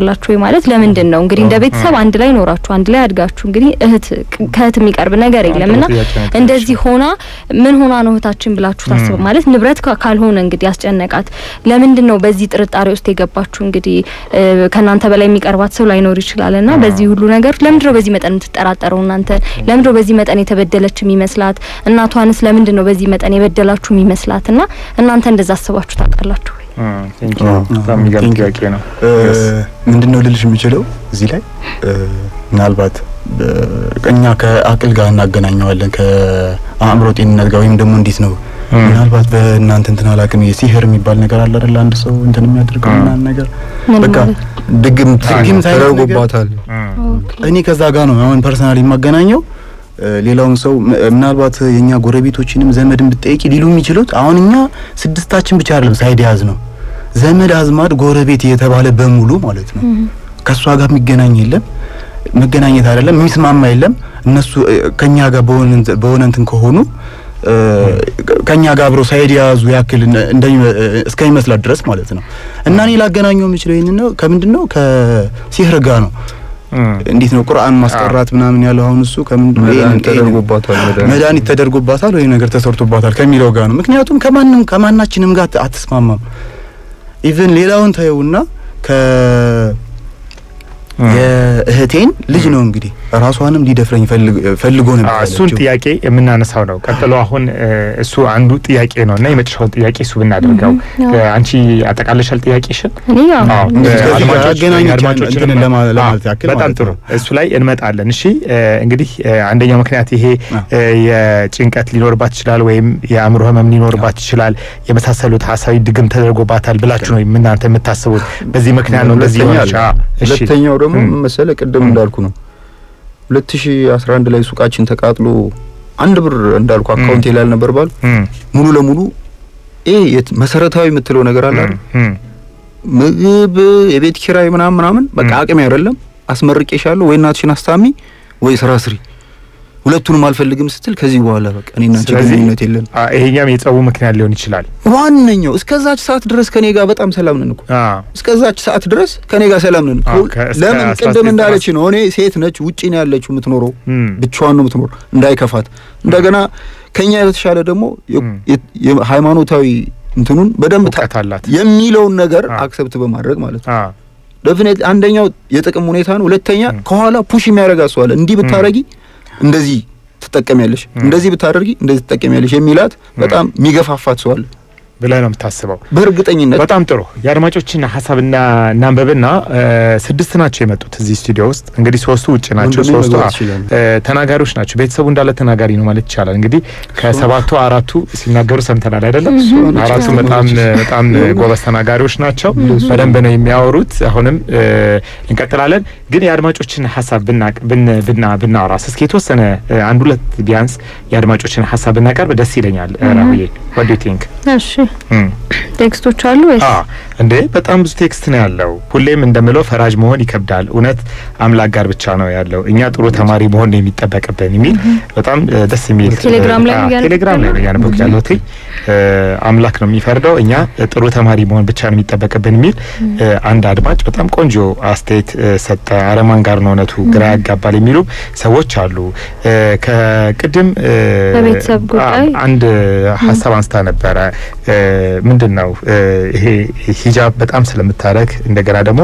[SPEAKER 1] ማለት ለምንድን ነው እንግዲህ እንደ ቤተሰብ አንድ ላይ ኖራችሁ አንድ ላይ አድጋችሁ እንግዲህ እህት ከእህት የሚቀርብ ነገር የለምና እንደዚህ ሆና ምን ሆና ነው እህታችን ብላችሁ ታስቡ ማለት ንብረት ካ- ካልሆነ እንግዲህ ያስጨነቃት ለምንድን ነው በዚህ ጥርጣሬ ውስጥ የገባችሁ እንግዲህ እ፣ ከእናንተ በላይ የሚቀርባት ሰው ላይኖር ይችላልና በዚህ ሁሉ ነገር ለምንድን ነው በዚህ መጠን የምትጠራጠረው እናንተ ለምንድን ነው በዚህ መጠን የተበደለች የሚመስላት እናቷንስ ለምንድን ነው በዚህ መጠን የበደላችሁ የሚመስላት እና እናንተ እንደዛ አስባችሁ ታውቃላችሁ ወይ
[SPEAKER 2] ቴንክ ዩ በጣም የሚገርም
[SPEAKER 5] Thank you.
[SPEAKER 2] ጥያቄ ነው
[SPEAKER 5] ምንድን ነው ልልሽ የምችለው እዚህ ላይ እ፣ ምናልባት እ፣ እኛ ከአቅል ጋር እናገናኘዋለን ከአእምሮ ጤንነት ጋር ወይም ደግሞ እንዴት ነው
[SPEAKER 2] ም።
[SPEAKER 5] ምናልባት በእናንተ እንትን አላውቅም የሲህር የሚባል ነገር አለ አይደል አንድ ሰው እንትን የሚያደርገው
[SPEAKER 2] ም።
[SPEAKER 5] ምናምን ነገር
[SPEAKER 1] ምን
[SPEAKER 5] በቃ
[SPEAKER 1] ማለት
[SPEAKER 5] ድግምት ድግምት አይነት ነገር
[SPEAKER 3] ተደርጎባታል።
[SPEAKER 5] እኔ ከዛ ጋር ነው አሁን ፐርሰናሊ የማገናኘው እ፣ ሌላውን ሰው ም- ምናልባት የኛ ጎረቤቶችንም ዘመድን ብትጠይቂ ሊሉ የሚችሉት አሁን እኛ ስድስታችን ብቻ አይደለም ሳይድ ያዝ ነው ዘመድ አዝማድ ጎረቤት የተባለ በሙሉ ማለት ነው ከእሷ ጋር የሚገናኝ የለም መገናኘት አይደለም የሚስማማ የለም እነሱ እ፣ ከኛ ጋር በሆነ እንት- በሆነ እንትን ከሆኑ እ፣ ከኛ ጋር አብረው ሳይድ የያዙ ያክል እንደ- እንደሚ- እ፣ እስከሚመስላት ድረስ ማለት ነው እና እኔ ላገናኘው የምችለው ይህንን ነው ከምንድን ነው ከሲህር ጋር ነው እንዴት ነው ቁርአን ማስቀራት ምናምን ያለው አሁን እሱ ከምንድን ነው
[SPEAKER 3] መድኃኒት
[SPEAKER 5] ይሄን-
[SPEAKER 3] ተደርጎባታል። መድኃኒት
[SPEAKER 5] መድኃኒት ተደርጎባታል ወይ ነገር ተሰርቶባታል ከሚለው ጋር ነው። ምክንያቱም ከማንም ከማናችንም ጋር አት- አትስማማም። ኢቭን ሌላውን ታየውና ከ የእህቴን ልጅ ነው እንግዲህ ራሷንም ሊደፍረኝ ፈልግ- ፈልጎ ነበር
[SPEAKER 2] አዎ፣ እሱን
[SPEAKER 5] ያለችው።
[SPEAKER 2] ጥያቄ የምናነሳው ነው። ቀጥሎ አሁን እ፣ እሱ አንዱ ጥያቄ ነው እና የመጨረሻውን ጥያቄ እሱ ብናደርገው
[SPEAKER 1] አዎ።
[SPEAKER 2] እ፣ አንቺ አጠቃለሻል ጥያቄሽን?
[SPEAKER 1] እኔ ያው
[SPEAKER 2] አዎ፣
[SPEAKER 5] እንግዲህ
[SPEAKER 2] እ፣
[SPEAKER 5] ከዚህ ጋር
[SPEAKER 2] አድማጮች-
[SPEAKER 5] አገናኝቼ
[SPEAKER 2] አድማጮችንም-
[SPEAKER 5] እንትን ለማ-
[SPEAKER 2] አዎ፣
[SPEAKER 5] ለማለት ያክል
[SPEAKER 2] በጣም
[SPEAKER 5] ማለት
[SPEAKER 2] ጥሩ
[SPEAKER 5] ነው።
[SPEAKER 2] እሱ ላይ እንመጣለን። እሺ እ፣ እንግዲህ እ፣ አንደኛው ምክንያት ይሄ
[SPEAKER 5] አዎ።
[SPEAKER 2] እ፣ የጭንቀት ሊኖርባት ይችላል ወይም የአእምሮ ህመም ሊኖርባት ይችላል የመሳሰሉት ሀሳቢ ድግም ተደርጎባታል ብላችሁ ነው እናንተ የምታስቡት። በዚህ ምክንያት ነው እንደዚህ
[SPEAKER 3] ሁለተኛ
[SPEAKER 2] ሆነች።
[SPEAKER 3] አለ።
[SPEAKER 2] አዎ፣ እሺ።
[SPEAKER 3] ሁለተኛው ደግሞ
[SPEAKER 2] ም።
[SPEAKER 3] ምን መሰለህ ቅድም
[SPEAKER 2] ም።
[SPEAKER 3] እንዳልኩ ነው 2011 ላይ ሱቃችን ተቃጥሎ አንድ ብር እንዳልኩ አካውንቴ ላይ አልነበር ባል
[SPEAKER 2] እም፣
[SPEAKER 3] ሙሉ ለሙሉ ይሄ የት- መሰረታዊ የምትለው ነገር አለ አይደል?
[SPEAKER 2] እም፣
[SPEAKER 3] ምግብ፣ የቤት ኪራይ ምናምን ምናምን በቃ
[SPEAKER 2] ም።
[SPEAKER 3] አቅሜ አይደለም። አስመርቄሻለሁ ወይ እናትሽን አስታሚ ወይ ስራ ስሪ፣ ሁለቱንም አልፈልግም ስትል ከዚህ በኋላ በቃ እኔና አንቺ
[SPEAKER 2] ስለዚህ
[SPEAKER 3] ግንኙነት የለን።
[SPEAKER 2] አ፣ ይሄኛም የጸቡ ምክንያት ሊሆን ይችላል።
[SPEAKER 3] ዋነኛው እስከዛች ሰዓት ድረስ ከኔ ጋር በጣም ሰላም ነን እኮ
[SPEAKER 2] አዎ፣
[SPEAKER 3] እስከዛች ሰዓት ድረስ ከኔ ጋር ሰላም ነን።
[SPEAKER 2] አዎ፣ ከእስከ
[SPEAKER 3] ለምን
[SPEAKER 2] 19
[SPEAKER 3] ቅድም እንዳለች ነው እኔ ሴት ነች፣ ውጪ ነው ያለችው የምትኖረው
[SPEAKER 2] እም፣
[SPEAKER 3] ብቻዋን ነው የምትኖር፣ እንዳይከፋት እንደገና ከኛ የተሻለ ደግሞ የ-
[SPEAKER 2] ም።
[SPEAKER 3] የ- የሃይማኖታዊ እንትኑን በደንብ ታ-
[SPEAKER 2] እውቀት አላት።
[SPEAKER 3] የሚለውን ነገር
[SPEAKER 2] አዎ።
[SPEAKER 3] አክሰፕት በማድረግ ማለት ነው።
[SPEAKER 2] አዎ፣
[SPEAKER 3] ደፍኔት አንደኛው የጥቅም ሁኔታ ነው። ሁለተኛ
[SPEAKER 2] ም።
[SPEAKER 3] ከኋላ ፑሽ የሚያደርግ ሰው አለ። እንዲህ ብታረጊ እንደዚህ ትጠቀሚያለሽ፣
[SPEAKER 2] ም።
[SPEAKER 3] እንደዚህ ብታደርጊ እንደዚህ ትጠቀሚያለሽ የሚላት በጣም የሚገፋፋት ሰው አለ
[SPEAKER 2] ብለህ ነው የምታስበው።
[SPEAKER 3] በእርግጠኝነት
[SPEAKER 2] በጣም ጥሩ የአድማጮችን ሀሳብና እናንበብና እ፣ ስድስት ናቸው የመጡት እዚህ ስቱዲዮ ውስጥ እንግዲህ ሶስቱ ውጭ ናቸው።
[SPEAKER 3] ወንድሜ
[SPEAKER 2] ሶስቱ
[SPEAKER 3] መግባት
[SPEAKER 2] አ-
[SPEAKER 3] ይችላል።
[SPEAKER 2] እ፣ ተናጋሪዎች ናቸው። ቤተሰቡ እንዳለ ተናጋሪ ነው ማለት ይቻላል። እንግዲህ ከሰባቱ አራቱ ሲናገሩ ሰምተናል አይደለም?
[SPEAKER 3] ነች
[SPEAKER 2] አራቱ በጣም በጣም ጎበዝ ተናጋሪዎች ናቸው። በደንብ ነው የሚያወሩት። አሁንም እ፣ እንቀጥላለን። ግን የአድማጮችን ሀሳብ ብናቅ- ብን- ብና ብናወራስ እስኪ የተወሰነ እ፣ አንድ ሁለት ቢያንስ የአድማጮችን ሀሳብ ብናቀርብ ደስ ይለኛል። ራሁዬ what do you think?
[SPEAKER 1] እሺ
[SPEAKER 2] እም።
[SPEAKER 1] ቴክስቶች አሉ ወይስ
[SPEAKER 2] አ እንዴ በጣም ብዙ ቴክስት ነው ያለው። ሁሌም እንደምለው ፈራጅ መሆን ይከብዳል። እውነት አምላክ ጋር ብቻ ነው ያለው። እኛ ጥሩ ተማሪ መሆን ነው የሚጠበቅብን የሚል በጣም እ፣ ደስ የሚል
[SPEAKER 1] ቴሌግራም ላይ
[SPEAKER 2] አ፣
[SPEAKER 1] ነው እያነበብክ
[SPEAKER 2] ቴሌግራም ላይ ነው
[SPEAKER 1] ያለው?
[SPEAKER 2] እያነበብክ ያለሁት። እ፣ አምላክ ነው የሚፈርደው፣ እኛ ጥሩ ተማሪ መሆን ብቻ ነው የሚጠበቅብን የሚል እ፣ አንድ አድማጭ በጣም ቆንጆ አስተያየት እ፣ ሰጠ። አረማን ጋር ነው እውነቱ ግራ ያጋባል የሚሉ ሰዎች አሉ። እ፣ ከቅድም እ፣
[SPEAKER 1] በቤተሰብ ጉዳይ
[SPEAKER 2] አ፣ አንድ ሀሳብ አንስታ ነበረ። እ፣ ምንድን ነው እ፣ ይሄ ሂጃብ በጣም ስለምታደርግ እንደገና ደግሞ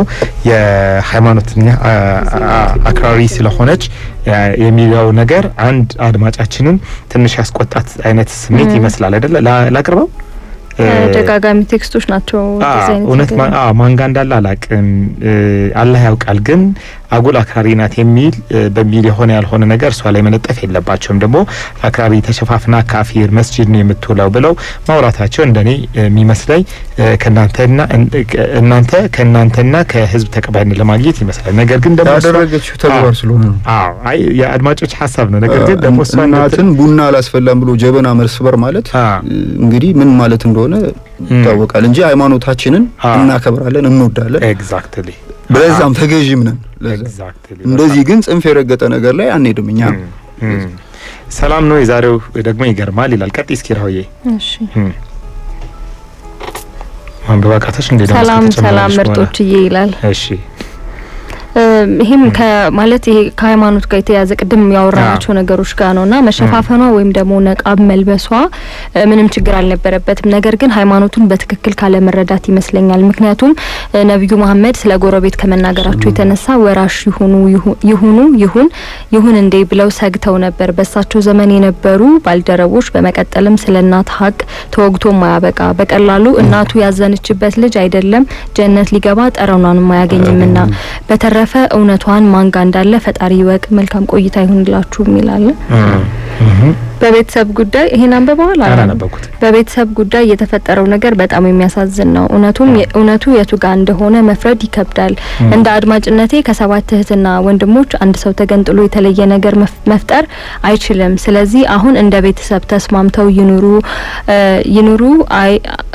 [SPEAKER 2] የሃይማኖተኛ አ- አ- አክራሪ ስለሆነች አ፣ የሚለው ነገር አንድ አድማጫችንን ትንሽ ያስቆጣት አይነት ስሜት ይመስላል አይደለ? ላ- ላቅርበው እ፣
[SPEAKER 1] ተደጋጋሚ ቴክስቶች ናቸው
[SPEAKER 2] አ፣
[SPEAKER 1] እንደዚህ አይነት
[SPEAKER 2] እውነት
[SPEAKER 1] ነገር?
[SPEAKER 2] ማ- አ፣ ማንጋ እንዳለ አላቅም አላህ ያውቃል። ግን አጉል አክራሪ ናት የሚል እ፣ በሚል የሆነ ያልሆነ ነገር እሷ ላይ መለጠፍ የለባቸውም። ደግሞ አክራሪ ተሸፋፍና ካፊር መስጂድ ነው የምትውለው ብለው ማውራታቸው እንደኔ የሚመስለኝ እ፣ ከእናንተና እን- ከ- እናንተ ከእናንተና ከህዝብ ተቀባይነት ለማግኘት ይመስላል። ነገር ግን ደግሞ እሷ-
[SPEAKER 3] ያደረገችው ተግባር
[SPEAKER 2] አዎ።
[SPEAKER 3] ስለሆነ ነው።
[SPEAKER 2] አዎ አይ የአድማጮች ሀሳብ ነው። ነገር ግን ደግሞ እሷ
[SPEAKER 3] እናትን ቡና አላስፈላም ብሎ ጀበና መስበር ማለት
[SPEAKER 2] አ፣
[SPEAKER 3] እንግዲህ ምን ማለት እንደሆነ ይታወቃል እንጂ ሃይማኖታችንን
[SPEAKER 2] አ።
[SPEAKER 3] እናከብራለን፣ እንወዳለን፣
[SPEAKER 2] ኤግዛክትሊ
[SPEAKER 3] በዛም ተገዥም ነን። ለዛ
[SPEAKER 2] ኤግዛክትሊ
[SPEAKER 3] እንደዚህ ግን ጽንፍ የረገጠ ነገር ላይ አንሄድም እኛ።
[SPEAKER 2] እም፣ እም። ሰላም ነው። የዛሬው ደግሞ ይገርማል ይላል። ቀጥ እስኪ ራውዬ
[SPEAKER 1] እሺ
[SPEAKER 2] ማንበብ አቃተሽ እንዴ? ደግሞ
[SPEAKER 1] ሰላም
[SPEAKER 2] እስኪ ተጨማሪሽ
[SPEAKER 1] ሰላም
[SPEAKER 2] በኋላ።
[SPEAKER 1] ምርጦችዬ ይላል።
[SPEAKER 2] እሺ
[SPEAKER 1] እም፣ ይሄም ከማለት ይሄ ከሃይማኖት ጋር የተያያዘ ቅድም ያወራናቸው ነገሮች ጋር ነውና መሸፋፈኗ ወይም ደግሞ ነቃብ መልበሷ እ፣ ምንም ችግር አልነበረበትም። ነገር ግን ሃይማኖቱን በትክክል ካለመረዳት ይመስለኛል። ምክንያቱም እ፣ ነቢዩ መሐመድ ስለ ጎረቤት ከመናገራቸው የተነሳ ወራሽ ይሁኑ ይሁ- ይሁኑ ይሁን ይሁን እንዴ ብለው ሰግተው ነበር በእሳቸው ዘመን የነበሩ ባልደረቦች። በመቀጠልም ስለ እናት ሀቅ ተወግቶ ማያበቃ በቀላሉ እናቱ ያዘነችበት ልጅ አይደለም ጀነት ሊገባ ጠረኗንም አያገኝምና በተረፈ እውነቷን ማንጋ እንዳለ ፈጣሪ ይወቅ። መልካም ቆይታ ይሁንላችሁ የሚላለ በቤተሰብ ጉዳይ ይሄን አንብበዋል? አላነበብኩም።
[SPEAKER 2] አላነበብኩት።
[SPEAKER 1] በቤተሰብ ጉዳይ የተፈጠረው ነገር በጣም የሚያሳዝን ነው። እውነቱም እውነቱ የቱ ጋር እንደሆነ መፍረድ ይከብዳል። እንደ አድማጭነቴ ከሰባት እህትና ወንድሞች አንድ ሰው ተገንጥሎ የተለየ ነገር መፍ- መፍጠር አይችልም። ስለዚህ አሁን እንደ ቤተሰብ ተስማምተው ይኑሩ እ ይኑሩ አይ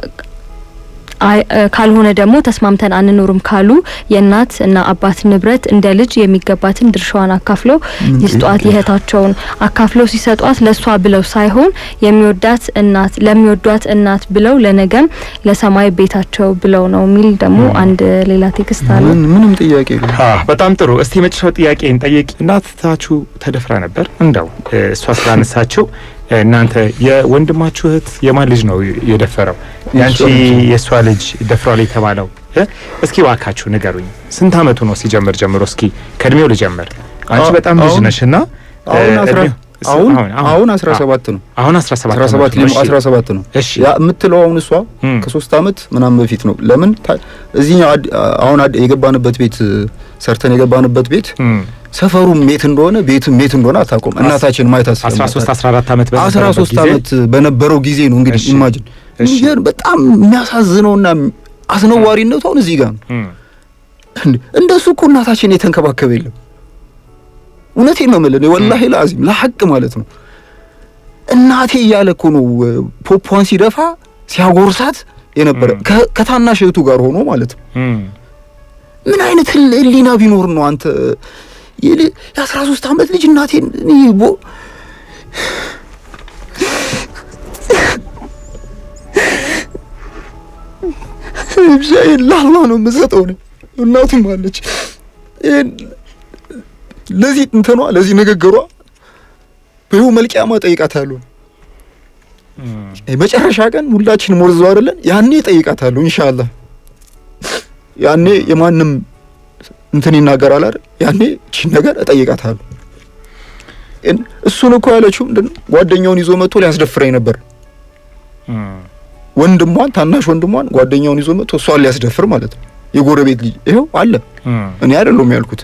[SPEAKER 1] አይ እ ካልሆነ ደግሞ ተስማምተን አንኖርም ካሉ የእናት እና አባት ንብረት እንደ ልጅ የሚገባትን ድርሻዋን አካፍለው ይስጧት። የእህታቸውን አካፍለው ሲሰጧት ለሷ ብለው ሳይሆን የሚወዳት እናት ለሚወዷት እናት ብለው ለነገም ለሰማይ ቤታቸው ብለው ነው የሚል ደግሞ አንድ ሌላ ቴክስት አለ።
[SPEAKER 3] ምን- ምንም ጥያቄ የለም።
[SPEAKER 2] አ በጣም ጥሩ። እስቲ የመጨረሻው ጥያቄ እንጠይቅ። እናታችሁ ተደፍራ ነበር እንደው እ፣ እሷ ስላነሳችው እ፣ እናንተ የወንድማችሁ እህት የማን ልጅ ነው የደፈረው? ያንቺ የእሷ ልጅ ደፍሯል የተባለው እ? እስኪ ዋካችሁ ንገሩኝ። ስንት አመቱ ነው ሲጀምር ጀምሮ? እስኪ ከእድሜው ልጀምር። አንቺ
[SPEAKER 3] አዎ፣
[SPEAKER 2] በጣም ልጅ
[SPEAKER 3] አሁን-
[SPEAKER 2] ነሽ እና እ፣
[SPEAKER 3] አሁን አስራ
[SPEAKER 2] እድሜው- ስ-
[SPEAKER 3] አሁን
[SPEAKER 2] አሁን
[SPEAKER 3] አሁን 17 ነው
[SPEAKER 2] አሁን 17
[SPEAKER 3] 17
[SPEAKER 2] ዓመቱ ነው።
[SPEAKER 3] ሊሞ
[SPEAKER 2] እሺ።
[SPEAKER 3] 17 ነው
[SPEAKER 2] እሺ
[SPEAKER 3] ያ የምትለው አሁን እሷ
[SPEAKER 2] እም።
[SPEAKER 3] ከሶስት አመት ምናምን በፊት ነው። ለምን ታ- እዚህኛው አድ- አሁን አድ- የገባንበት ቤት ሰርተን የገባንበት ቤት
[SPEAKER 2] እም።
[SPEAKER 3] ሰፈሩም ሜት እንደሆነ ቤትም ሜት እንደሆነ አታውቁም። እናታችን ማየት
[SPEAKER 2] 13 14 ዓመት በነበረበት
[SPEAKER 3] 13
[SPEAKER 2] ጊዜ
[SPEAKER 3] ዓመት በነበረው ጊዜ ነው እንግዲህ
[SPEAKER 2] እሺ።
[SPEAKER 3] ኢማጂን
[SPEAKER 2] እሺ።
[SPEAKER 3] የሚገርም በጣም የሚያሳዝነውና አስነዋሪነቱ አሁን እዚህ ጋር ነው።
[SPEAKER 2] እም።
[SPEAKER 3] እንዴ እንደሱ እኮ እናታችን የተንከባከበ የለም። እውነቴን ነው የምልህ ወላሂ ለአዚም ለሐቅ ማለት ነው። እናቴ እያለ እኮ ነው እ፣ ፖፖዋን ሲደፋ ሲያጎርሳት የነበረ
[SPEAKER 2] እም።
[SPEAKER 3] ከ- ከታናሽ እህቱ ጋር ሆኖ ማለት ነው።
[SPEAKER 2] እም።
[SPEAKER 3] ምን አይነት ህል- ህሊና ቢኖር ነው አንተ የል- የአስራ ሶስት ዓመት ልጅ እናቴን እኔ ቦ ብቻዬን ለአላህ ነው የምሰጠው ነው እናቱም አለች ይሄን ለዚህ እንትኗ ለዚህ ንግግሯ በይው መልቂያማ ጠይቃታለሁ
[SPEAKER 2] እም።
[SPEAKER 3] መጨረሻ ቀን ሁላችን ሞርዘው አይደለን ያኔ ጠይቃታለሁ ኢንሻአላህ ያኔ የማንም እንትን ይናገራል አይደል ያኔ እቺን ነገር እጠይቃታለሁ እን- እሱን እኮ ያለችው ምንድነው ጓደኛውን ይዞ መጥቶ ሊያስደፍረኝ ነበር
[SPEAKER 2] እም።
[SPEAKER 3] ወንድሟን ታናሽ ወንድሟን ጓደኛውን ይዞ መጥቶ እሷን ሊያስደፍር ማለት ነው የጎረቤት ልጅ ይኸው አለ
[SPEAKER 2] እም።
[SPEAKER 3] እኔ አይደለሁም ያልኩት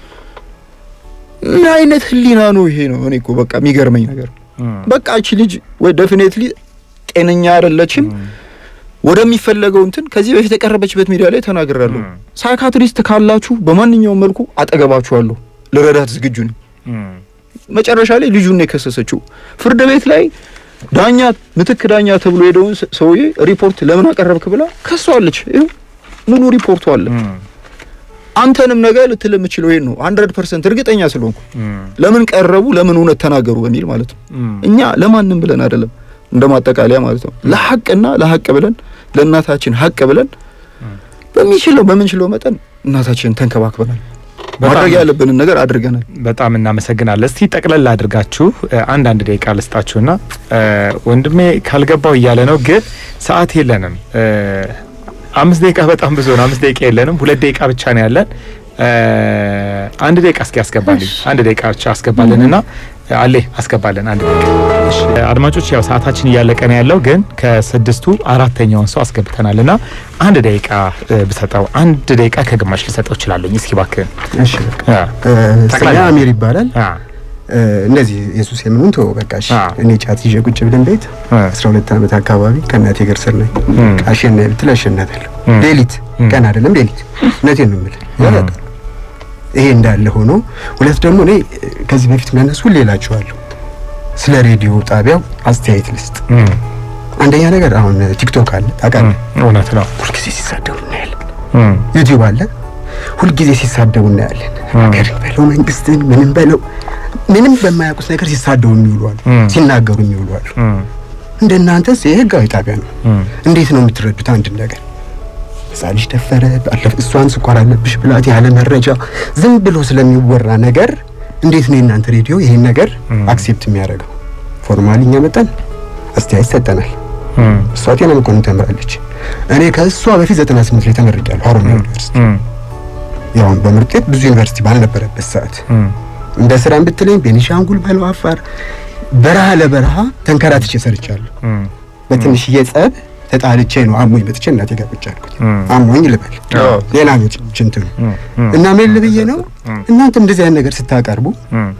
[SPEAKER 3] ምን አይነት ህሊና ነው ይሄ ነው እኔ እኮ በቃ የሚገርመኝ ነገር
[SPEAKER 2] እም።
[SPEAKER 3] በቃ እቺ ልጅ ወይ ዴፊኔትሊ ጤነኛ አይደለችም ወደሚፈለገው እንትን ከዚህ በፊት የቀረበችበት ሚዲያ ላይ ተናግራለሁ።
[SPEAKER 2] እም።
[SPEAKER 3] ሳይካትሪስት ካላችሁ በማንኛውም መልኩ አጠገባችኋለሁ፣ ልረዳት ዝግጁ ነኝ።
[SPEAKER 2] እም።
[SPEAKER 3] መጨረሻ ላይ ልጁን ነው የከሰሰችው። ፍርድ ቤት ላይ ዳኛ ምትክ ዳኛ ተብሎ ሄደውን ስ- ሰውዬ ሪፖርት ለምን አቀረብክ ብላ ከሷለች። ይኸው ሙሉ ሪፖርቱ አለ።
[SPEAKER 2] እም።
[SPEAKER 3] አንተንም ነገ ልትል የምችለው ይሄን ነው 100% እርግጠኛ ስለሆንኩ
[SPEAKER 2] እም።
[SPEAKER 3] ለምን ቀረቡ፣ ለምን እውነት ተናገሩ በሚል ማለት ነው።
[SPEAKER 2] እም።
[SPEAKER 3] እኛ ለማንም ብለን አይደለም እንደ ማጠቃለያ ማለት ነው። ለሐቅና ለሐቅ ብለን ለእናታችን ሐቅ ብለን በሚችለው በምንችለው መጠን እናታችንን ተንከባክበናል።
[SPEAKER 2] በጣም
[SPEAKER 3] ማድረግ ያለብንን ነገር አድርገናል።
[SPEAKER 2] በጣም እናመሰግናለን። እስቲ ጠቅለል አድርጋችሁ እ፣ አንድ አንድ ደቂቃ ልስጣችሁና እ፣ ወንድሜ ካልገባው እያለ ነው፣ ግን ሰዓት የለንም። እ፣ አምስት ደቂቃ በጣም ብዙ ነው። አምስት ደቂቃ የለንም። ሁለት ደቂቃ ብቻ ነው ያለን። እ፣ አንድ ደቂቃ እስኪ አስገባልኝ። አንድ ደቂቃ ብቻ አስገባልን እና አሌ አስገባልን አንድ ደቂቃ። እሺ፣ አድማጮች ያው ሰዓታችን እያለቀ ነው ያለው፣ ግን ከስድስቱ አራተኛውን ሰው አስገብተናል እና አንድ ደቂቃ እ፣ ብሰጠው አንድ ደቂቃ ከግማሽ ልሰጠው እችላለሁ። እስኪ እባክህ
[SPEAKER 6] እሺ
[SPEAKER 2] አ፣
[SPEAKER 6] ስሜ
[SPEAKER 2] ጠቅላላ-
[SPEAKER 6] አሚር ይባላል።
[SPEAKER 2] አ፣
[SPEAKER 6] እ፣ እነዚህ የሱስ የምኑን ተወው በቃ እሺ።
[SPEAKER 2] አ።
[SPEAKER 6] እኔ ጫት ይዤ ቁጭ ብለን ቤት
[SPEAKER 2] አ፣
[SPEAKER 6] 12 ዓመት አካባቢ ከእናቴ ጋር ስር ነኝ።
[SPEAKER 2] እም፣
[SPEAKER 6] አሸናፊ ብትል አሸናታለሁ።
[SPEAKER 2] እም።
[SPEAKER 6] ሌሊት
[SPEAKER 2] እም።
[SPEAKER 6] ቀን አይደለም ሌሊት። እውነቴን ነው የምልህ ያውቃሉ። ይሄ እንዳለ ሆኖ ሁለት ደግሞ እኔ እ፣ ከዚህ በፊት ለነሱ ሌላቸዋለሁ ስለ ሬዲዮ ጣቢያው አስተያየት ልስጥ።
[SPEAKER 2] እም፣
[SPEAKER 6] አንደኛ ነገር አሁን ቲክቶክ አለ
[SPEAKER 2] እም፣
[SPEAKER 6] ታውቃለህ።
[SPEAKER 2] እውነት ነው።
[SPEAKER 6] ሁልጊዜ ሲሳደቡ እናያለን።
[SPEAKER 2] እም፣
[SPEAKER 6] ዩቲዩብ አለ ሁልጊዜ ሲሳደቡ እናያለን።
[SPEAKER 2] እም።
[SPEAKER 6] ሀገርን በለው መንግስትን ምንም በለው ምንም በማያውቁት ነገር ሲሳደቡ የሚውሉ አሉ፣
[SPEAKER 2] እም።
[SPEAKER 6] ሲናገሩ የሚውሉ አሉ።
[SPEAKER 2] እም፣
[SPEAKER 6] እንደናንተስ ይሄ ህጋዊ ጣቢያ ነው።
[SPEAKER 2] እም፣
[SPEAKER 6] እንዴት ነው የምትረዱት አንድን ነገር? እዛ ልጅ ደፈረ፣ ባለፈ እሷን ስኳር አለብሽ ብላት ያለ መረጃ ዝም ብሎ ስለሚወራ ነገር እንዴት ነው የእናንተ ሬዲዮ ይሄን ነገር አክሴፕት የሚያደርገው? ፎርማሊ እኛ መጠን አስተያየት ሰጠናል።
[SPEAKER 2] እም፣
[SPEAKER 6] እሷ ጤና መኮንን ተምራለች። እኔ ከእሷ በፊት 98 ላይ ተመርቄያለሁ ሀሮማያ ዩኒቨርሲቲ።
[SPEAKER 2] እም፣
[SPEAKER 6] ያው በምርጥ ውጤት ብዙ ዩኒቨርሲቲ ባልነበረበት ሰዓት
[SPEAKER 2] እም፣
[SPEAKER 6] እንደ ስራ ብትለኝ ቤኒሻንጉል በለው አፋር በረሃ ለበረሃ ተንከራትቼ ሰርቻለሁ።
[SPEAKER 2] እም፣
[SPEAKER 6] በትንሽዬ ጸብ ተጣልቼ ነው አሞኝ መጥቼ እናቴ ጋር ቁጭ ያልኩት።
[SPEAKER 2] እም፣
[SPEAKER 6] አሞኝ ልበል
[SPEAKER 2] አዎ።
[SPEAKER 6] ሌላ ነው ችንትኑ
[SPEAKER 2] እም፣ እም፣
[SPEAKER 6] እና ምን ልብዬ ነው
[SPEAKER 2] እም፣
[SPEAKER 6] እናንተ እንደዚህ አይነት ነገር ስታቀርቡ
[SPEAKER 2] እም፣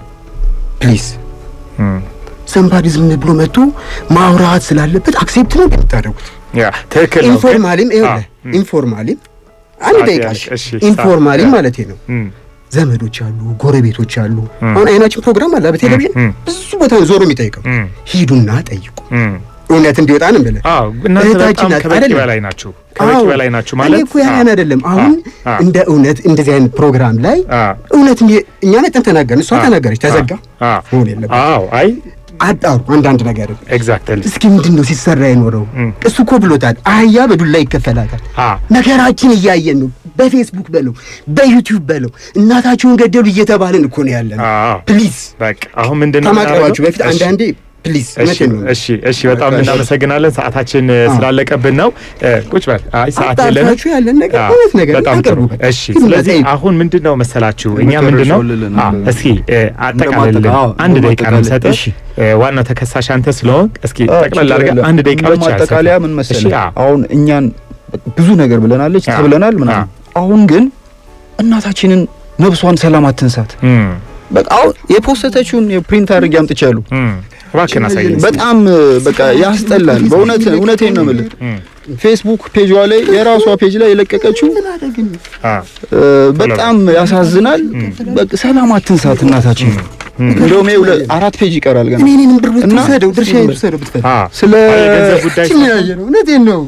[SPEAKER 6] ፕሊዝ
[SPEAKER 2] እም።
[SPEAKER 6] ሰንባዲ ዝም ብሎ መጥቶ ማውራት ስላለበት አክሴፕት ነው የምታደርጉት።
[SPEAKER 2] ያ ትክክል ነው። ግን-
[SPEAKER 6] ኢንፎርማሊም
[SPEAKER 2] አዎ፣
[SPEAKER 6] ይኸውልህ
[SPEAKER 2] እም፣
[SPEAKER 6] ኢንፎርማሊም አንድ
[SPEAKER 2] ሰዓት
[SPEAKER 6] ደቂቃ
[SPEAKER 2] ያለሽ፣
[SPEAKER 6] እሺ፣
[SPEAKER 2] እሺ፣
[SPEAKER 6] ኢንፎርማሊም
[SPEAKER 2] ሰዓት፣
[SPEAKER 6] ማለት ነው
[SPEAKER 2] እም፣
[SPEAKER 6] ዘመዶች አሉ፣ ጎረቤቶች አሉ።
[SPEAKER 2] እም።
[SPEAKER 6] አሁን አይናችን ፕሮግራም አለ በቴሌቪዥን
[SPEAKER 2] እም፣
[SPEAKER 6] ብዙ ቦታ ነው ዞሮ የሚጠይቀው።
[SPEAKER 2] እም፣
[SPEAKER 6] ሂዱና ጠይቁ፣
[SPEAKER 2] እም።
[SPEAKER 6] እውነት እንዲወጣ ነው ብለህ
[SPEAKER 2] አዎ እናንተ
[SPEAKER 6] እህታችን
[SPEAKER 2] በጣም
[SPEAKER 6] ናት
[SPEAKER 2] ከበቂ
[SPEAKER 6] አይደለም?
[SPEAKER 2] በላይ ናችሁ። ከበቂ
[SPEAKER 6] አዎ።
[SPEAKER 2] በላይ ናችሁ
[SPEAKER 6] እኔ
[SPEAKER 2] ማለት
[SPEAKER 6] እኮ ያን አይደለም። አሁን
[SPEAKER 2] አ፣ አ፣
[SPEAKER 6] እንደ እውነት እንደዚህ አይነት ፕሮግራም ላይ
[SPEAKER 2] አ፣
[SPEAKER 6] እውነት እንዲ- እኛ ነጥን ተናገርን፣ እሷ
[SPEAKER 2] አ፣
[SPEAKER 6] ተናገረች፣ ተዘጋ።
[SPEAKER 2] አ፣
[SPEAKER 6] መሆን የለበትም።
[SPEAKER 2] አዎ አይ
[SPEAKER 6] አጣሩ አንዳንድ ነገር
[SPEAKER 2] ኤግዛክትሊ
[SPEAKER 6] እስኪ ምንድን ነው ሲሰራ የኖረው?
[SPEAKER 2] እም።
[SPEAKER 6] እሱ እኮ ብሎታል፣ አህያ በዱላ ይከፈላታል።
[SPEAKER 2] አ
[SPEAKER 6] ነገራችን እያየን ነው። በፌስቡክ በለው በዩቲዩብ በለው እናታቸውን ገደሉ እየተባልን እኮ ነው ያለን።
[SPEAKER 2] አዎ
[SPEAKER 6] ፕሊዝ
[SPEAKER 2] በቃ አሁን ምንድን ነው
[SPEAKER 6] ከማቅረባችሁ
[SPEAKER 2] የምናደርገው?
[SPEAKER 6] በፊት
[SPEAKER 2] እሺ።
[SPEAKER 6] አንዳንዴ ፕሊዝ
[SPEAKER 2] እሺ
[SPEAKER 6] እውነቴን ነው።
[SPEAKER 2] እሺ እሺ በጣም
[SPEAKER 6] በቃ እሺ።
[SPEAKER 2] እናመሰግናለን። ሰዓታችን እ,
[SPEAKER 6] አዎ።
[SPEAKER 2] ስላለቀብን ነው። እ, ቁጭ በል። አይ ሰዓት የለንም።
[SPEAKER 6] አጣርታችሁ ያለን ነገር
[SPEAKER 2] አዎ፣
[SPEAKER 6] እውነት ነገር
[SPEAKER 2] በጣም ጥሩ።
[SPEAKER 6] አቅርቡ በቃ።
[SPEAKER 2] እሺ
[SPEAKER 6] ግን
[SPEAKER 2] ስለዚህ
[SPEAKER 6] እንደዚህ
[SPEAKER 2] አሁን ምንድን ነው መሰላችሁ እኛ
[SPEAKER 3] የመጨረሻው
[SPEAKER 2] ምንድን ነው
[SPEAKER 3] ልልን
[SPEAKER 2] አ፣
[SPEAKER 3] ነበር።
[SPEAKER 2] እስኪ እ, አጠቃልልን
[SPEAKER 3] እንደማጠቃ- አዎ፣
[SPEAKER 2] አንድ ደቂቃ ነው
[SPEAKER 3] እንደማጠቃለል።
[SPEAKER 2] የምሰጥህ።
[SPEAKER 3] እሺ።
[SPEAKER 2] እ, ዋናው ተከሳሽ አንተ ስለሆንክ እስኪ
[SPEAKER 3] አዎ፣
[SPEAKER 2] ጠቅለል
[SPEAKER 3] ችግር
[SPEAKER 2] አድርገህ
[SPEAKER 3] የለም።
[SPEAKER 2] አንድ ደቂቃ ብቻ
[SPEAKER 3] ማጠቃለያ
[SPEAKER 2] ያሰፋ።
[SPEAKER 3] ምን
[SPEAKER 2] እሺ፣
[SPEAKER 3] መሰለህ፣
[SPEAKER 2] አዎ።
[SPEAKER 3] አሁን እኛን ብዙ ነገር ብለናለች
[SPEAKER 2] አዎ።
[SPEAKER 3] ተብለናል ምናምን። አሁን ግን እናታችንን ነብሷን ሰላም አትንሳት።
[SPEAKER 2] እም፣
[SPEAKER 3] በቃ አሁን የፖስተተችውን የፕሪንት አድርጌ አምጥቻለሁ።
[SPEAKER 2] እም፣ እባክህን አሳየኝ።
[SPEAKER 3] በጣም በቃ ያስጠላል። በእውነት እውነቴን ነው የምልህ።
[SPEAKER 2] እም፣
[SPEAKER 3] ፌስቡክ ፔጇ ላይ የራሷ ፔጅ ላይ የለቀቀችው
[SPEAKER 2] አ፣
[SPEAKER 3] እ፣ በጣም ያሳዝናል። በቃ ሰላም አትንሳት እናታችን። እንደውም ይኸው ለ- አራት ፔጅ ይቀራል ገና
[SPEAKER 6] እኔ እኔንም ብር
[SPEAKER 3] እና-
[SPEAKER 6] ብትወስደው ድርሻ ብትወስደው ብትፈልግ
[SPEAKER 2] አ፣
[SPEAKER 3] ስለ
[SPEAKER 2] የገንዘብ ጉዳይ
[SPEAKER 6] እችን ያየ ነው። እውነቴን ነው።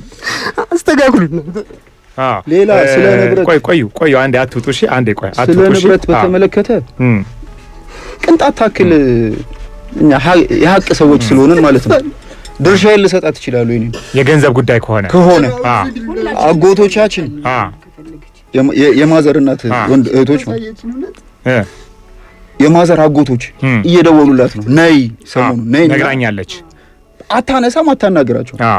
[SPEAKER 6] አስተካክሉ ነው።
[SPEAKER 2] አ፣
[SPEAKER 3] ሌላ
[SPEAKER 2] እ፣
[SPEAKER 3] ስለ ንብረት-
[SPEAKER 2] ቆይ ቆዩ ቆዩ አንዴ አትውጡ። እሺ አንዴ ቆይ
[SPEAKER 3] ስለ
[SPEAKER 2] አትውጡ። እሺ?
[SPEAKER 3] ንብረት
[SPEAKER 2] አ፣
[SPEAKER 3] በተመለከተ
[SPEAKER 2] እም፣
[SPEAKER 3] ቅንጣት ታክል እኛ ሀ- የሀቅ ሰዎች ስለሆንን ማለት ነው ድርሻዬን ልሰጣት እችላለሁ። ይሄን
[SPEAKER 2] የገንዘብ ጉዳይ ከሆነ
[SPEAKER 3] ከሆነ
[SPEAKER 2] አ፣
[SPEAKER 3] አጎቶቻችን
[SPEAKER 2] አ፣
[SPEAKER 3] የማ- የ- የማዘር እናት
[SPEAKER 2] አ።
[SPEAKER 3] ወንድ እህቶች ነው
[SPEAKER 2] እ፣
[SPEAKER 3] የማዘር አጎቶች
[SPEAKER 2] እም፣
[SPEAKER 3] እየደወሉላት ነው ነይ ሰሞኑ ነይ እና
[SPEAKER 2] ነግራኛለች።
[SPEAKER 3] አታነሳም፣ አታናግራቸው።
[SPEAKER 2] አ፣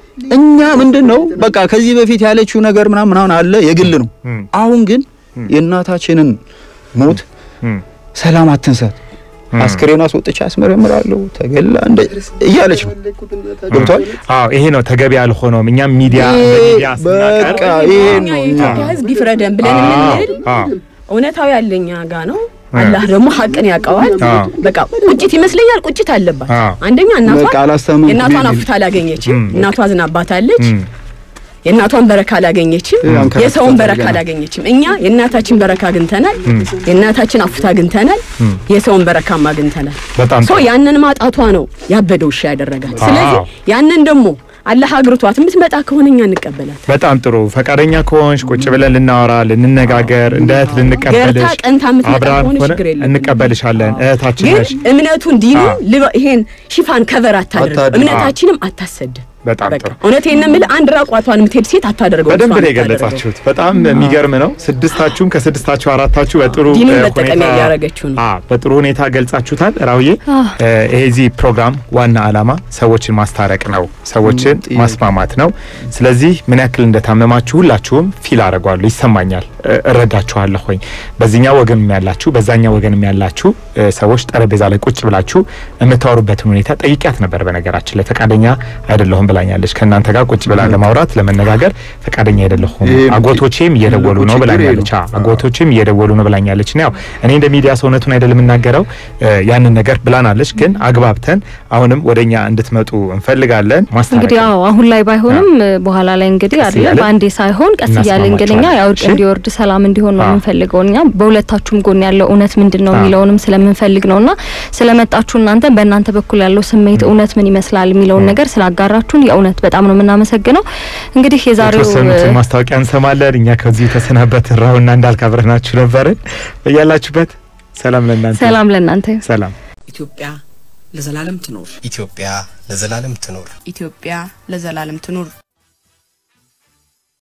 [SPEAKER 3] እኛ ምንድን ነው በቃ ከዚህ በፊት ያለችው ነገር ምናምን ምናምን አለ የግል ነው።
[SPEAKER 2] እም፣
[SPEAKER 3] አሁን ግን የእናታችንን ሞት
[SPEAKER 2] እም፣
[SPEAKER 3] ሰላም አትንሳት፣
[SPEAKER 2] እም።
[SPEAKER 3] አስክሬን አስወጥቼ አስመረምራለሁ ተገላ እንደ እያለች ነው። ገብቷል?
[SPEAKER 2] አዎ ይሄ ነው ተገቢ ያልሆነውም። እኛም ሚዲያ እንደ ሚዲያ ስናቀርብ
[SPEAKER 3] በቃ ይሄ
[SPEAKER 4] እኛ
[SPEAKER 3] ነው እኛ
[SPEAKER 4] የኢትዮጵያ ሕዝብ ይፍረደን ብለን
[SPEAKER 2] አዎ፣
[SPEAKER 4] የምንል
[SPEAKER 2] አዎ፣
[SPEAKER 4] እውነታው ያለኛ ጋ ነው። አላህ ደግሞ ሀቅን ያውቀዋል።
[SPEAKER 2] አዎ።
[SPEAKER 4] በቃ ቁጭት ይመስለኛል፣ ቁጭት አለባት።
[SPEAKER 2] አዎ።
[SPEAKER 4] አንደኛ
[SPEAKER 3] በቃ
[SPEAKER 4] እናቷ
[SPEAKER 3] አላስታመምኩም
[SPEAKER 4] የእናቷን
[SPEAKER 3] የሚል
[SPEAKER 4] አፍታ አላገኘችም።
[SPEAKER 2] እም።
[SPEAKER 4] እናቷ ዝናባታለች።
[SPEAKER 2] እም፣
[SPEAKER 4] የእናቷን በረካ አላገኘችም።
[SPEAKER 3] እም። አንከራተት
[SPEAKER 4] የሰውን በረካ
[SPEAKER 3] አድርገናል።
[SPEAKER 4] አላገኘችም። እኛ የእናታችን በረካ አግኝተናል። የእናታችን አፍታ አግኝተናል። የሰውን በረካም አግኝተናል።
[SPEAKER 2] በጣም
[SPEAKER 4] ሶ
[SPEAKER 2] ጥሩ።
[SPEAKER 4] ያንን ማጣቷ ነው ያበደው ውሻ ያደረጋት። ስለዚህ
[SPEAKER 2] አዎ።
[SPEAKER 4] ያንን ደግሞ አላህ አግርቷት የምትመጣ ከሆነ እኛ እንቀበላት።
[SPEAKER 2] በጣም ጥሩ ፈቃደኛ ከሆንሽ ቁጭ ብለን ልናወራ ልንነጋገር እንደ እህት ልንቀበልሽ
[SPEAKER 4] ገርታ ቀንታ የምትመጣ
[SPEAKER 2] አብራን
[SPEAKER 4] ከሆነ
[SPEAKER 2] ሆነ
[SPEAKER 4] ችግር የለም።
[SPEAKER 2] እንቀበልሻለን። እህታችን
[SPEAKER 4] ግን
[SPEAKER 2] ነሽ።
[SPEAKER 4] እምነቱን ዲኑን
[SPEAKER 2] አዎ።
[SPEAKER 4] ልበ- ይሄን ሽፋን ከቨር አታደርግ፣
[SPEAKER 3] አታድርግ።
[SPEAKER 4] እምነታችንም አታሰድ።
[SPEAKER 2] በጣም
[SPEAKER 4] በቃ
[SPEAKER 2] ጥሩ
[SPEAKER 4] እውነቴን ነው የምልህ፣ አንድ ራቋቷን የምትሄድ ሴት አታደርገው።
[SPEAKER 2] በደንብ
[SPEAKER 4] እሷን
[SPEAKER 2] ነው
[SPEAKER 4] አታደርገው።
[SPEAKER 2] የገለጻችሁት። በጣም የሚገርም ነው። ስድስታችሁም ከስድስታችሁ አራታችሁ በጥሩ
[SPEAKER 4] ዲኑን
[SPEAKER 2] እ,
[SPEAKER 4] መጠቀሚያ
[SPEAKER 2] ሁኔታ-
[SPEAKER 4] እያደረገችው ነው።
[SPEAKER 2] አ በጥሩ ሁኔታ ገልጻችሁታል። ራውዬ
[SPEAKER 1] አዎ።
[SPEAKER 2] እ፣ ይሄ እዚህ ፕሮግራም ዋና ዓላማ ሰዎችን ማስታረቅ ነው፣ ሰዎችን ማስማማት ነው። ስለዚህ ምን ያክል እንደታመማችሁ ሁላችሁም ፊል አደርጓለሁ፣ ይሰማኛል፣ እ፣ እረዳችኋለሁ። ሆኝ በዚህኛው ወገንም ያላችሁ በዛኛው ወገንም ያላችሁ እ፣ ሰዎች ጠረጴዛ ላይ ቁጭ ብላችሁ የምታወሩበትን ሁኔታ ጠይቂያት ነበር። በነገራችን ላይ ፈቃደኛ አይደለሁም ብላኛለች። ከእናንተ ጋር ቁጭ ብላ ለማውራት ለመነጋገር ፈቃደኛ አይደለሁም፣
[SPEAKER 3] ይሄም
[SPEAKER 2] አጎቶቼም እየደወሉ ነው
[SPEAKER 3] ትልቁ ችግር ይሄ
[SPEAKER 2] ብላኛለች።
[SPEAKER 3] ነው።
[SPEAKER 2] አ፣ አጎቶችም እየደወሉ ነው ብላኛለች። እና ያው እኔ እንደ ሚዲያ ሰውነቱን አይደለም የምናገረው እ፣ ያንን ነገር ብላናለች። ግን አግባብተን አሁንም ወደኛ እንድትመጡ እንፈልጋለን። ማስታረቅ
[SPEAKER 1] እንግዲህ
[SPEAKER 2] ነው።
[SPEAKER 1] አዎ አሁን ላይ ባይሆንም በኋላ ላይ እንግዲህ
[SPEAKER 2] ቀስ
[SPEAKER 1] አይደለ
[SPEAKER 2] እያልን
[SPEAKER 1] በአንዴ ሳይሆን ቀስ እያልን እንግዲህ እኛ ያው እርቅ
[SPEAKER 2] እሺ?
[SPEAKER 1] እንዲወርድ ሰላም እንዲሆን ነው
[SPEAKER 2] አዎ።
[SPEAKER 1] የምንፈልገው። እኛ በሁለታችሁም ጎን ያለው እውነት ምንድን ነው
[SPEAKER 2] አዎ።
[SPEAKER 1] የሚለውንም ስለምንፈልግ ነውና ስለመጣችሁ እናንተ በእናንተ በኩል ያለው ስሜት እውነት ምን ይመስላል የሚለውን ነገር ስላጋራችሁን የእውነት በጣም ነው የምናመሰግነው። እንግዲህ የዛሬው
[SPEAKER 2] የተወሰኑትን ማስታወቂያ እንሰማለን። እኛ ከዚሁ ተሰናበትን። ራውና እንዳልክ አብረናችሁ ነበርን። በያላችሁበት ሰላም ለእናንተ
[SPEAKER 1] ሰላም ለእናንተ ይሁን።
[SPEAKER 2] ሰላም
[SPEAKER 7] ኢትዮጵያ ለዘላለም ትኖር።
[SPEAKER 8] ኢትዮጵያ ለዘላለም ትኖር።
[SPEAKER 9] ኢትዮጵያ ለዘላለም ትኑር።